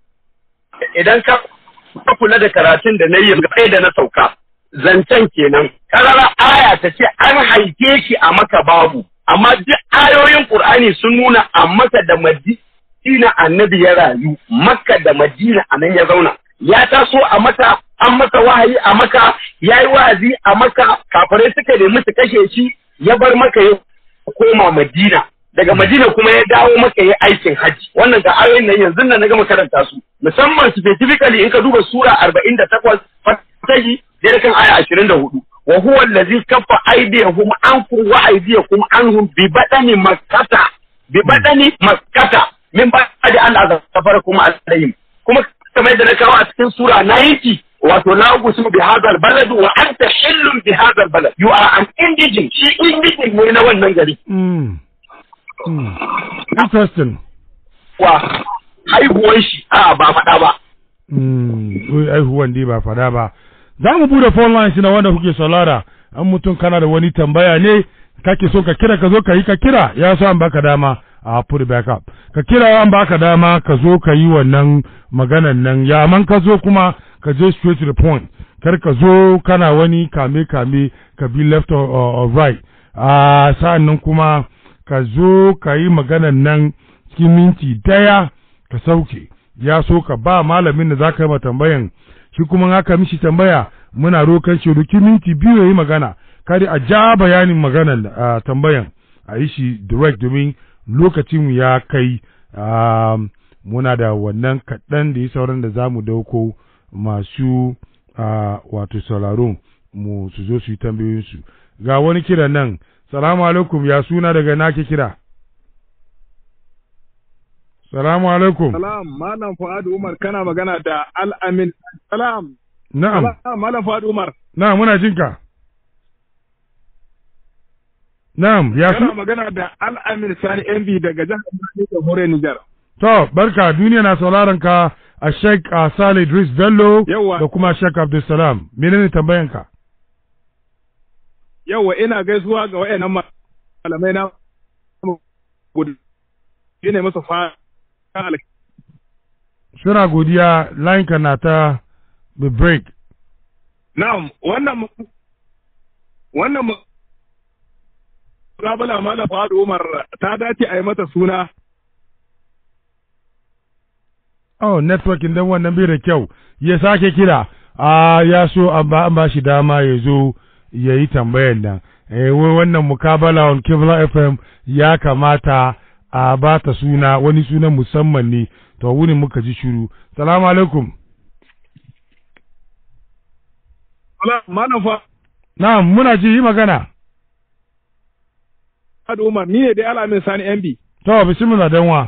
idan ka ka kula da karatun da na yi gaba da na sauka zancen kenan karara aya ta ce an haife shi a maka babu amma duk ayoyin qur'ani sun nuna a maka da madina annabi ya rayu makka da madina a nan ya zauna ya taso a maka an masa wahayi a maka ya yi wa'azi a maka kafirai suka nemi su kashe shi ya bar maka ya koma madina daga madina kuma ya dawo maka ya aikin hajji wannan ga ayoyin nan yanzu nan na gama karanta su musamman specifically in ka duba sura 48 fatahi da kan aya 24 wa huwa allazi kaffa aydiyahum ankum wa aydiyakum anhum bi badani makkata bi badani makkata min ba'di an azafarakum alayhim kuma kamar yadda na kawo a cikin sura 90 wato la uqsimu bi hadha balad wa anta hillun bi hadha balad you are an indigent shi indigent ne na wannan gari mm. mm. interesting wa haihuwar shi a ba faɗa ba mm. wai aihuwan dai ba fada ba za mu bude phone lines na wanda kuke saurara an mutum kana da wani tambaya ne kake so ka kira ka zo ka yi ka kira ya so an baka dama a put it back up ka kira an baka dama ka zo ka yi wannan maganan nan ya man ka zo kuma ka je straight to the point kar ka zo kana wani kame kame ka bi left or, or, or right a sa'an nan kuma ka zo ka yi maganan nan cikin minti daya ka sauke ya so ka ba malamin da za ka yi ma tambayan shi kuma in aka mishi tambaya muna rokan shi duki minti biyu ya yi magana kari a ja bayanin maganan uh, tambayan a yi shi direct domin lokacin ya kai um, muna da wannan kaɗan da yi sauran da za mu dauko masu uh, wato sauraron mu su zo su yi tambayoyinsu ga wani kira nan salamu alaikum ya suna daga nake kira salamu alaikum Salam, Malam Fuad Umar kana magana da Al-Amin. Salam. na'am Salam, Malam Fuad Umar. na'am muna jinka na'am ya Kana su magana da Al-Amin Sani MB daga jihar Bauchi da Hore Nijar. to barka duniya na sauraron ka a Sheikh uh, Saleh Idris Bello Yawwa. da kuma Sheikh Abdulsalam menene tambayanka Yawwa ina gaisuwa ga wayannan malamai na gudu. Ina musu fa suna godiya line ka na ta the break Na'am, wannan mu- wannan mu- Rabala Malam Fuad Umar ta dace a yi mata suna. oh networking dan wannan bai da kyau ya sake kira a ya so an ba an ba shi dama ya zo ya yi tambayan nan eh wai wannan mukabala on Kibla FM ya kamata a ba ta suna wani sunan musamman ne to wuni muka ji shiru salamu alaikum Malam na'am muna ji yi magana Fuad Umar ni ne dai Al-Amin Sani MB. to bismillah danwa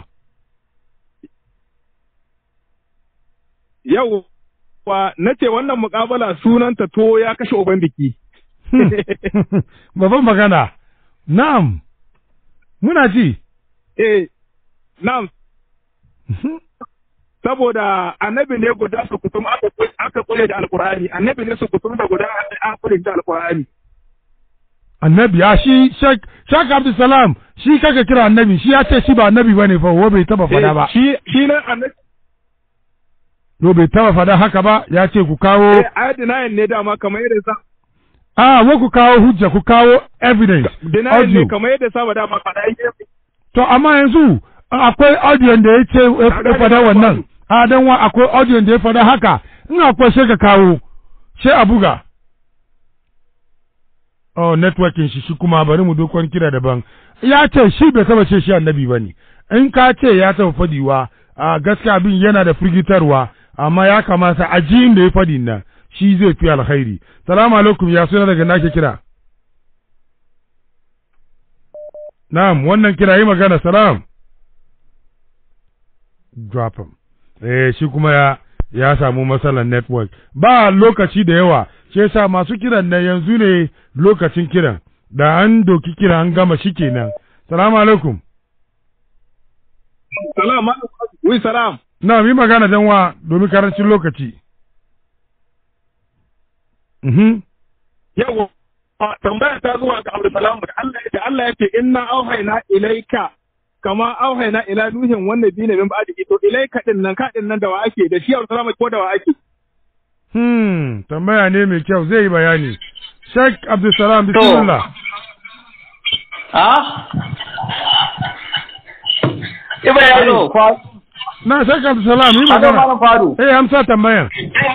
Yau wa na ce wannan mukabala sunanta to ya kashe uban biki. babban magana na'am muna ji Eh, na'am, saboda annabi ne guda su kutum aka aka kule da alkur'ani annabi ne su kutum da guda aka kule da alkur'ani annabi ya shi shek shek abdulsalam shi kaka kira annabi shi ya ce shi ba annabi bane fa wo bai taba fada ba shi shi nan annabi to bai taba fada haka ba ya ce ku kawo eh ayat denial ne dama kamar yadda sa a wo ku kawo hujja ku kawo evidence denial audio ne kamar yadda sa dama fada yake to amma yanzu akwai audio da ya ce ya fada wannan a dan wa akwai audio da ya fada haka in akwai sai ka kawo sai a buga oh networking shi shi kuma bari mu dokon kira daban ya ce shi bai taba ce shi annabi bane in ka ce ya taba fadiwa a gaskiya abin yana da firgitarwa amma ya kamata a ji da ya fadi nan shi zai fi alkhairi salamu alaikum ya suna daga nake kira na'am wannan kira yi magana salam drop him eh shi kuma ya ya samu matsalar network ba lokaci da yawa shi yasa masu kiran nan yanzu ne lokacin kiran da an doki kira an gama shi kenan salamu alaikum salam wi salam na yi magana dan wa domin karancin lokaci mhm yawa tambaya ta zuwa ga Abdulsalam da Allah da Allah yake inna auhayna ilaika kama auhayna ila nuhin wannan bi ne min ba'di to ilaika din nan ka din nan da wa ake da shi Abdulsalam ko da wa ake hmm tambaya ne mai kyau zai yi bayani Sheikh Abdulsalam bismillah ah Ibrahim na Sheikh Abdulsalam yi Hado magana malam Fadu. eh amsa tambayan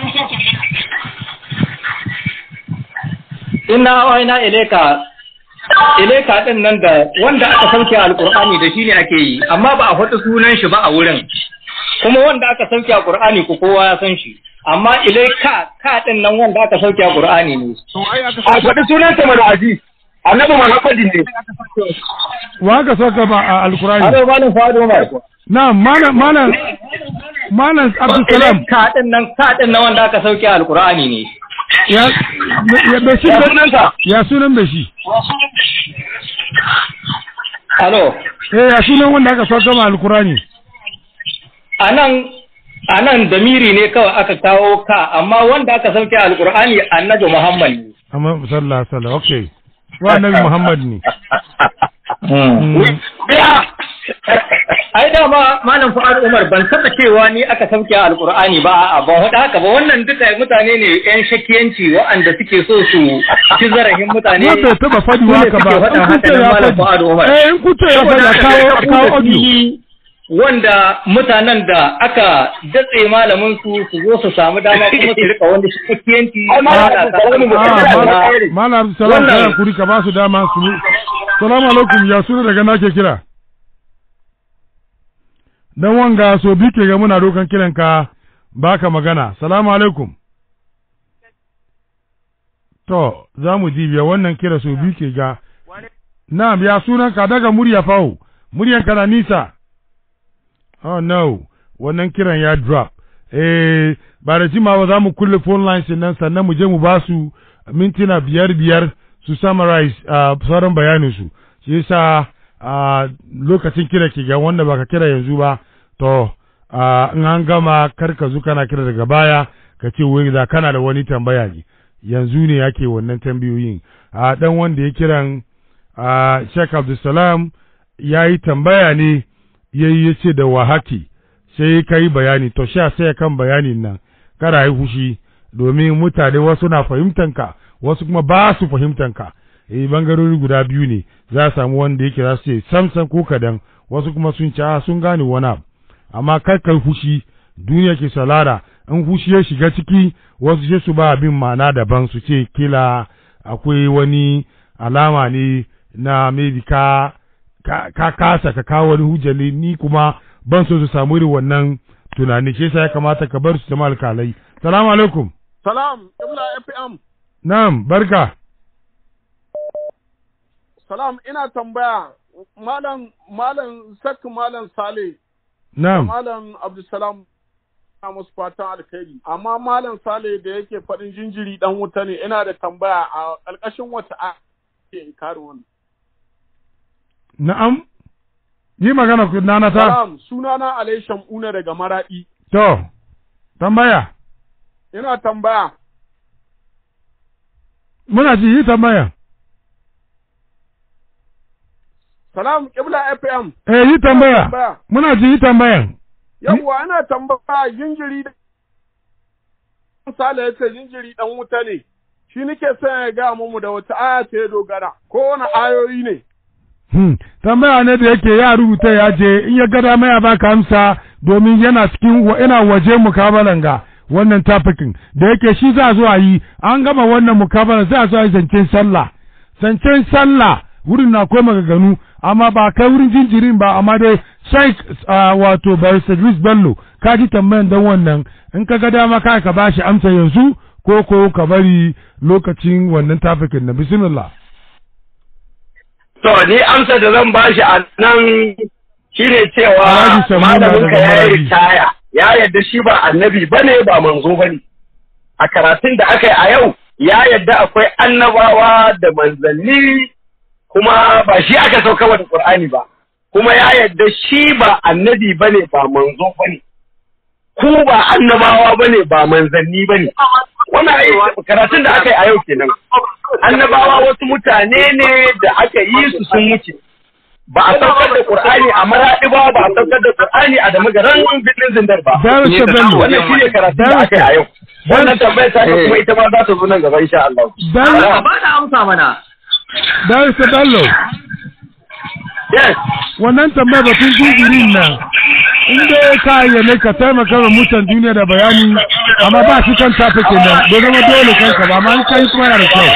Inna waina ileka ileka din nan da wanda aka sauke alqur'ani da shi ne ake yi amma ba a faɗi sunan shi ba a wurin kuma wanda aka sauke alqur'ani ko kowa ya san shi amma ileka ka din nan wanda aka sauke alqur'ani ne to ai aka a faɗi sunansa mana aji annabi muhammadin ne wa ka saka ba a alkurani Hado malam Fadu mai na malam malam malam Abdulsalam ileka din nan ka din nan wanda aka sauke alqur'ani ne ya ya bai shi ya sunansa ya sunan bai shi Halo eh ya sunan wanda aka saka ma alkurani anan anan damiri ne kawai aka kawo ka amma wanda aka sauke alqur'ani annabi Muhammad ne amma sallallahu alaihi wasallam okay wa annabi Muhammad ne Mm. biya ai dama malam Fuad Umar ban taba cewa ni aka sauke alqur'ani ba a'a ban hada haka ba wannan duka mutane ne yan shakiyanci waɗanda suke so su ci zarafin mutane Wa bai taba faɗi Su ne haka ba suke faɗin in haka kuce nan ya malam Fuad faɗi Umar eh in kuce ya faɗi a kawo a kawo audio wanda mutanen da aka datse malamin su su zo su samu dama kuma su rika wani shakiyanci Ai, malam Abdulsalam ba Ah, Wannan- Malam- Malam Abdulsalam Wannan- kai kuri ka ba su dama su Salamu alaikum ya suna daga nake kira dan wanga so bi ke ga muna dokan kiran ka baka magana salamu alaikum to za mu ji biya wannan kira so bi ke ga na ya sunan ka daga murya fawo muryan ka na nisa oh no wannan kiran ya drop eh ba da jimawa za mu kulle phone lines nan sannan mu je mu ba su mintuna biyar biyar su summarize uh, sauran bayanin su shi yasa uh, lokacin kira ke ga wanda baka kira yanzu ba to uh, in an gama kar ka zo kana kira daga baya ka ce wai da kana da wani tambaya ne yanzu ne yake wannan tambayoyin a dan wanda ya kiran a Sheikh Abdulsalam ya yi tambaya ne ya yi ya ce da wahaki sai ka yi bayani to sha sai kan bayanin nan kada yi fushi domin mutane wasu na fahimtanka wasu kuma ba su fahimtanka eh bangarori guda biyu ne za a samu wanda yake za su ce samsan ko kadan wasu kuma sun ci a sun gane wani abu amma kar kai fushi duniya ke salara in fushi ya shiga ciki wasu sai su ba abin ma'ana daban su ce kila akwai wani alama ne na maybe ka ka, ka kasa ka kawo wani hujjali ni kuma ban so su samu irin wannan tunani shi yasa ya kamata ka bar su zama alkalai salamu alaikum salam ibla fm na'am barka salam ina tambaya malam malam sak malam sale na'am malam abdulsalam na musu fatan alkhairi amma malam sale da yake faɗin jinjiri dan wuta ne ina da tambaya a ƙarƙashin wata a ke kare wannan na'am yi magana ku nana ta salam sunana alai shamuna daga maradi to tambaya ina tambaya muna ji yi tambaya salam kibla fm eh yi tambaya tambaya muna ji yi tambayan yawwa ana tambaya jinjiri da sale yace jinjiri dan wuta ne shi nake son ya ga mu da wata aya ce ya dogara ko wani ayoyi ne Hmm. tambaya ne da yake ya rubuta ya je in ya gada mai baka amsa domin yana cikin wa- yana waje mukabalan ga wannan tafikin da yake shi za zo a yi an gama wannan mukabalan za zo a yi zancen sallah zancen sallah wurin na akwai magaganu amma ba kai wurin jinjirin ba amma dai sheik uh, wato barista Idris Bello ka ji tambayan dan wannan in ka ga dama ka ka bashi amsa yanzu ko ko ka bari lokacin wannan tafikin na bismillah To, ni amsa da zan bashi a nan shi ne cewa Alhaji Samuna malaminka daga ya yi Maradi. ritaya, ya yarda shi ba annabi ba ne ba manzo ba ne. A karatun da aka yi a yau, ya yarda akwai annabawa da manzanni kuma ba shi aka sauka da Qur'ani ba. Kuma ya yarda shi ba annabi ba ne ba manzo ba ne. ku ba annabawa bane ba manzanni bane wannan ai karatun da aka yi a yau kenan annabawa wasu mutane ne da aka yi su sun wuce ba a saukar da Qur'ani a Maradi ba ba a saukar da Qur'ani a Damagaran birnin Zindar ba Barista Bello. wannan shine karatun da aka yi a yau wannan tambayar ta ce kuma ita ma za ta zo nan gaba insha Allah Bello, ba da amsa mana Barista Bello, yes wannan tambaya batun jinjirin nan, in dai ka ayyane ka taimaka wa mutan duniya da bayani, amma ba shi kan tafi kenan, bai zama dole kanka ba, amma an kai kuma yana da kyau.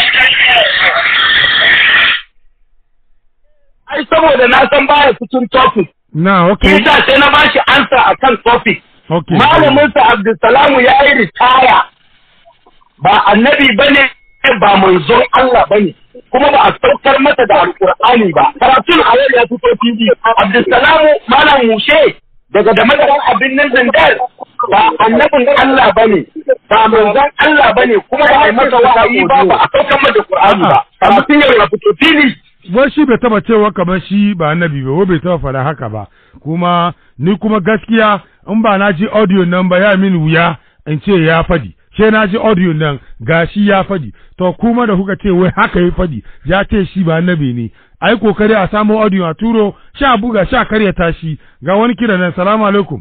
ai saboda na san baya cikin topic Na, okay, Isa sai na bashi ansa akan topic okay. malaminsa Abdulsalamu ya yi ritaya ba annabi bane ba manzon Allah bane kuma ba a saukar masa da alkur'ani ba karatun a yau ya fito TV Abdulsalamu malam mushe daga da madaran abin nan zandar ba annabin Allah bane ba manzon Allah bane kuma ba a yi masa wahayi ba ba a saukar masa da Qur'ani ba karatun yau ya fito TV wai shi bai taba cewa kamar shi ba annabi ba wai bai taba faɗa haka ba kuma ni kuma gaskiya in ba na ji audio nan ba ya min wuya in ce ya fadi sai na ji audio nan gashi ya fadi to kuma da kuka ce wai haka ya fadi ya ce shi ba annabi ne ai kokari a samu audio a turo sha buga sha karya tashi ga wani kira nan salamu alaikum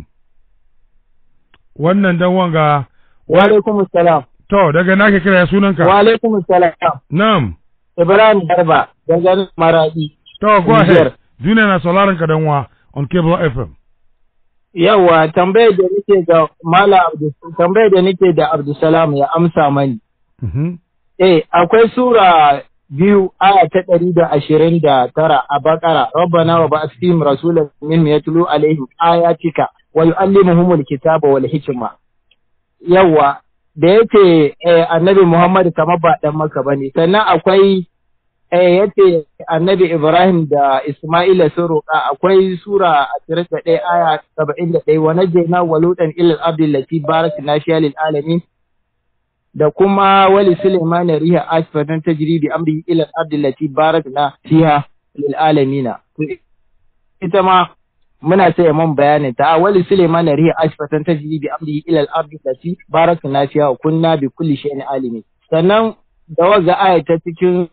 wannan dan wanga Wa alaikum salam. to daga nake kira ya sunanka Wa alaikum salam. na'am Ibrahim Garba, dangane Maradi. to go Niger. ahead duniya na sauraron ka dan wa on cable fm Yawa, tambayar da nake ga Mala Abdul tambayar da nake da Abdulsalam ya amsa mani. mhm Eh, akwai sura biyu aya ta ɗari da ashirin da tara a bakara rabbana wa ba'ath fihim rasulan minhum yatlu alaihim ayatika wa yu'allimuhumul kitaba wal hikma yawa da yake eh, annabi Muhammad kamar ba dan maka bane sannan akwai eh, yace annabi Ibrahim da Isma'ila sun roƙa akwai sura 21 aya 71 wa najjayna walutan ila al-ardi allati barakna fiha lil alamin da kuma wali Suleiman riha asfatan tajri bi amri ila al-ardi allati barakna fiha lil alamina ita ma muna sai mun bayanin ta wali Suleiman riha asfatan tajri bi amri ila al-ardi allati barakna fiha wa kunna bi kulli shay'in alimin sannan da waga aya ta cikin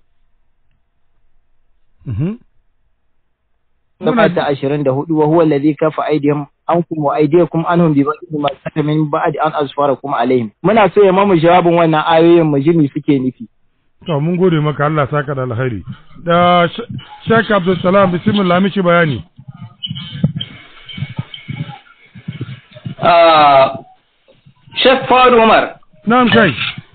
mhm safa ta 24 wa huwa alladhi kafa aydihim ankum wa aydiyakum anhum bi ba'di ma kata min ba'di an asfarakum alaihim muna so ya mamu jawabin wannan ayoyin mu ji me suke nufi To mun gode maka Allah saka da alkhairi. Da Sh- Sheikh Abdul Salam bismillah mishi bayani. Sheikh Fawad Umar Na'am kai.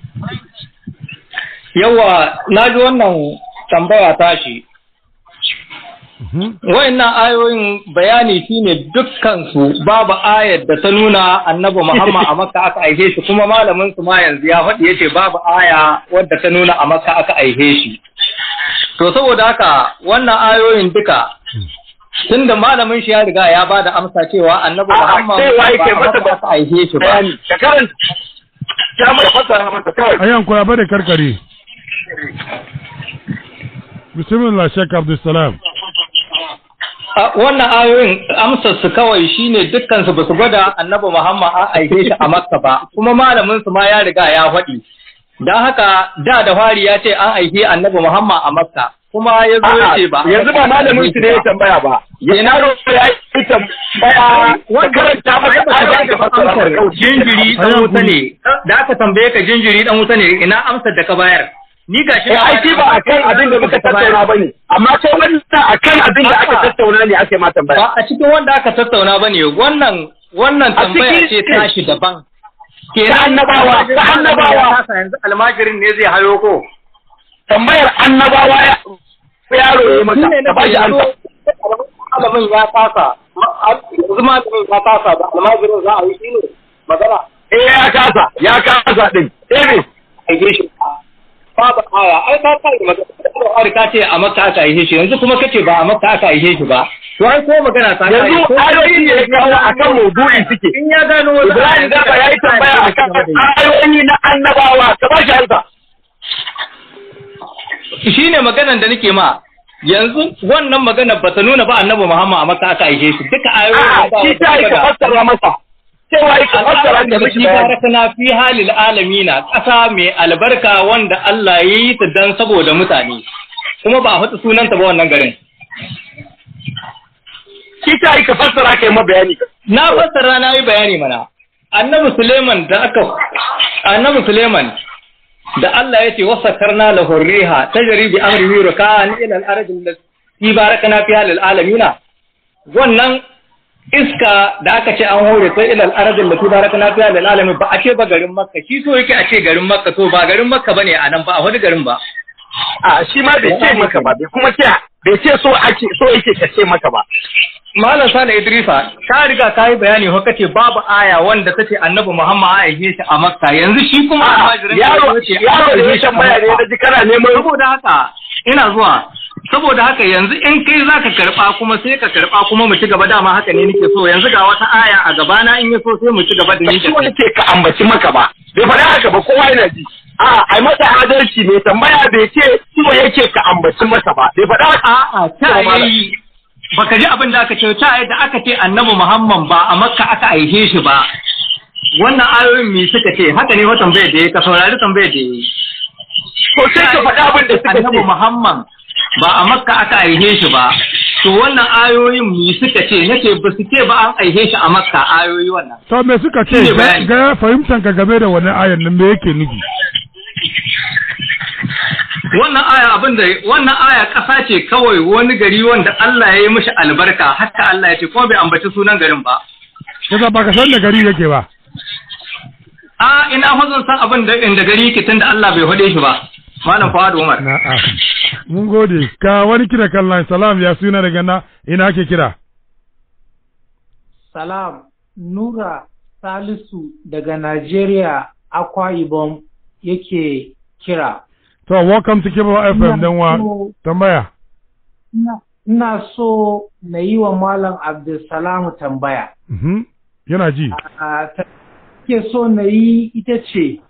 yawa na ji wannan tambaya tashi Mhm. Wayannan ayoyin bayani shine dukkan su babu ayar da ta nuna Annabi Muhammad a Makka aka aihe shi kuma malamin su ma yanzu ya faɗi yace babu aya wadda ta nuna a Makka aka aihe shi. To saboda haka wannan ayoyin duka tunda malamin shi ya riga ya bada amsa cewa Annabi A'a, Muhammad cewa ba yake a masa Makka aka aihe shi ba. bayani ka karanta ya mai fasara masa kawai Ayan kula ba da karkare. Bismillah Sheikh Abdul Salam. A- wannan ayoyin amsar su kawai shine dukkan su basu gwada annabi Muhammad a aike shi a Makka ba kuma malamin su ma ya riga ya faɗi dan haka da da fari ya ce an aike annabi Muhammad a Makka kuma ya zo ya ce ba yanzu ba malamin su ne ya tambaya ba yana roƙo ya yi tambaya ka karanta masa ayoyin da fasara masa kawai. jinjiri dan Ayan wuta kuri. ne da aka tambaye ka jinjiri dan wuta ne ina amsar da ka bayar ni gashi Eh, ai shi ba akan abin da muka tattauna ba ne amma kai wannan akan abin da aka A'a. tattauna ne ake ma tambaya ba a cikin wanda aka tattauna bane wannan wannan A tambaya cikin- ce tashi daban Ta annabawa, ta annabawa. ya kasa yanzu almajirin ne zai hayo ko tambayar annabawa ya yaro ya maka shine ka na ba shi yanzu amsa malamin ya kasa yanzu malamin ya kasa da almajirin za a yi shine magana eh ya kasa ya kasa din eh me aike shi babu aya ai ka kai magana har ka ce a makka aka aike shi yanzu kuma kace ba a makka aka aike shi ba to ai ko magana ta kai, yanzu ko- ayoyin da ya kawo akan maudu'in suke in ya gano wani Ibrahim Garba ya yi tambaya akan ayoyi na annabawa ka ba shi amsa shi ne maganan da nake ma yanzu wannan magana ba ta nuna ba annabi Muhammad a Makka aka aike shi duka ayoyin a'a da ba shi ta yi ka fassara masa cewa ka fassara ka miki bayani barakana fi halil alamina ƙasa mai albarka wanda Allah ya yi ta dan saboda mutane kuma ba a faɗi sunanta ba wannan garin shi ta yi ka fassara ka yi ma bayani na fassara na yi bayani mana annabi Suleiman da aka annabi Suleiman da Allah ya ce wasakarna lahu riha tajri bi amrihi rukan ila al-ardi allati barakana fiha lil alamina wannan iska da aka ce an hore sai ila al-ardi allati barakana fiha lil alamin ba a ce ba garin Makka shi so yake a ce garin Makka to ba garin Makka bane a nan ba a wani garin ba a shi ma bai ce maka ba bai kuma ce bai ce so ake so yake ka ce maka ba Malam Sani Idrisa, ka riga ka yi bayani ko kace babu aya wanda tace Annabi Muhammad a aike shi a Makka. Yanzu shi kuma almajirin yaro yaro da ya tambaya ne naji kana neman saboda haka ina zuwa saboda haka yanzu in kai zaka karba kuma sai ka karba kuma mu ci gaba dama haka ne nake so yanzu ga wata aya a gaba na in yaso sai mu ci gaba da ni da so yake ka ambaci maka ba bai faɗa haka ba kowa yana ji a ai masa adalci mai tambaya bai ce so yake ka ambaci masa ba bai faɗa haka a'a ta yi baka ji abin da aka ce ta da aka ce annabi Muhammad ba a Makka aka aihe shi ba wannan ayoyin me suka ce haka ne watan bai da ka saurari tambayar da yi ko sai ka faɗa abin da suka annabi ce Muhammad ba a Makka aka aihe shi ba to wannan ayoyin me suka ce nace ba su ce ba an aihe shi a Makka ayoyi wannan to me suka ce Shine bayani. ga fahimtan ka game da wannan ayan nan me yake nufi wannan aya abin da wannan aya ƙasa ce kawai wani gari wanda Allah ya yi mishi albarka haka Allah ya ce kuma bai ambaci sunan garin ba kaza baka san da gari yake ba a ina hozon san abin da inda gari yake tunda Allah bai hode shi ba malam Fawad Umar na'a mun gode ka wani kira kan line salam ya suna daga na ina ake kira Salam, Nura Salisu daga Najeriya, Akwa Ibom yake kira. to welcome to Kibo FM dan wa so- tambaya Ina- Ina so na yi wa Malam Abdulsalam tambaya. mhm yana ji A ta ke so na yi ita ce,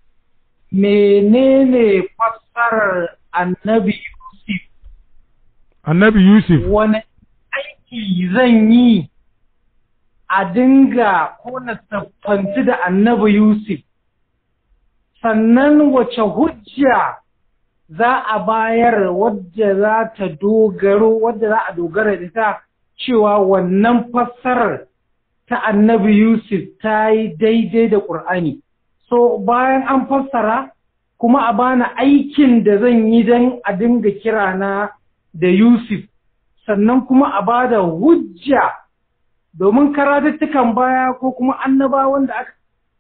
menene fassarar annabi Yusuf annabi Yusuf wani aiki zan yi a dinga ko na siffanci da annabi Yusuf, sannan wace hujja za a bayar wadda za ta dogaro, wadda za a dogara da ta cewa wannan fassarar ta annabi Yusuf ta yi daidai da ƙur'ani. So bayan an fassara, kuma a bani aikin da zan yi don a dinga kirana da Yusuf. sannan kuma a ba da hujja domin karatuttukan baya ko kuma annabawan da aka,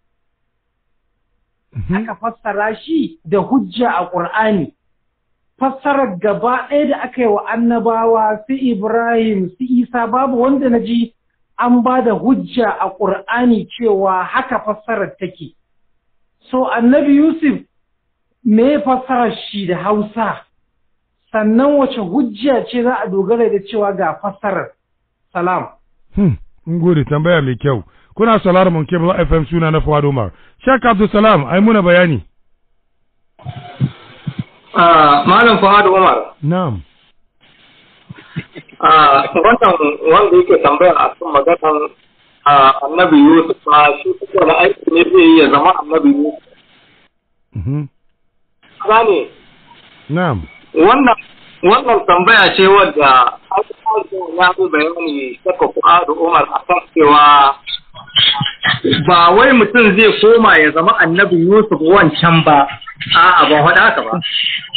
aka fassara shi da hujja a ƙur'ani. Fassarar gaba ɗaya da aka yi wa annabawa su Ibrahim su Isa babu wanda na ji an ba da hujja a ƙur'ani cewa haka fassarar take. So annabi Yusuf me fassarar shi da Hausa? sannan wace hujja ce za a dogara da cewa ga fassarar salam hmm mun gode tambaya mai kyau kuna sauraron mun Kibo FM suna na Fuad Umar Sheikh Abdul Salam ai muna bayani malam Fawad Umar na'am a wannan wanda yake tambaya a kan maganar annabi Yusuf a shi kuma da aiki ne zai yi ya zama annabi Yusuf mhm gane na'am wannan wannan tambaya ce wadda ya fi bayani saka Fuadu Umar a kan cewa ba wai mutum zai koma ya zama annabi Yusuf wancan ba a'a ban faɗa haka ba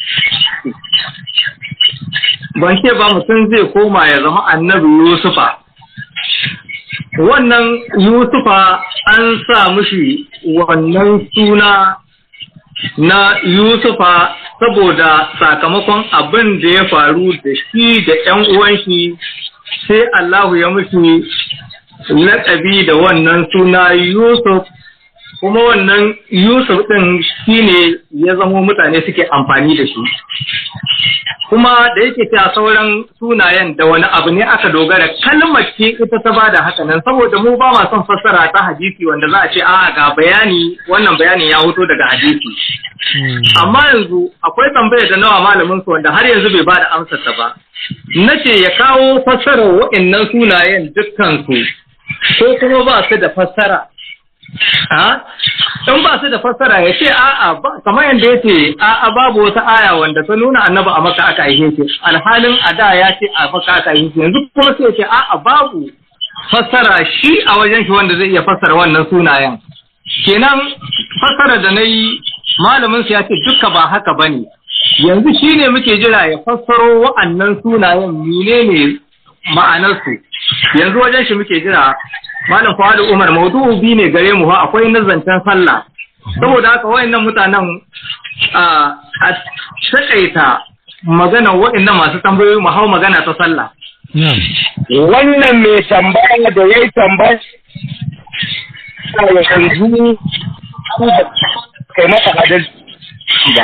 ban ce ba mutum zai koma ya zama annabi Yusufa wannan Yusufa an sa mushi wannan suna na Yusufa saboda sakamakon abin da ya faru da shi da ‘yan uwan shi sai Allahu ya mushi laƙabi da wannan suna Yusuf kuma wannan Yusuf ɗin shi ne ya zamo mutane suke amfani da shi. Kuma da yake ta sauran sunayen da wani abu ne aka dogara kalmar ce ita ta ba da haka nan saboda mu ba ma son fassara ta hadisi wanda za a ce a ga bayani wannan bayanin ya hoto daga hadisi. Amma yanzu akwai tambaya da nawa malamin su wanda har yanzu bai ba da amsar ta ba. Na ce ya kawo fassarar waɗannan sunayen dukkan su ko kuma ba su da fassara ha in ba su da fassara ya ce a'a ba kamar yadda ya ce a'a babu wata aya wanda ta nuna annabi a maka aka haife shi alhalin a da ya ce a maka aka haife shi yanzu kuma sai ya ce a'a babu fassara shi a wajen shi wanda zai iya fassara wannan sunayen kenan fassara da na yi malamin su ya ce duka ba haka bane yanzu shi ne muke jira ya fassaro wa'annan sunayen menene ma'anarsu yanzu wajen shi muke jira malam Fuadu Umar maudu'u bi ne gare mu fa akwai nazancen sallah saboda haka wayannan mutanen a takaita magana waɗannan masu tambayoyi mu hau magana ta sallah wannan mai tambaya da yayi tambaya yanzu kai masa adalci ba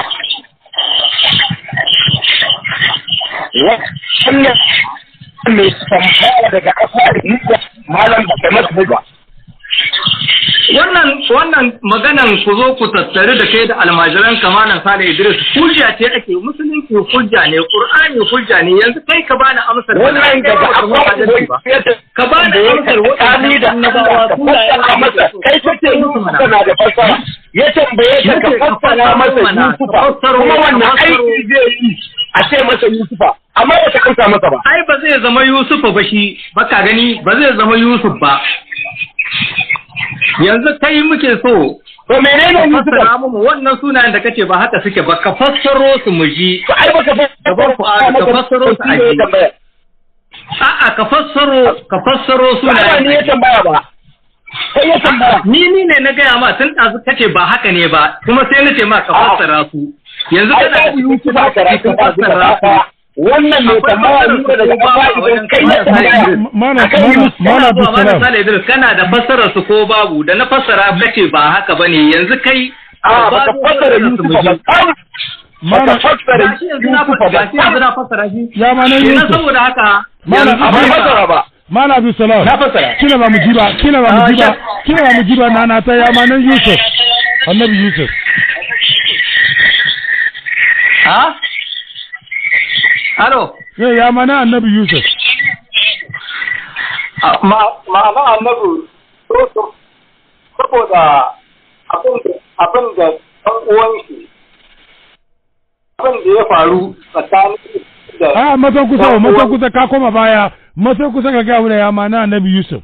wannan mai tambaya daga ƙasa da malam da kai masa ba wannan wannan maganan ku zo ku tattare da kai da almajiran kamalan sale idris hujja ce ake musulunci hujja ne qur'ani hujja ne yanzu kai ka bani amsar wannan daga akwai ka bani amsar wani da annabawa masa kai kace Yusufa na da fasara ya tambaye ka ka fassara masa Yusufa kuma wannan aiki zai yi a ce masa Yusufa amma ba ta kansa masa ba ai ba zai zama Yusufa ba shi baka gani ba zai zama Yusuf ba yanzu kai muke so to menene ka fassara mu wannan sunayen da kace ba haka suke ba ka fassaro su mu ji to ai baka fassaro ka fassaro su a ji a'a ka fassaro ka fassaro sunayen ne ya tambaya ba kai ya tambaya ni ni ne na gaya ma tun ɗazu kace ba haka ne ba kuma sai na ce ma ka fassara su yanzu kana da Yusuf ba karatu ba fassara wannan mai tambaya ne daga kafa idan kai ya tambaya mana mana mana Abdulsalam Sale Idris kana da fassarar su ko babu da na fassara kace ba haka bane yanzu kai a ba ka fassara Yusuf ba mana fassara Yusuf ba gashi yanzu na fassara shi ya ma nan kenan Yusuf saboda haka mana ba fassara ba mana Abdulsalam na fassara kina ba mu ji ba kina ba mu ji ba kina ba mu ji ba nana ta ya ma nan Yusuf annabi Yusuf ha Alo eh ya ma nan annabi Yusuf ma'ana annabi saboda abin da ɗan uwan shi abin da ya faru tsakanin da a matan kusa matan kusa ka koma baya matan kusa ka ga ya ma nan annabi Yusuf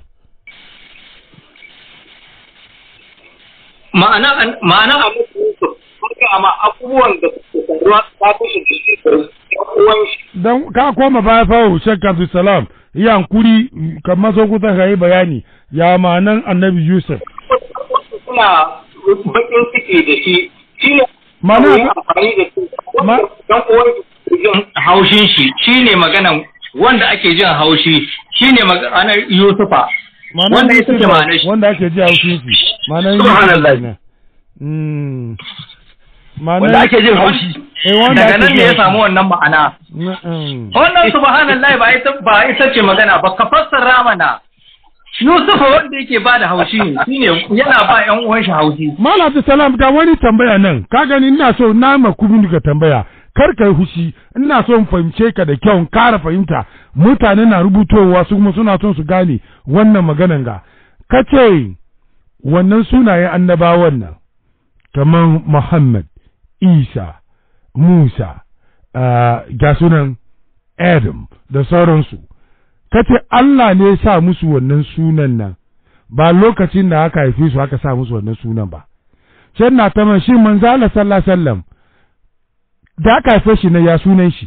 ma'ana ma'ana annabi Yusuf haka amma abubuwan da suke faruwa tsakanin da shi da ɗan uwan shi dan ka koma baya fa Sheikh Abdulsalam ya hankuri kamar so kusa ka yi bayani ya ma nan annabi Yusuf suna bakin ciki da shi shi ne Mana- amfani da su Ma- ɗan uwan shi jin haushin shi shine maganan wanda ake jin haushi shine maganar Yusufa Ma'anar wanda ya Yusuf suke ma'anar shi wanda ake ji a shi ma'anar Yusuf Subhanallah. kenan. Mm. Ma'anar- wanda ake jin haushi eh, wanda daga ake nan ji ne ya haushi. samu wannan ma'ana Na'am. wannan subhanallahi ba ita ba ita ce magana ba ka fassara mana Yusufa wanda yake ba da haushi ne shine yana ba ƴan uwan shi haushi Malam Abdulsalam ga wani tambaya nan ka gani ina so na ma kubin ka tambaya kar ka yi hushi ina so in fahimce ka da kyau in kara fahimta mutane na rubutowa su kuma suna son su gane wannan maganan ga kace wannan sunayen annabawan nan kamar Muhammad Isa Musa ah, ga sunan Adam da sauransu kace Allah ne ya sa musu wannan sunan nan ba lokacin da aka haife su aka sa musu wannan sunan ba sai na ta man shi manzo Allah sallallahu alaihi wasallam da aka haife shi ne ya sunan shi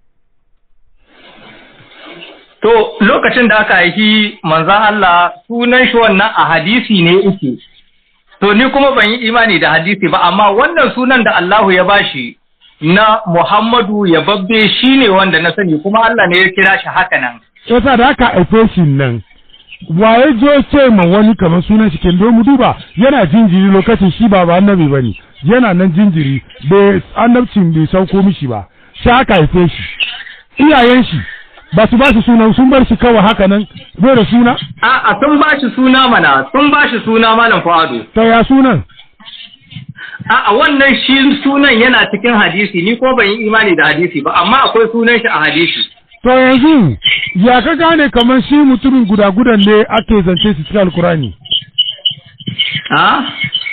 to lokacin da aka haifi manzon Allah sunan shi wannan a hadisi ne yake to ni kuma ban yi imani da hadisi ba amma wannan sunan da Allahu ya bashi na Muhammadu ya babbe shi ne wanda na sani kuma Allah ne ya kira shi haka nan yasa da aka haife shi nan waye zo ce ma wani kamar sunan shi kin mu duba yana jinjiri lokacin shi ba ba annabi bane yana nan jinjiri bai annabcin bai sauko mishi ba sai aka haife shi iyayen shi ba su ba shi sunan sun bar shi kawai haka nan bai da suna a'a sun ba shi suna mana sun ba shi suna malam Fuadu ta ya sunan A'a wannan shi sunan yana cikin hadisi ni ko ban yi imani da hadisi ba amma akwai sunan shi a hadisi to yanzu ya ka gane kamar shi mutumin guda-gudan ne ake zance su cikin alkurani a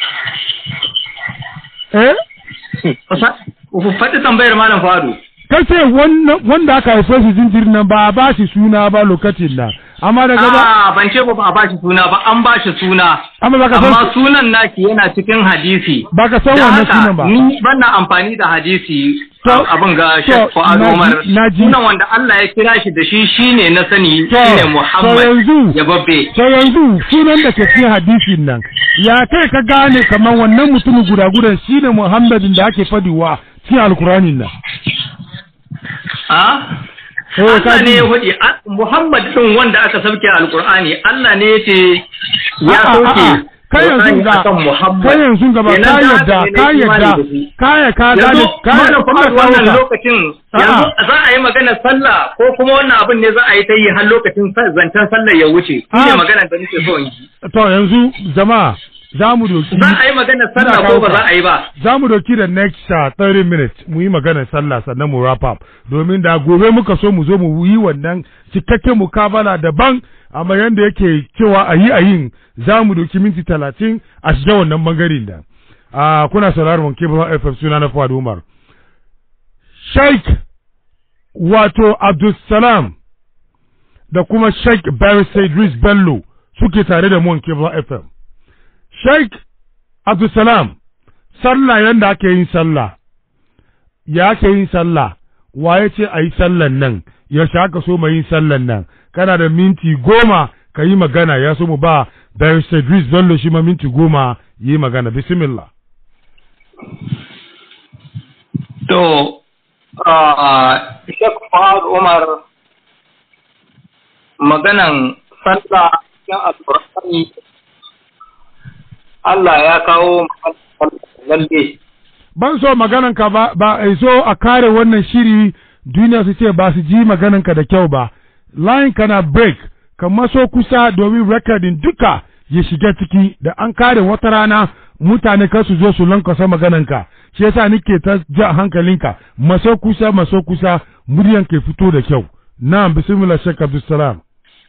eh ku faɗi tambayar malam fadu kace wanda aka haife shi jinjirin nan ba a ba shi suna ba lokacin nan amma daga ba a ban ce ba a ba shi suna ba an ba shi suna amma baka san amma sunan naki yana cikin hadisi baka san Da wannan haka, sunan ba ni ban na amfani da hadisi To- abin ga to, Sheikh Fuad na ji- Umar na ji. sunan wanda Allah ya kira shi da shi shine na sani To, shine to Muhammad yanzu- ya babbe to yanzu sunan da ke cikin hadisin nan ya kai ka gane kamar wannan mutumin guda-gudan shine Muhammadin da ake fadiwa cikin alkuranin nan a Eh, ka Allah ne ji. ya faɗi a- Muhammad din wanda aka sauke a Alƙur'ani Allah ne ya ce ya A'a, sauke a'a, kai yanzu Qur'ani ga akan Muhammad kai yanzu gaba Kenan ka da haka yadda ne na ka yi yadda imani da shi. ka ya ka gane yanzu ka mana ya kuma wannan ka lokacin yanzu za a yi magana sallah ko kuma wannan abin ne za a yi ta yi har lokacin sa- zancen sallah ya wuce shi ne Ah. magana da nake so in yi to yanzu jama'a za mu doki za a yi magana sallah Ina ko kawo ba ka. za a yi ba za mu doki da next uh, 30 minutes mu yi maganar sallah sannan mu wrap up domin da gobe muka so mu zo mu yi wannan cikakken mukabala daban amma yanda yake cewa a yi a yin za mu doki minti talatin a shiga wannan bangaren da uh, kuna sauraron wanke ba FM suna na Fuad Umar Sheikh wato Abdulsalam da kuma Sheikh Barista Idris Bello suke tare da mu wanke ba FM Sheikh Abdulsalam, sallah yanda ake yin sallah, ya ake yin sallah, waye ce a yi sallan nan, yaushe aka so mai yin sallan nan, kana da minti goma ka yi magana ya so mu ba Barista Idris Bello shi ma minti goma yi magana, bismillah. to Sheikh Fuad Umar maganan sallah cikin alƙur'ani Allah ya kawo lalle Ban so maganan ka ba, ba a so a kare wannan shiri duniya su ce ba su ji maganan ka da kyau ba, line kana break, ka maso kusa domin recording duka ya shiga ciki da an kare wata rana mutane kar su zo su lankasa maganan ka, shi yasa nike ta ja hankalinka, maso kusa maso kusa muryan ke fito da kyau. Na'am bismillah Sheikh Abdulsalam.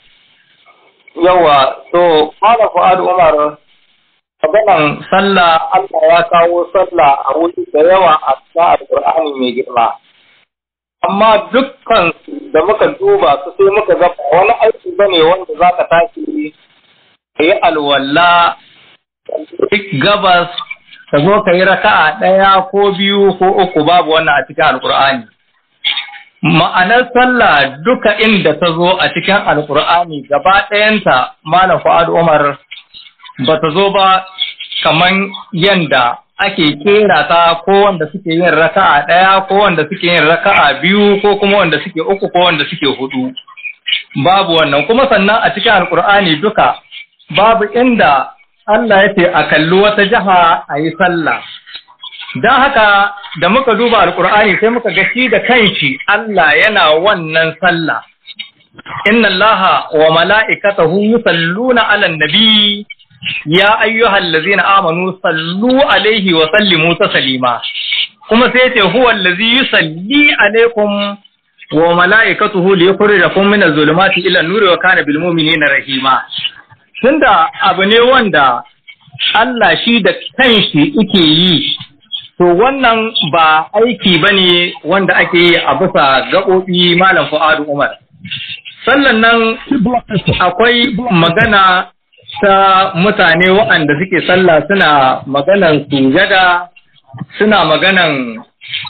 yawa to Malam Fuad Umar maganan sallah Allah ya kawo sallah a wuri da yawa a cikin alƙur'ani mai girma amma dukkan su da muka duba su sai muka ga ba wani aiki bane wanda za ka tashi ka yi alwala duk gabas ka zo ka yi raka'a ɗaya ko biyu ko uku babu wannan a cikin alƙur'ani ma'anar sallah duka inda ta zo a cikin alkur'ani gaba ɗayanta malam fu'ad umar ba ta zo ba kaman yanda ake kera ta ko wanda suke yin raka'a ɗaya ko wanda suke yin raka'a biyu ko kuma wanda suke uku ko wanda suke hudu babu wannan kuma sannan a cikin alkur'ani duka babu inda Allah ya ce a kalli wata jiha a yi sallah Don haka da muka duba alkur'ani sai muka ga shi da kanshi Allah yana wannan sallah. Inna Allaha wa mala'ikatahu yusalluna 'alan nabi ya ayyuhal ladzina amanu sallu alaihi wa sallimu taslima. Kuma sai ce huwa allazi yusalli alaikum wa mala'ikatuhu liyukhrijakum min az-zulumati ila an-nuri wa kana bil mu'minina rahima. Tunda abu ne wanda Allah shi da kanshi yake yi To wannan ba aiki ba ne wanda ake yi a bisa gaɓoɓi Malam Fu'adu Umar. Sannan nan akwai magana ta mutane waɗanda suke sallah suna maganan sujada, suna maganan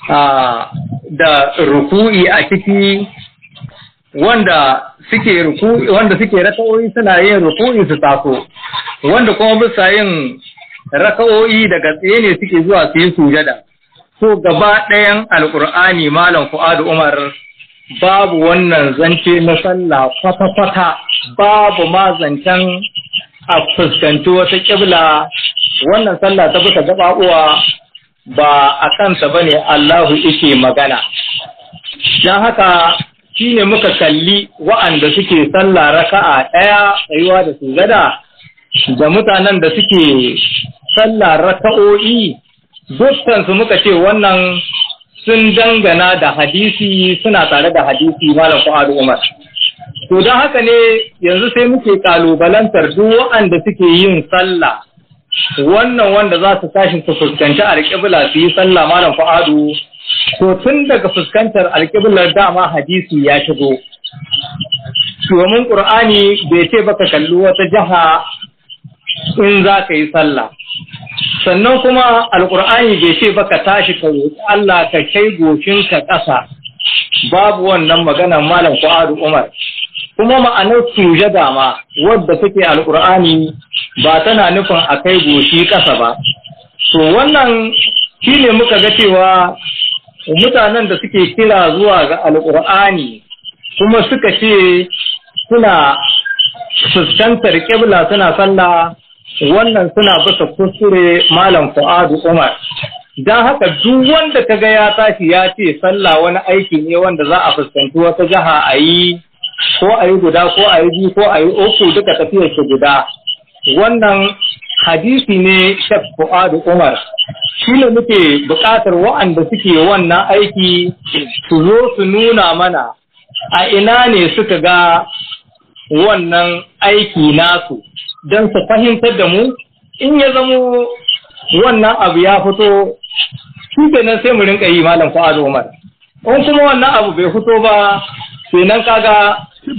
da ruku'i a ciki wanda suke ruku'i wanda suke raka'o'i suna yin ruku'i su taso, wanda kuma bisa yin raka'o'i daga tsaye ne suke zuwa su yi sujada. So gaba ɗayan Alƙur'ani Malam Fu'adu Umar babu wannan zance na sallah kwata-kwata babu ma zancen a fuskanci wata ƙibla wannan sallah ta bisa gaɓaɓuwa ba a kansa ba ne Allahu ike magana. Don haka shi ne muka kalli wa'anda suke sallah raka'a ɗaya tsayuwa da sujada da mutanen da suke sallah raka'o'i dukkansu muka ce wannan sun dangana da hadisi suna tare da hadisi malam Fuad Umar to don haka ne yanzu sai muke kalubalantar duk waɗanda suke yin sallah wannan wanda za su tashi su fuskanci alƙibla su yi sallah malam Fuadu to tun daga fuskantar alƙiblar dama hadisi ya shigo domin ƙur'ani bai ce baka kalli wata jiha in za ka yi sallah sannan kuma alƙur'ani bai ce baka tashi ka roƙi Allah ka kai goshinka ƙasa babu wannan maganar malam Fuadu Umar kuma ma'anar sujada ma wadda take alƙur'ani ba tana nufin a kai goshi ƙasa ba to wannan shine muka ga cewa mutanen da suke kira zuwa ga alƙur'ani kuma suka ce suna fuskantar ƙibla suna sallah wannan suna bisa kuskure malam fu'adu umar don haka duk wanda kaga ya tashi ya ce sallah wani aiki ne wanda za a fuskanci wata jiha a yi ko a yi guda ko a yi biyu ko a yi uku duka tafiyar su guda wannan hadisi ne shek fu'adu umar shi ne muke buƙatar wa'anda suke wannan aiki su zo su nuna mana a ina ne suka ga wannan aiki nasu don su fahimtar da mu in ya zamo wannan abu ya fito shi kenan sai mu rinka yi malam fu'adu umar in kuma wannan abu bai fito ba kenan kaga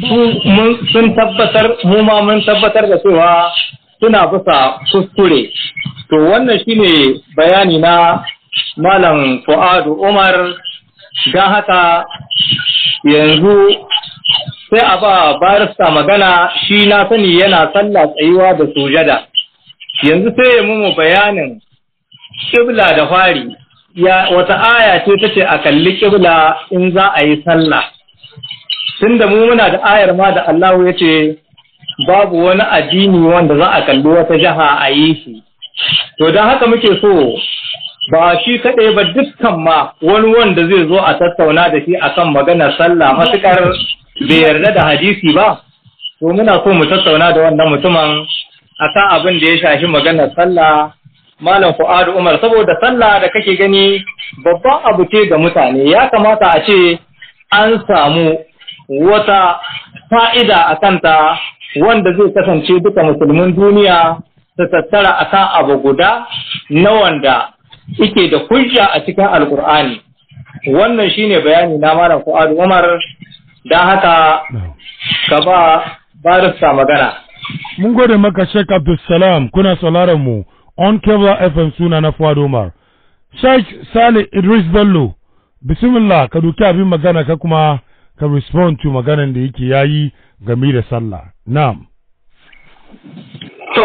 sun tabbatar mu ma mun tabbatar da cewa suna bisa kuskure to wannan shine bayani na malam fu'adu umar don haka yanzu sai a ba barista magana shi na sani yana sallah tsayuwa da sujada yanzu sai ya mu bayanin kibla da fari ya wata aya ce ta ce a kalli kibla in za a yi sallah tunda mu muna da ayar ma da Allah ya ce babu wani addini wanda za a kalli wata jiha a yi shi to don haka muke so ba shi kaɗai ba dukkan ma wani wanda zai zo a tattauna da shi akan maganar sallah matukar bai yarda da hadisi ba to muna so mu tattauna da wannan mutumin akan abin da ya shafi maganar sallah malam fu'adu umar saboda sallah da kake gani babban abu ce ga mutane ya kamata a ce an samu wata fa'ida a kanta wanda zai kasance duka musulmin duniya su tattara akan abu guda na wanda yake da hujja a cikin alkur'ani wannan shine bayani na malam fu'adu umar don haka ka ba barista magana mun gode maka Sheikh Abdulsalam kuna sauraron mu on Kebla FM suna na Fuad Umar Sheikh Sale Idris Bello bismillah ka duki abin magana ka kuma ka respond to maganan da yake yayi game da sallah na'am to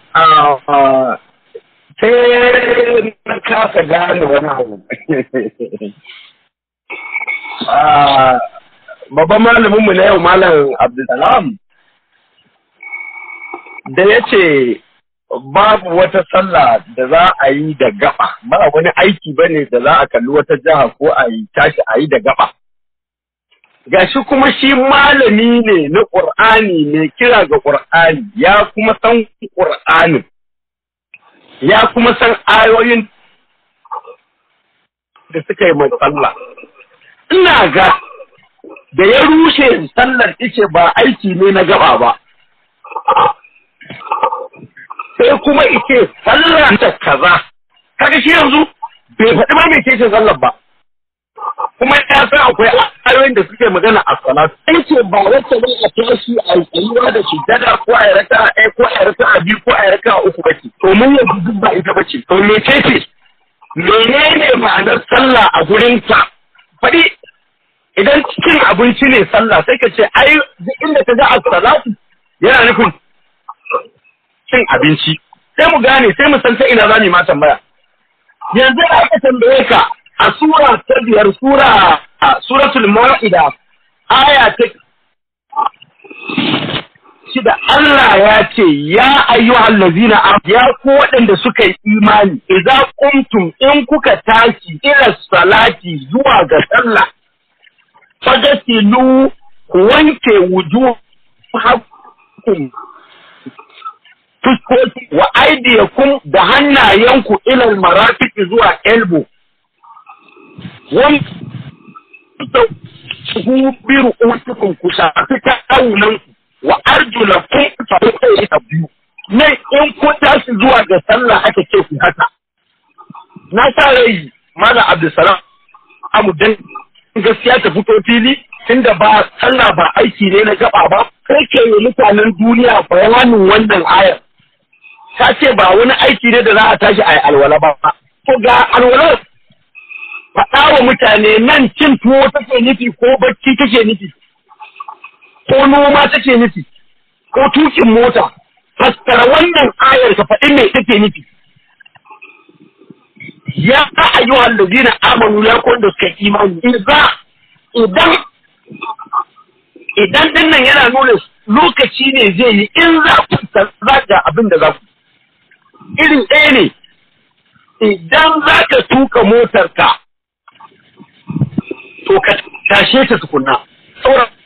sai na kasa gane wani abu babban malaminmu na yau malam abdulsalam da ya ce babu wata sallah da za a yi da gaba ba wani aiki ba ne da za a kalli wata jiha ko a yi tashi a yi da gaba gashi kuma shi malami ne na ƙur'ani mai kira ga ƙur'ani ya kuma san ƙur'anin ya kuma san ayoyin da suka yi mai sallah ina ga da ya rushe sallar ice ba aiki ne na gaba ba sai kuma ice sallar ta kaza kaga shi yanzu bai faɗi ma mai ce sallar ba kuma ya san akwai ayoyin da suke magana a salatu sai ce ba wacce ne a tashi a tsayuwa da sujjada ko a raka a ɗaya ko a raka a biyu ko a raka a uku bace to mun yanzu duk ba ita bace to me ce ce menene ma'anar sallah a gurin ka faɗi idan cikin abinci ne sallah sai ka ce ai duk inda ka ga as-salatu yana nufin cin abinci sai mu gane sai mu san ta ina za mu ma tambaya yanzu aka tambaye ka a sura ta biyar sura suratul ma'ida aya ta shida Allah ya ce ya ayyuhal ladzina ya ku waɗanda suka yi imani idza qumtum in kuka tashi ila salati zuwa ga sallah fagasilu ku wanke wujuhakum fuskoki wa aidiyakum da hannayenku ilal marafiki zuwa elbow wani ku biru usukum ku shafi kawunan wa arjulakum fa kai ta biyu ne in ku tashi zuwa ga sallah aka ce ku haka na sa rai mana abdulsalam amu dan gaskiya ta fito fili tunda ba sallah ba aiki ne na gaba ba kai ke yi mutanen duniya bayanin wannan ayar ta ce ba wani aiki ne da za a tashi a yi alwala ba to ga alwala faɗa wa mutane nan cin tuwo take nufi ko bacci take nufi ko noma take nufi ko tukin mota fassara wannan ayar ka faɗi me take nufi ya ayyuhal ladina amanu ya kun da suka imani idan idan idan din nan yana nuna lokaci ne zai yi in za ku zaga abin da za ku irin ɗaya ne idan za ka tuka motarka to ka tashe ta tukunna saboda